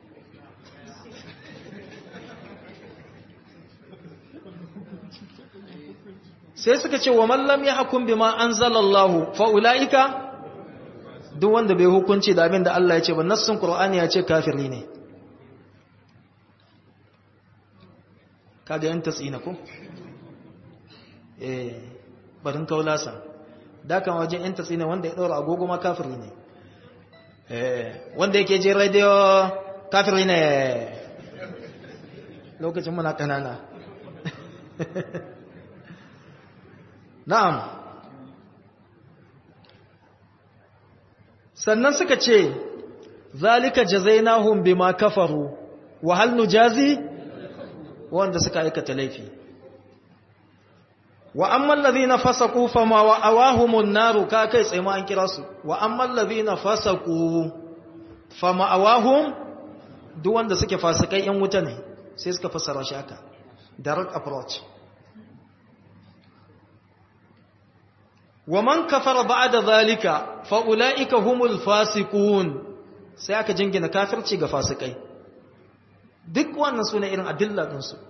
sai suka ce wa mallam ya hakun bima anzalallahu fa ulaika duk wanda bai hukunci da abin da Allah ya ce ba nassin qur'ani ya ce kafiri ne kaga yan tasina ko eh barin kaulasa da kan wajen yan tasina wanda ya daura agogo ma kafiri ne eh wanda yake je radio kafiri ne lokacin muna kanana na'am sannan suka ce zalika jazainahum bima kafaru wa hal nujazi wanda suka aikata laifi wa amman ladhina fasaqu fama wa awahumun naru ka kai tsaye ma an kira su wa amman ladhina fasaqu fama awahum duk wanda suke fasikai yan wuta ne sai suka fassara shi haka direct approach wa man kafara ba'da zalika fa ulaika humul fasiqun sai aka jingina kafirci ga fasikai duk wannan sune irin adilla din su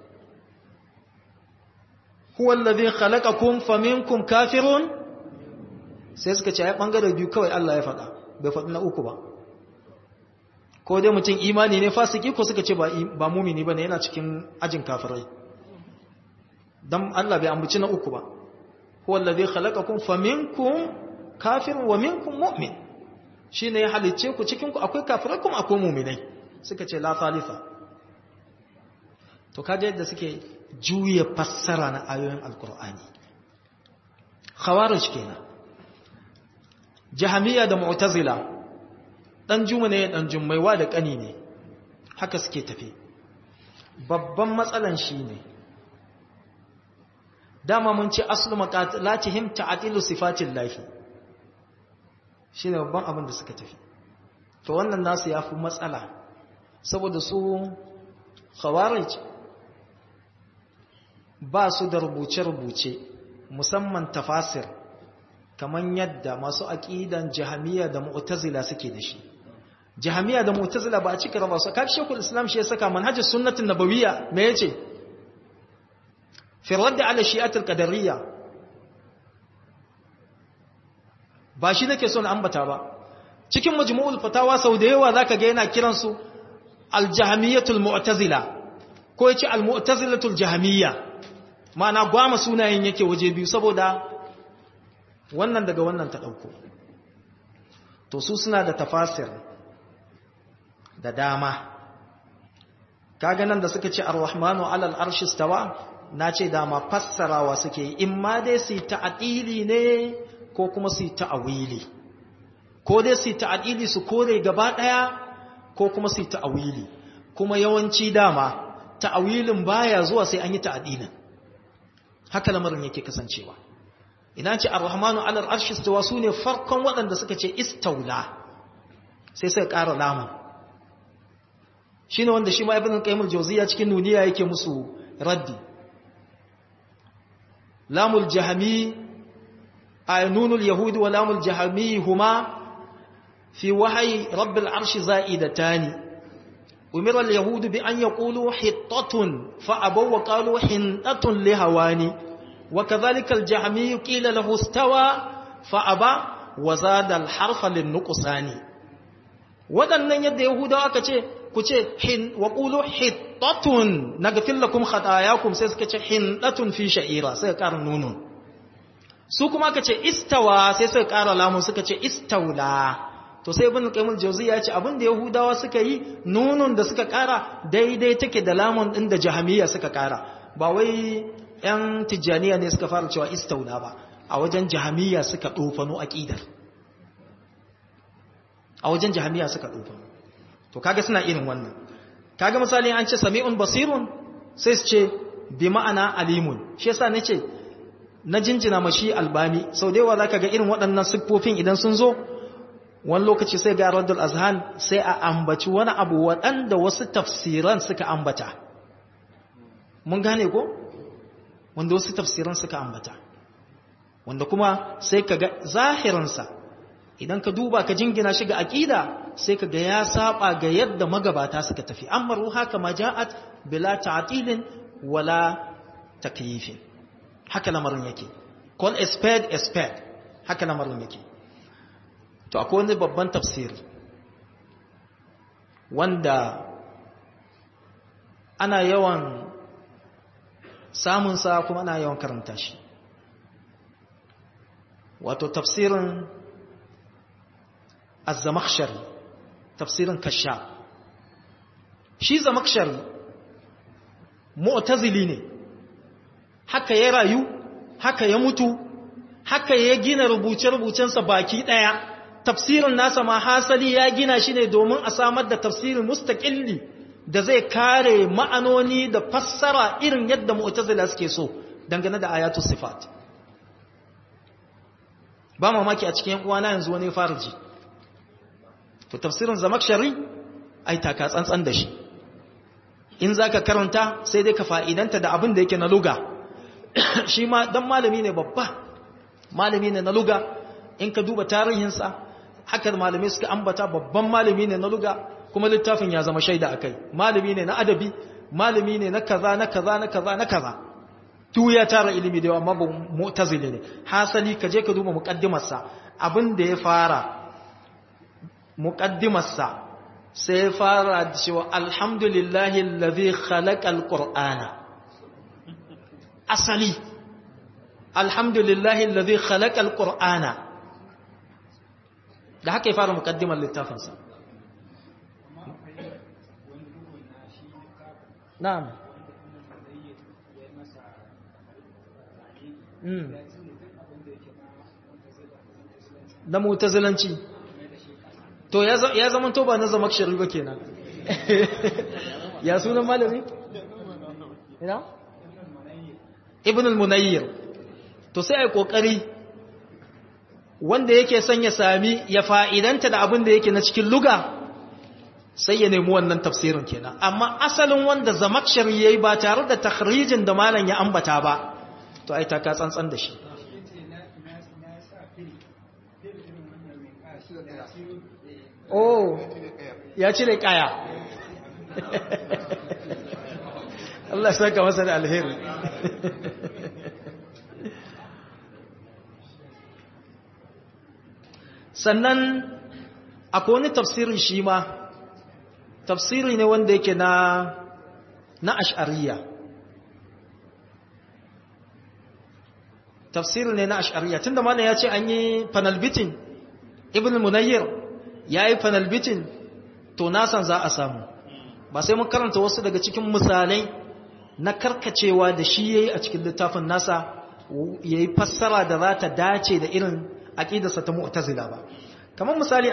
huwa alladhi khalaqakum faminkum kafirun sai suka ce ai bangare biyu kawai Allah ya faɗa bai faɗi na uku ba ko dai mutum imani ne fasiki ko suka ce ba ba mumini bane yana cikin ajin kafirai dan Allah bai ambaci na uku ba huwa alladhi khalaqakum faminkum kafir wa minkum mu'min shine ya halice ku cikin ku akwai kafirai kuma akwai mu'minai suka ce la thalitha to kaje yadda suke juye fassara na ayoyin alqur'ani khawarij kenan jahamiya da mu'tazila dan juma ne dan jummaiwa da kani ne haka suke tafi babban matsalan shine ne dama mun ce aslu maqalatihim ta'tilu sifatil lahi shine babban abin da suka tafi to wannan nasu yafi matsala saboda su khawarij ba su da rubuce-rubuce musamman tafasir kaman yadda masu aqidan jahamiya da mu'tazila suke da shi jahamiya da mu'tazila ba a cika raba su kafi shekul islam shi ya saka manhajus sunnatin nabawiyya me yace في الرد على الشيئة القدرية ba shi nake son ambata ba cikin majmu'ul fatawa sau da yawa zaka ga yana kiran su al-jahmiyatul mu'tazila ko yace al-mu'tazilatul jahmiyya ma'ana gwama sunayen yake waje biyu saboda wannan daga wannan ta dauko to su suna da tafasir da dama kaga nan da suka ce ar-rahmanu 'ala al-arshi istawa na ce dama fassarawa suke yi in ma dai su ta'adili ne ko kuma su ta'awili ko dai su ta'adili su kore gaba ɗaya ko kuma su ta'awili kuma yawanci dama ta'awilin baya zuwa sai an yi ta'adilin haka lamarin yake kasancewa ina ce ar-rahmanu alal arshi istawa sune farkon waɗanda suka ce istaula sai sai ƙara lamun shine wanda shi ma ibn qayyim al-jawziyya cikin nuniya yake musu raddi لام الجهمي نون اليهود ولام الجهمي هما في وحي رب العرش زائدتان أمر اليهود بأن يقولوا حطة فأبوا وقالوا حنطة لهواني wa kadhalika al-jahmi qila lahu istawa fa aba wa zada al-harfa lin-nuqsani wadannan yadda yahudawa aka ce ku ce hin wa qulu hittatun naghfir lakum khatayakum sai suka ce hindatun fi sha'ira sai ka ƙara nunun su kuma aka ce istawa sai suka ƙara lamun suka ce istaula to sai ibn qayyim jawzi ya ce abin da yahudawa suka yi nunun da suka ƙara daidai take da lamun din da jahamiyya suka ƙara ba wai yan tijjaniya ne suka fara cewa istaula ba a wajen jahamiyya suka dofano aqidar a wajen jahamiyya suka dofano to kaga suna irin wannan kaga misali an ce sami'un basirun sai su ce bi ma'ana alimun shi yasa nace na jinjina mashi albani sau da yawa zaka ga irin waɗannan siffofin idan sun zo wani lokaci sai ga raddul azhan sai a ambaci wani abu waɗanda wasu tafsiran suka ambata mun gane ko wanda wasu tafsiran suka ambata wanda kuma sai ka ga zahirinsa idan ka duba ka jingina shi ga aƙida sai ka ga ya saba ga yadda magabata suka tafi amma ruha kama ja'at bila ta'tilin wala takyifin haka lamarin yake call a spade a spade haka lamarin yake to akwai wani babban tafsiri wanda ana yawan samunsa kuma ana yawan karanta shi wato tafsirin az-zamakhshari tafsirin kashaf shi zamakhshari mu'tazili ne haka ya rayu haka ya mutu haka ya gina rubuce-rubucensa baki daya tafsirin nasa ma hasali ya gina shi ne domin a samar da tafsirin mustaqilli da zai kare ma'anoni da fassara irin yadda mu'tazila suke so dangane da ayatu sifat ba mamaki a cikin uwana yanzu wani farji to tafsirin zamakshari ai taka tsantsan da shi in zaka karanta sai dai ka fa'idanta da abin da yake na luga shi ma dan malami ne babba malami ne na luga in ka duba tarihinsa haka malamai suka ambata babban malami ne na luga kuma littafin ya zama shaida akai malami ne na adabi malami ne na kaza na kaza na kaza na kaza tu ya tara ilimi da yawa amma ba mu'tazili ne hasali ka je ka duba muqaddimarsa abin da ya fara muqaddimarsa sai ya fara da cewa alhamdulillahi allazi khalaqa alqur'ana asali alhamdulillahi allazi khalaqa alqur'ana da haka ya fara muqaddimar littafinsa na'am na mutazilanci to ya zama to ba na zama shari ba kenan ya sunan malami? ina? ibn al-munayyir to sai ai kokari wanda yake son ya sami ya fa'idanta da abin da yake na cikin luga sai ya nemi wannan tafsirin kenan amma asalin wanda zamakshar yayi ba tare da takhrijin da malam ya ambata ba to ai ta ka tsantsan da shi oh ya cire kaya Allah saka masa da alheri sannan akwai wani tafsirin shi ma tafsiri ne wanda yake na na ash'ariya tafsiri ne na ash'ariya tunda malam ya ce an yi panelbitin ibn munayyir ya yi panelbitin to nasan za a samu ba sai mun karanta wasu daga cikin misalai na karkacewa da shi ya yi a cikin littafin nasa ya yi fassara da za ta dace da irin aƙidarsa ta mu'tazila ba kamar misali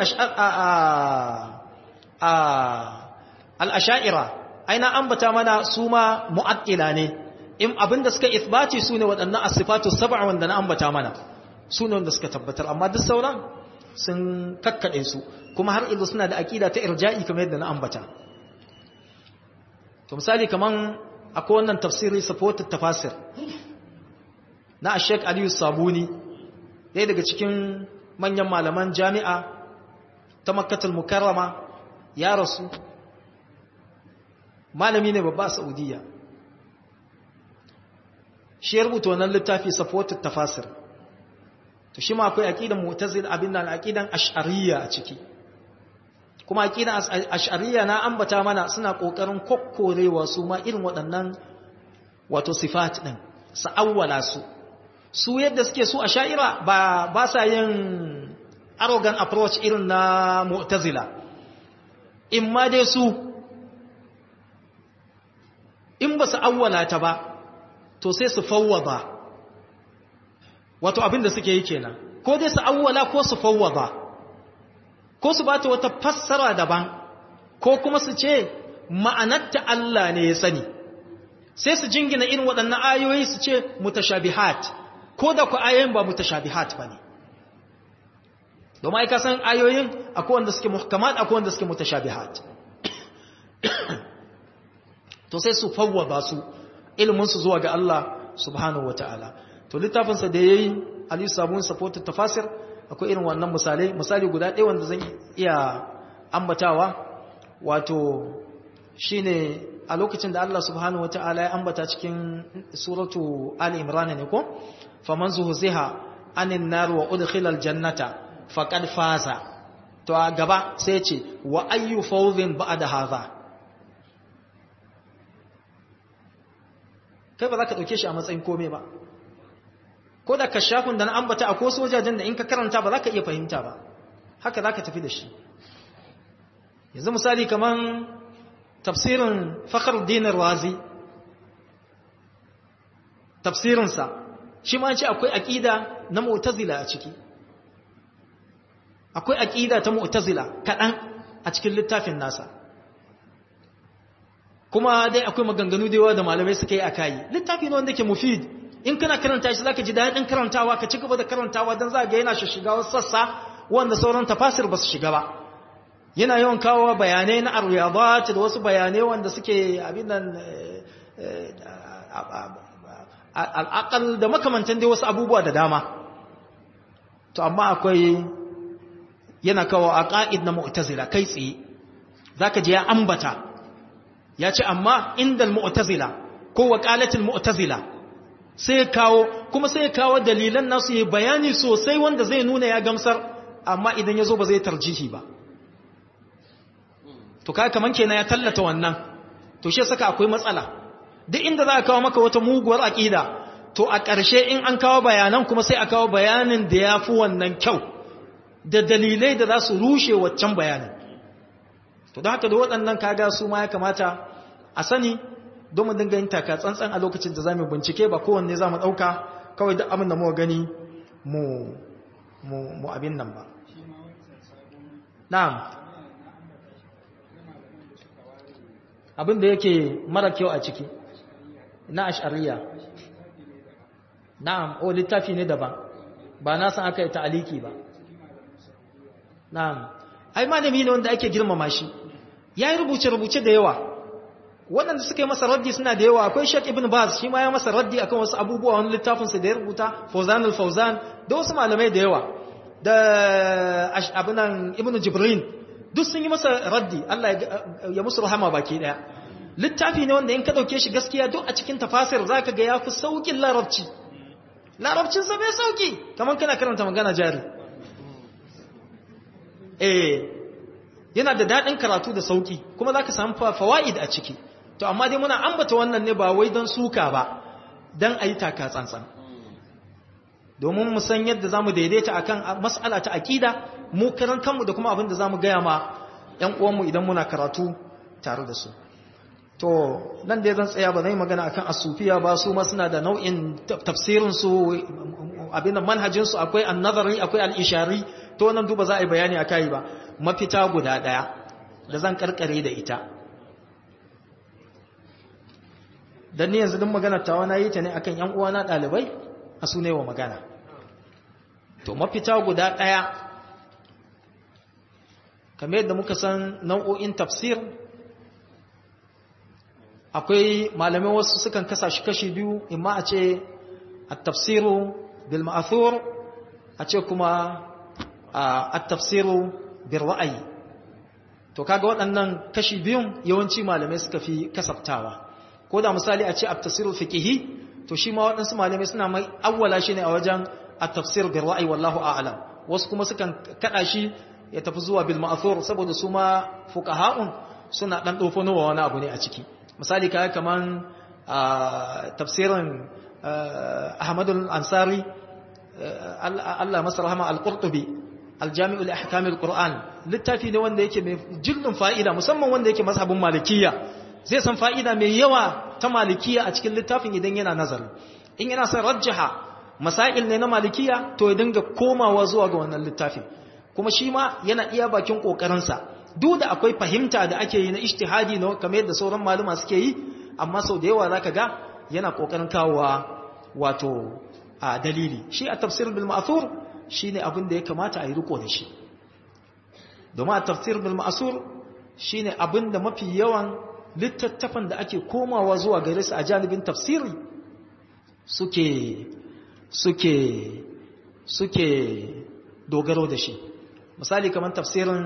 al'asha'ira aina ambata mana su ma mu'attila ne in abinda suka ithbati su ne waɗannan asifatu sab'a wanda na ambata mana su ne wanda suka tabbatar amma duk sauran sun kakkaɗe su kuma har ilu suna da aƙida ta irja'i kamar yadda na ambata to misali kaman akwai wannan tafsiri supported tafasir na Sheikh Aliyu Sabuni ɗaya daga cikin manyan malaman jami'a ta Makkatul Mukarrama ya rasu malami ne babba a Saudiya shi ya rubuta wannan littafi supported tafasir to shi ma akwai aqidan mu'tazil abin nan aqidan ash'ariyya a ciki kuma aqidan ash'ariyya na ambata mana suna kokarin kokkorewa su ma irin waɗannan wato sifat din sa'awwala su su yadda suke su ash'ira ba ba sa yin arrogant approach irin na mu'tazila in ma dai su in ba su awwala ta ba to sai su fawwada wato abin da suke yi kenan ko dai su awwala ko su fawwada ko su bata wata fassara daban ko kuma su ce ma'anarta Allah ne ya sani sai su jingina irin waɗannan ayoyi su ce mutashabihat ko da ku ayoyin ba mutashabihat bane domin ai ka san ayoyin akwai wanda suke muhkamat akwai wanda suke mutashabihat to sai su fawwada su ilimin su zuwa ga Allah subhanahu wataala to littafin sa da yayi Ali Sabun supported tafasir akwai irin wannan misalai misali guda ɗaya wanda zan iya ambatawa wato shine a lokacin da Allah subhanahu wataala ya ambata cikin suratu Ali Imran ne ko faman zuhziha anin nar wa udkhila aljannata faqad faza to a gaba sai ce wa ayyu fawzin ba'da hadha kai ba za ka ɗauke shi a matsayin kome ba ko da kashafin da na ambata a ko sojajen da in ka karanta ba za ka iya fahimta ba haka za ka tafi da shi yanzu misali kamar tafsirin fakar dinar wazi tafsirinsa shi ma ce akwai aƙida na mu'tazila a ciki akwai aƙida ta mu'tazila kaɗan a cikin littafin nasa kuma dai akwai maganganu da yawa da malamai suka yi a kayi littafi ne wanda ke mufid in kana karanta shi zaka ji daɗin karantawa ka ci gaba da karantawa don za ga yana shiga wasu sassa wanda sauran tafasir ba su shiga ba yana yawan kawo bayanai na aryadat da wasu bayanai wanda suke abin nan al'aqal da makamantan dai wasu abubuwa da dama to amma akwai yana kawo aqaid na mu'tazila kai tsaye zaka je ya ambata ya ce amma inda mu'tazila ko waqalatul mu'tazila sai kawo kuma sai kawo dalilan nasu yi bayani sosai wanda zai nuna ya gamsar amma idan yazo ba zai tarjihi ba to kai kaman kenan ya tallata wannan to shi saka akwai matsala duk inda za a kawo maka wata muguwar aqida to a ƙarshe in an kawo bayanan kuma sai a kawo bayanin da ya fi wannan kyau da dalilai da za su rushe waccan bayanin to don haka da waɗannan kaga su ma ya kamata a sani don mu dinga yin taka tsantsan a lokacin da za mu bincike ba kowanne za mu ɗauka kawai duk abin da muka gani mu mu abin nan ba na'am abin da yake mara kyau a ciki na ash'ariya na'am o littafi ne daban ba na san aka yi ta'aliki ba na'am ai malami ne wanda ake girmama shi ya yi rubuce-rubuce da yawa waɗanda suka yi masa raddi suna da yawa akwai shek ibn baz shi ma ya masa raddi akan wasu abubuwa wani littafinsa da ya rubuta fauzan al-fauzan da wasu malamai da yawa da abinan ibn jibrin duk sun yi masa raddi Allah ya musu rahama baki daya littafi ne wanda in ka dauke shi gaskiya duk a cikin tafasir zaka ga yafi saukin larabci larabcin sa bai sauki kamar kana karanta magana jari eh yana da dadin karatu da sauki kuma zaka samu fawaid a ciki to amma dai muna ambata wannan ne ba wai don suka ba dan ayi taka tsantsan domin mu san yadda zamu daidaita akan mas'ala ta aqida mu karan kanmu da kuma abin da zamu gaya ma ƴan uwanmu idan muna karatu tare da su to nan dai zan tsaya ba zai magana akan asufiya ba su ma suna da nau'in tafsirin su abin da manhajin su akwai an-nazari akwai al-ishari to nan duba za a yi bayani akai ba mafita guda daya da zan karkare da ita dan ni yanzu din magana tawa na yi ta ne akan ƴan uwana dalibai a su ne wa magana to mafita guda daya kamar yadda muka san nau'o'in tafsir akwai malamai wasu sukan kasa shi kashi biyu imma a ce at-tafsiru bil ma'thur a ce kuma at-tafsiru bil ra'ayi to kaga waɗannan kashi biyun yawanci malamai suka fi kasaftawa ko da misali a ce at-tafsiru fiqhi to shi ma waɗansu malamai suna mai awwala shi ne a wajen at-tafsir bil ra'yi wallahu a'lam wasu kuma sukan kada shi ya tafi zuwa bil ma'thur saboda su ma fuqaha'un suna dan dofanowa wani abu ne a ciki misali kai kaman tafsirin Ahmadul Ansari Allah masa rahama al-Qurtubi al-Jami'u li ahkam al-Qur'an littafi ne wanda yake mai jillin fa'ida musamman wanda yake mazhabin Malikiyya zai san fa'ida mai yawa ta Malikiyya a cikin littafin idan yana nazari in yana son rajjaha masail ne na Malikiyya to ya dinga komawa zuwa ga wannan littafin kuma shi ma yana iya bakin kokarinsa duk da akwai fahimta da ake yi na ijtihadi na kamar yadda sauran maluma suke yi amma sau da yawa zaka ga yana kokarin kawowa wato a dalili shi a tafsir bil ma'thur shine abin da ya kamata a yi riko da shi domin a tafsir bil ma'thur shine abin da mafi yawan littattafan da ake komawa zuwa gare su a janibin tafsiri suke suke suke dogaro da shi misali kamar tafsirin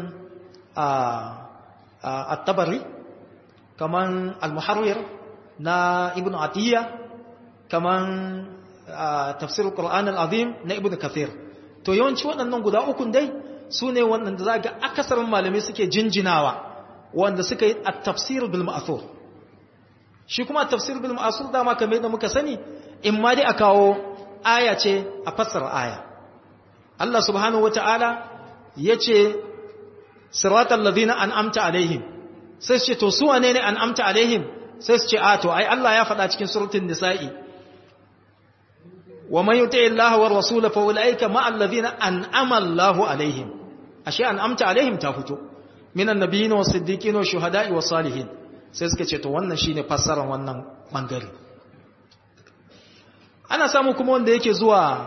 at-tabari kamar al-muharrir na ibn atiyya kamar tafsir al-qur'an al-azim na ibn kathir to yawanci waɗannan guda ukun dai su ne waɗanda za ga akasarin malamai suke jinjinawa wanda suka yi at-tafsir bil ma'thur shi kuma at-tafsir bil ma'thur dama kamar yadda muka sani in ma dai a kawo aya ce a fassara aya Allah subhanahu wata'ala yace siratal ladina an'amta alaihim sai su ce to su wane ne an'amta alaihim sai su ce a to ai Allah ya faɗa cikin suratul nisa'i wa man yuti Allah wa rasula fa ulaika ma alladhina an'ama Allahu alaihim ashe an'amta alaihim ta fito minan nabiyyin was siddiqin was shuhada'i was salihin sai suka ce to wannan shine fassarar wannan bangare ana samu kuma wanda yake zuwa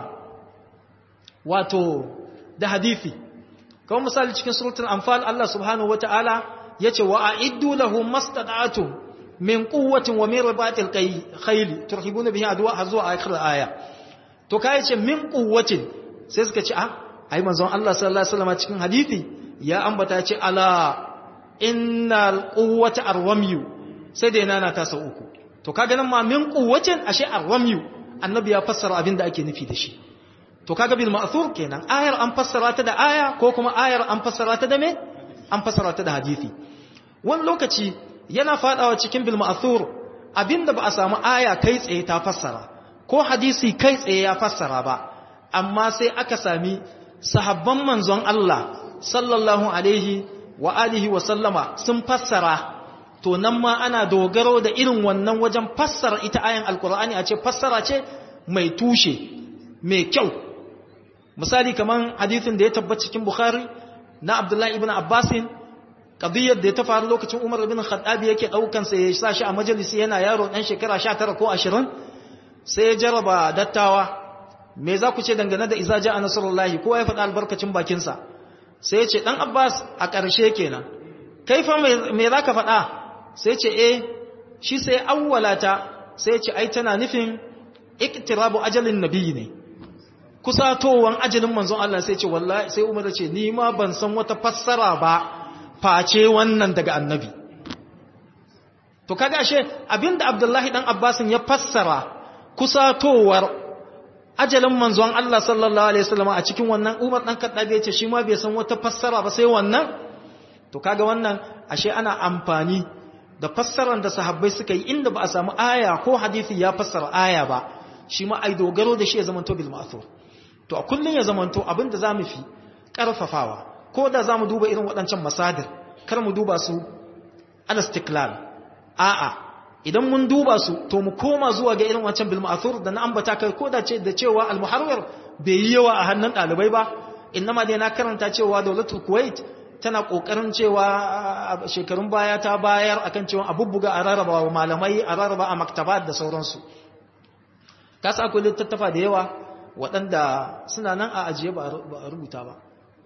wato da hadisi kawai misali cikin suratul anfal Allah subhanahu wataala yace wa a'iddu lahum mastata'tum min quwwatin wa min ribatil khayl turhibuna bihi adwa hazwa akhir aya to kai yace min quwwatin sai suka ce ah ai manzon Allah sallallahu alaihi wasallam cikin hadisi ya ambata yace ala innal quwwata arwamyu sai dai nana ta sau uku to kaga nan ma min quwwatin ashe arwamyu annabi ya fassara abin da ake nufi da shi to kaga bil ma'thur kenan ayar an fassara ta da aya ko kuma ayar an fassara ta da me an fassara ta da hadisi wani lokaci yana fadawa cikin bil ma'thur abinda ba a samu aya kai tsaye ta fassara ko hadisi kai tsaye ya fassara ba amma sai aka sami sahabban manzon Allah sallallahu alaihi wa alihi wa sallama sun fassara to nan ma ana dogaro da irin wannan wajen fassara ita ayan alkur'ani a ce fassara ce mai tushe mai kyau misali kaman hadithin da ya tabbata cikin bukhari na abdullahi ibn abbasin qadiyyar da ya ta faru lokacin umar ibn khattabi yake daukan sa ya sa shi a majalisi yana yaro dan shekara 19 ko 20 sai ya jaraba dattawa me za ku ce dangane da iza ja'a nasrullahi ko ya faɗa albarkacin bakin sa sai ya ce dan abbas a ƙarshe kenan kai fa me za ka faɗa sai ce eh shi sai awwalata sai ce ai tana nufin iktirabu ajalin nabi ne kusatowan ajalin manzon Allah sai ce wallahi sai Umar ce ni ma ban san wata fassara ba face wannan daga annabi to kaga ashe abinda Abdullahi dan Abbasin ya fassara kusatowar ajalin manzon Allah sallallahu alaihi wasallam a cikin wannan Umar dan Khattabi ya ce shi ma bai san wata fassara ba sai wannan to kaga wannan ashe ana amfani da fassarar da sahabbai suka yi inda ba a samu aya ko hadisi ya fassara aya ba shi ma ai dogaro da shi ya zamanto bil ma'thur to a kullun ya zamanto abinda zamu fi karfafawa ko da zamu duba irin waɗancan masadir kar mu duba su al istiklal a'a idan mun duba su to mu koma zuwa ga irin wancan bil ma'thur da na ambata kai ko da ce da cewa al muharrir bai yi yawa a hannun ɗalibai ba innama dai na karanta cewa dawlatul kuwait tana kokarin cewa shekarun baya ta bayar akan cewa abubbuga a rarraba wa malamai a rarraba a maktabat da sauransu ka sa akwai littattafa da yawa waɗanda suna nan a ajiye ba a rubuta ba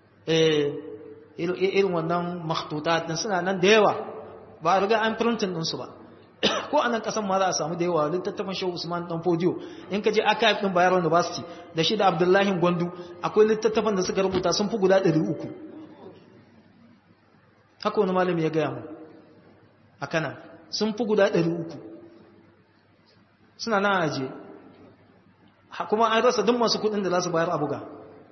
irin wannan makhtutat din suna nan da yawa ba a riga an printin ɗinsu ba ko a nan ƙasan ma za a samu da yawa littattafan shehu usman dan fodiyo in ka je archive ɗin bayero university da shi da abdullahi gwandu akwai littattafan da suka rubuta sun fi guda ɗari uku haka wani malami ya gaya mu a kanan sun fi guda ɗari uku suna nan aje kuma an rasa duk masu kudin da za su bayar a buga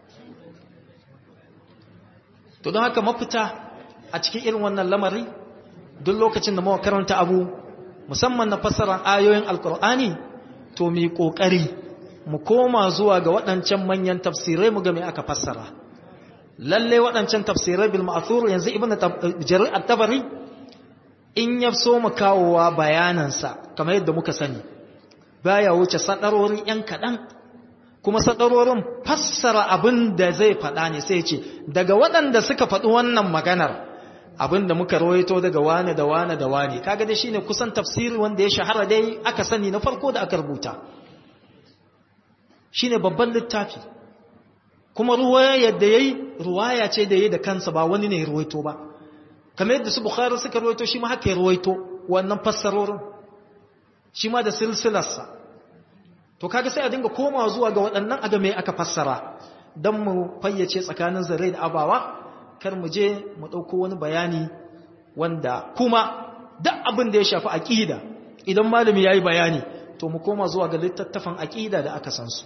to don haka mafita a cikin irin wannan lamari duk lokacin da muka karanta abu musamman na fassarar ayoyin alkur'ani to mu yi kokari mu koma zuwa ga waɗancan manyan tafsirai mu ga me aka fassara lalle waɗancan tafsirai bil ma'thur yanzu ibnu jarir at-tabari in ya so mu kawowa bayanansa kamar yadda muka sani baya wuce sadarori yan kaɗan kuma sadarorin fassara abin da zai faɗa ne sai ce daga waɗanda suka faɗi wannan maganar abin da muka rawaito daga wane da wane da wane kaga dai shine kusan tafsiri wanda ya shahara dai aka sani na farko da aka rubuta shine babban littafi kuma ruwaya da yayi ruwaya ce da yayi da kansa ba wani ne ya ruwaito ba kamar yadda su bukhari suka ruwaito shi ma haka ya ruwaito wannan fassarorin shi ma da silsilarsa to kaga sai a dinga komawa zuwa ga waɗannan aga me aka fassara don mu fayyace tsakanin zare da abawa kar mu je mu ɗauko wani bayani wanda kuma duk abin da ya shafi aƙida idan malami ya yi bayani to mu koma zuwa ga littattafan aƙida da aka san su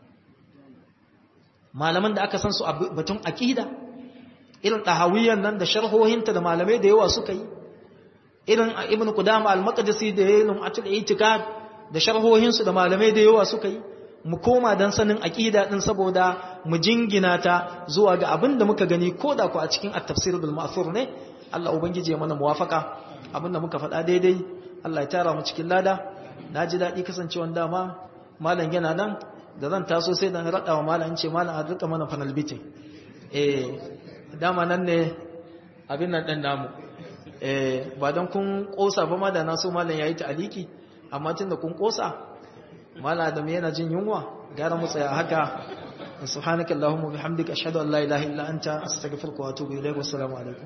malaman da aka san su a batun aƙida irin ɗahawiyyar nan da sharhohinta da malamai da yawa suka yi irin ibn qudama al-maqdisi da yayin lum'atul i'tikad da sharhohinsu da malamai da yawa suka yi mu koma dan sanin aqida din saboda mu jingina ta zuwa ga abin da muka gani koda ku a cikin at-tafsir bil ma'thur ne Allah ubangije mana muwafaka abin da muka faɗa daidai Allah ya tara mu cikin lada naji dadi kasancewan dama malam yana nan da zan taso sai dan rada wa malam ce malam a rika mana fanal bite eh dama nan ne abin nan dan namu eh ba dan kun kosa ba ma da na so malam yayi ta aliki amma tunda kun kosa mala adam yana jin yunwa gara mu tsaya haka subhanaka allahumma bihamdika ashhadu an la ilaha illa anta astaghfiruka wa atubu ilayk wassalamu alaikum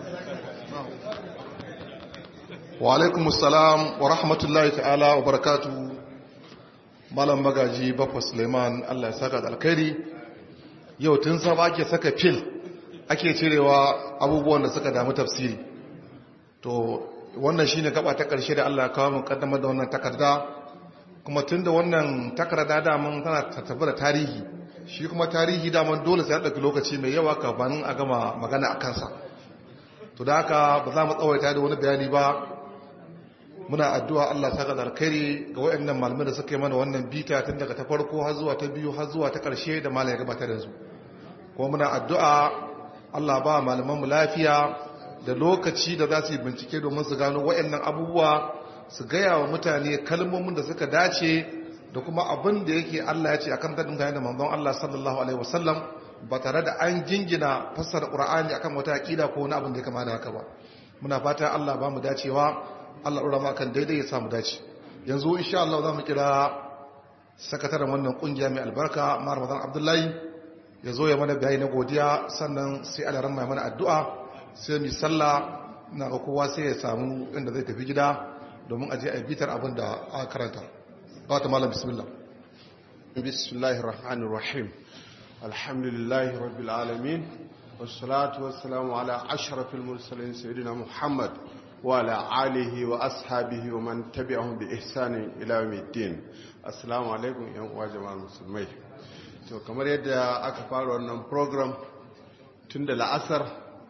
wa alaikum assalam wa rahmatullahi ta'ala wa barakatuh malam magaji bakwa suleiman Allah ya saka da alkhairi yau tun sa ake saka fil ake cirewa abubuwan da suka damu tafsiri to wannan shine gaba ta karshe da Allah ya kawo mu kaddamar da wannan takarda kuma tunda wannan takarda da mun tana tattabar da tarihi shi kuma tarihi da mun dole sai ya dauki lokaci mai yawa kafin a gama magana a kansa to da haka ba za mu tsawaita da wani bayani ba muna addu'a Allah saka da alkhairi ga waɗannan malamai da suka yi mana wannan bita tun daga ta farko har zuwa ta biyu har zuwa ta ƙarshe da malam ya gabatar da su kuma muna addu'a Allah ba malaman mu lafiya da lokaci da za su yi bincike domin su gano waɗannan abubuwa su gaya wa mutane kalmomin da suka dace da kuma abin da yake Allah ya ce akan tadin da manzon Allah sallallahu alaihi wasallam ba tare da an jingina fassara Qur'ani akan wata aqida ko wani abin da ya kama da haka ba muna fata Allah ba mu dacewa Allah ɗora ma kan daidai ya samu dace yanzu insha Allah za mu kira sakataren wannan kungiya mai albarka Mar Ramadan Abdullahi ya zo ya mana bayani na godiya sannan sai Allah ran mai mana addu'a sai mu sallah na ga kowa sai ya samu inda zai tafi gida domin aje a bitar abin da aka karanta ba ta malam bismillah bismillahir rahmanir rahim alhamdulillahi rabbil alamin wassalatu wassalamu ala ashrafil mursalin sayyidina muhammad وعلى آله وأصحابه ومن تبعهم بإحسان إلى يوم الدين السلام عليكم يا جماعة المسلمين to kamar yadda aka fara wannan program tun da la'asar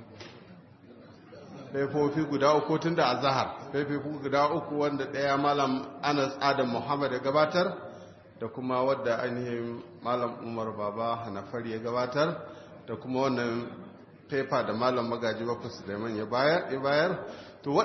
faifofi guda uku tun da azahar faifofi guda uku wanda ɗaya malam anas adam muhammad ya gabatar da kuma wadda ainihin malam umar baba hanafari ya gabatar da kuma wannan faifa da malam magaji bakwai suleiman ya bayar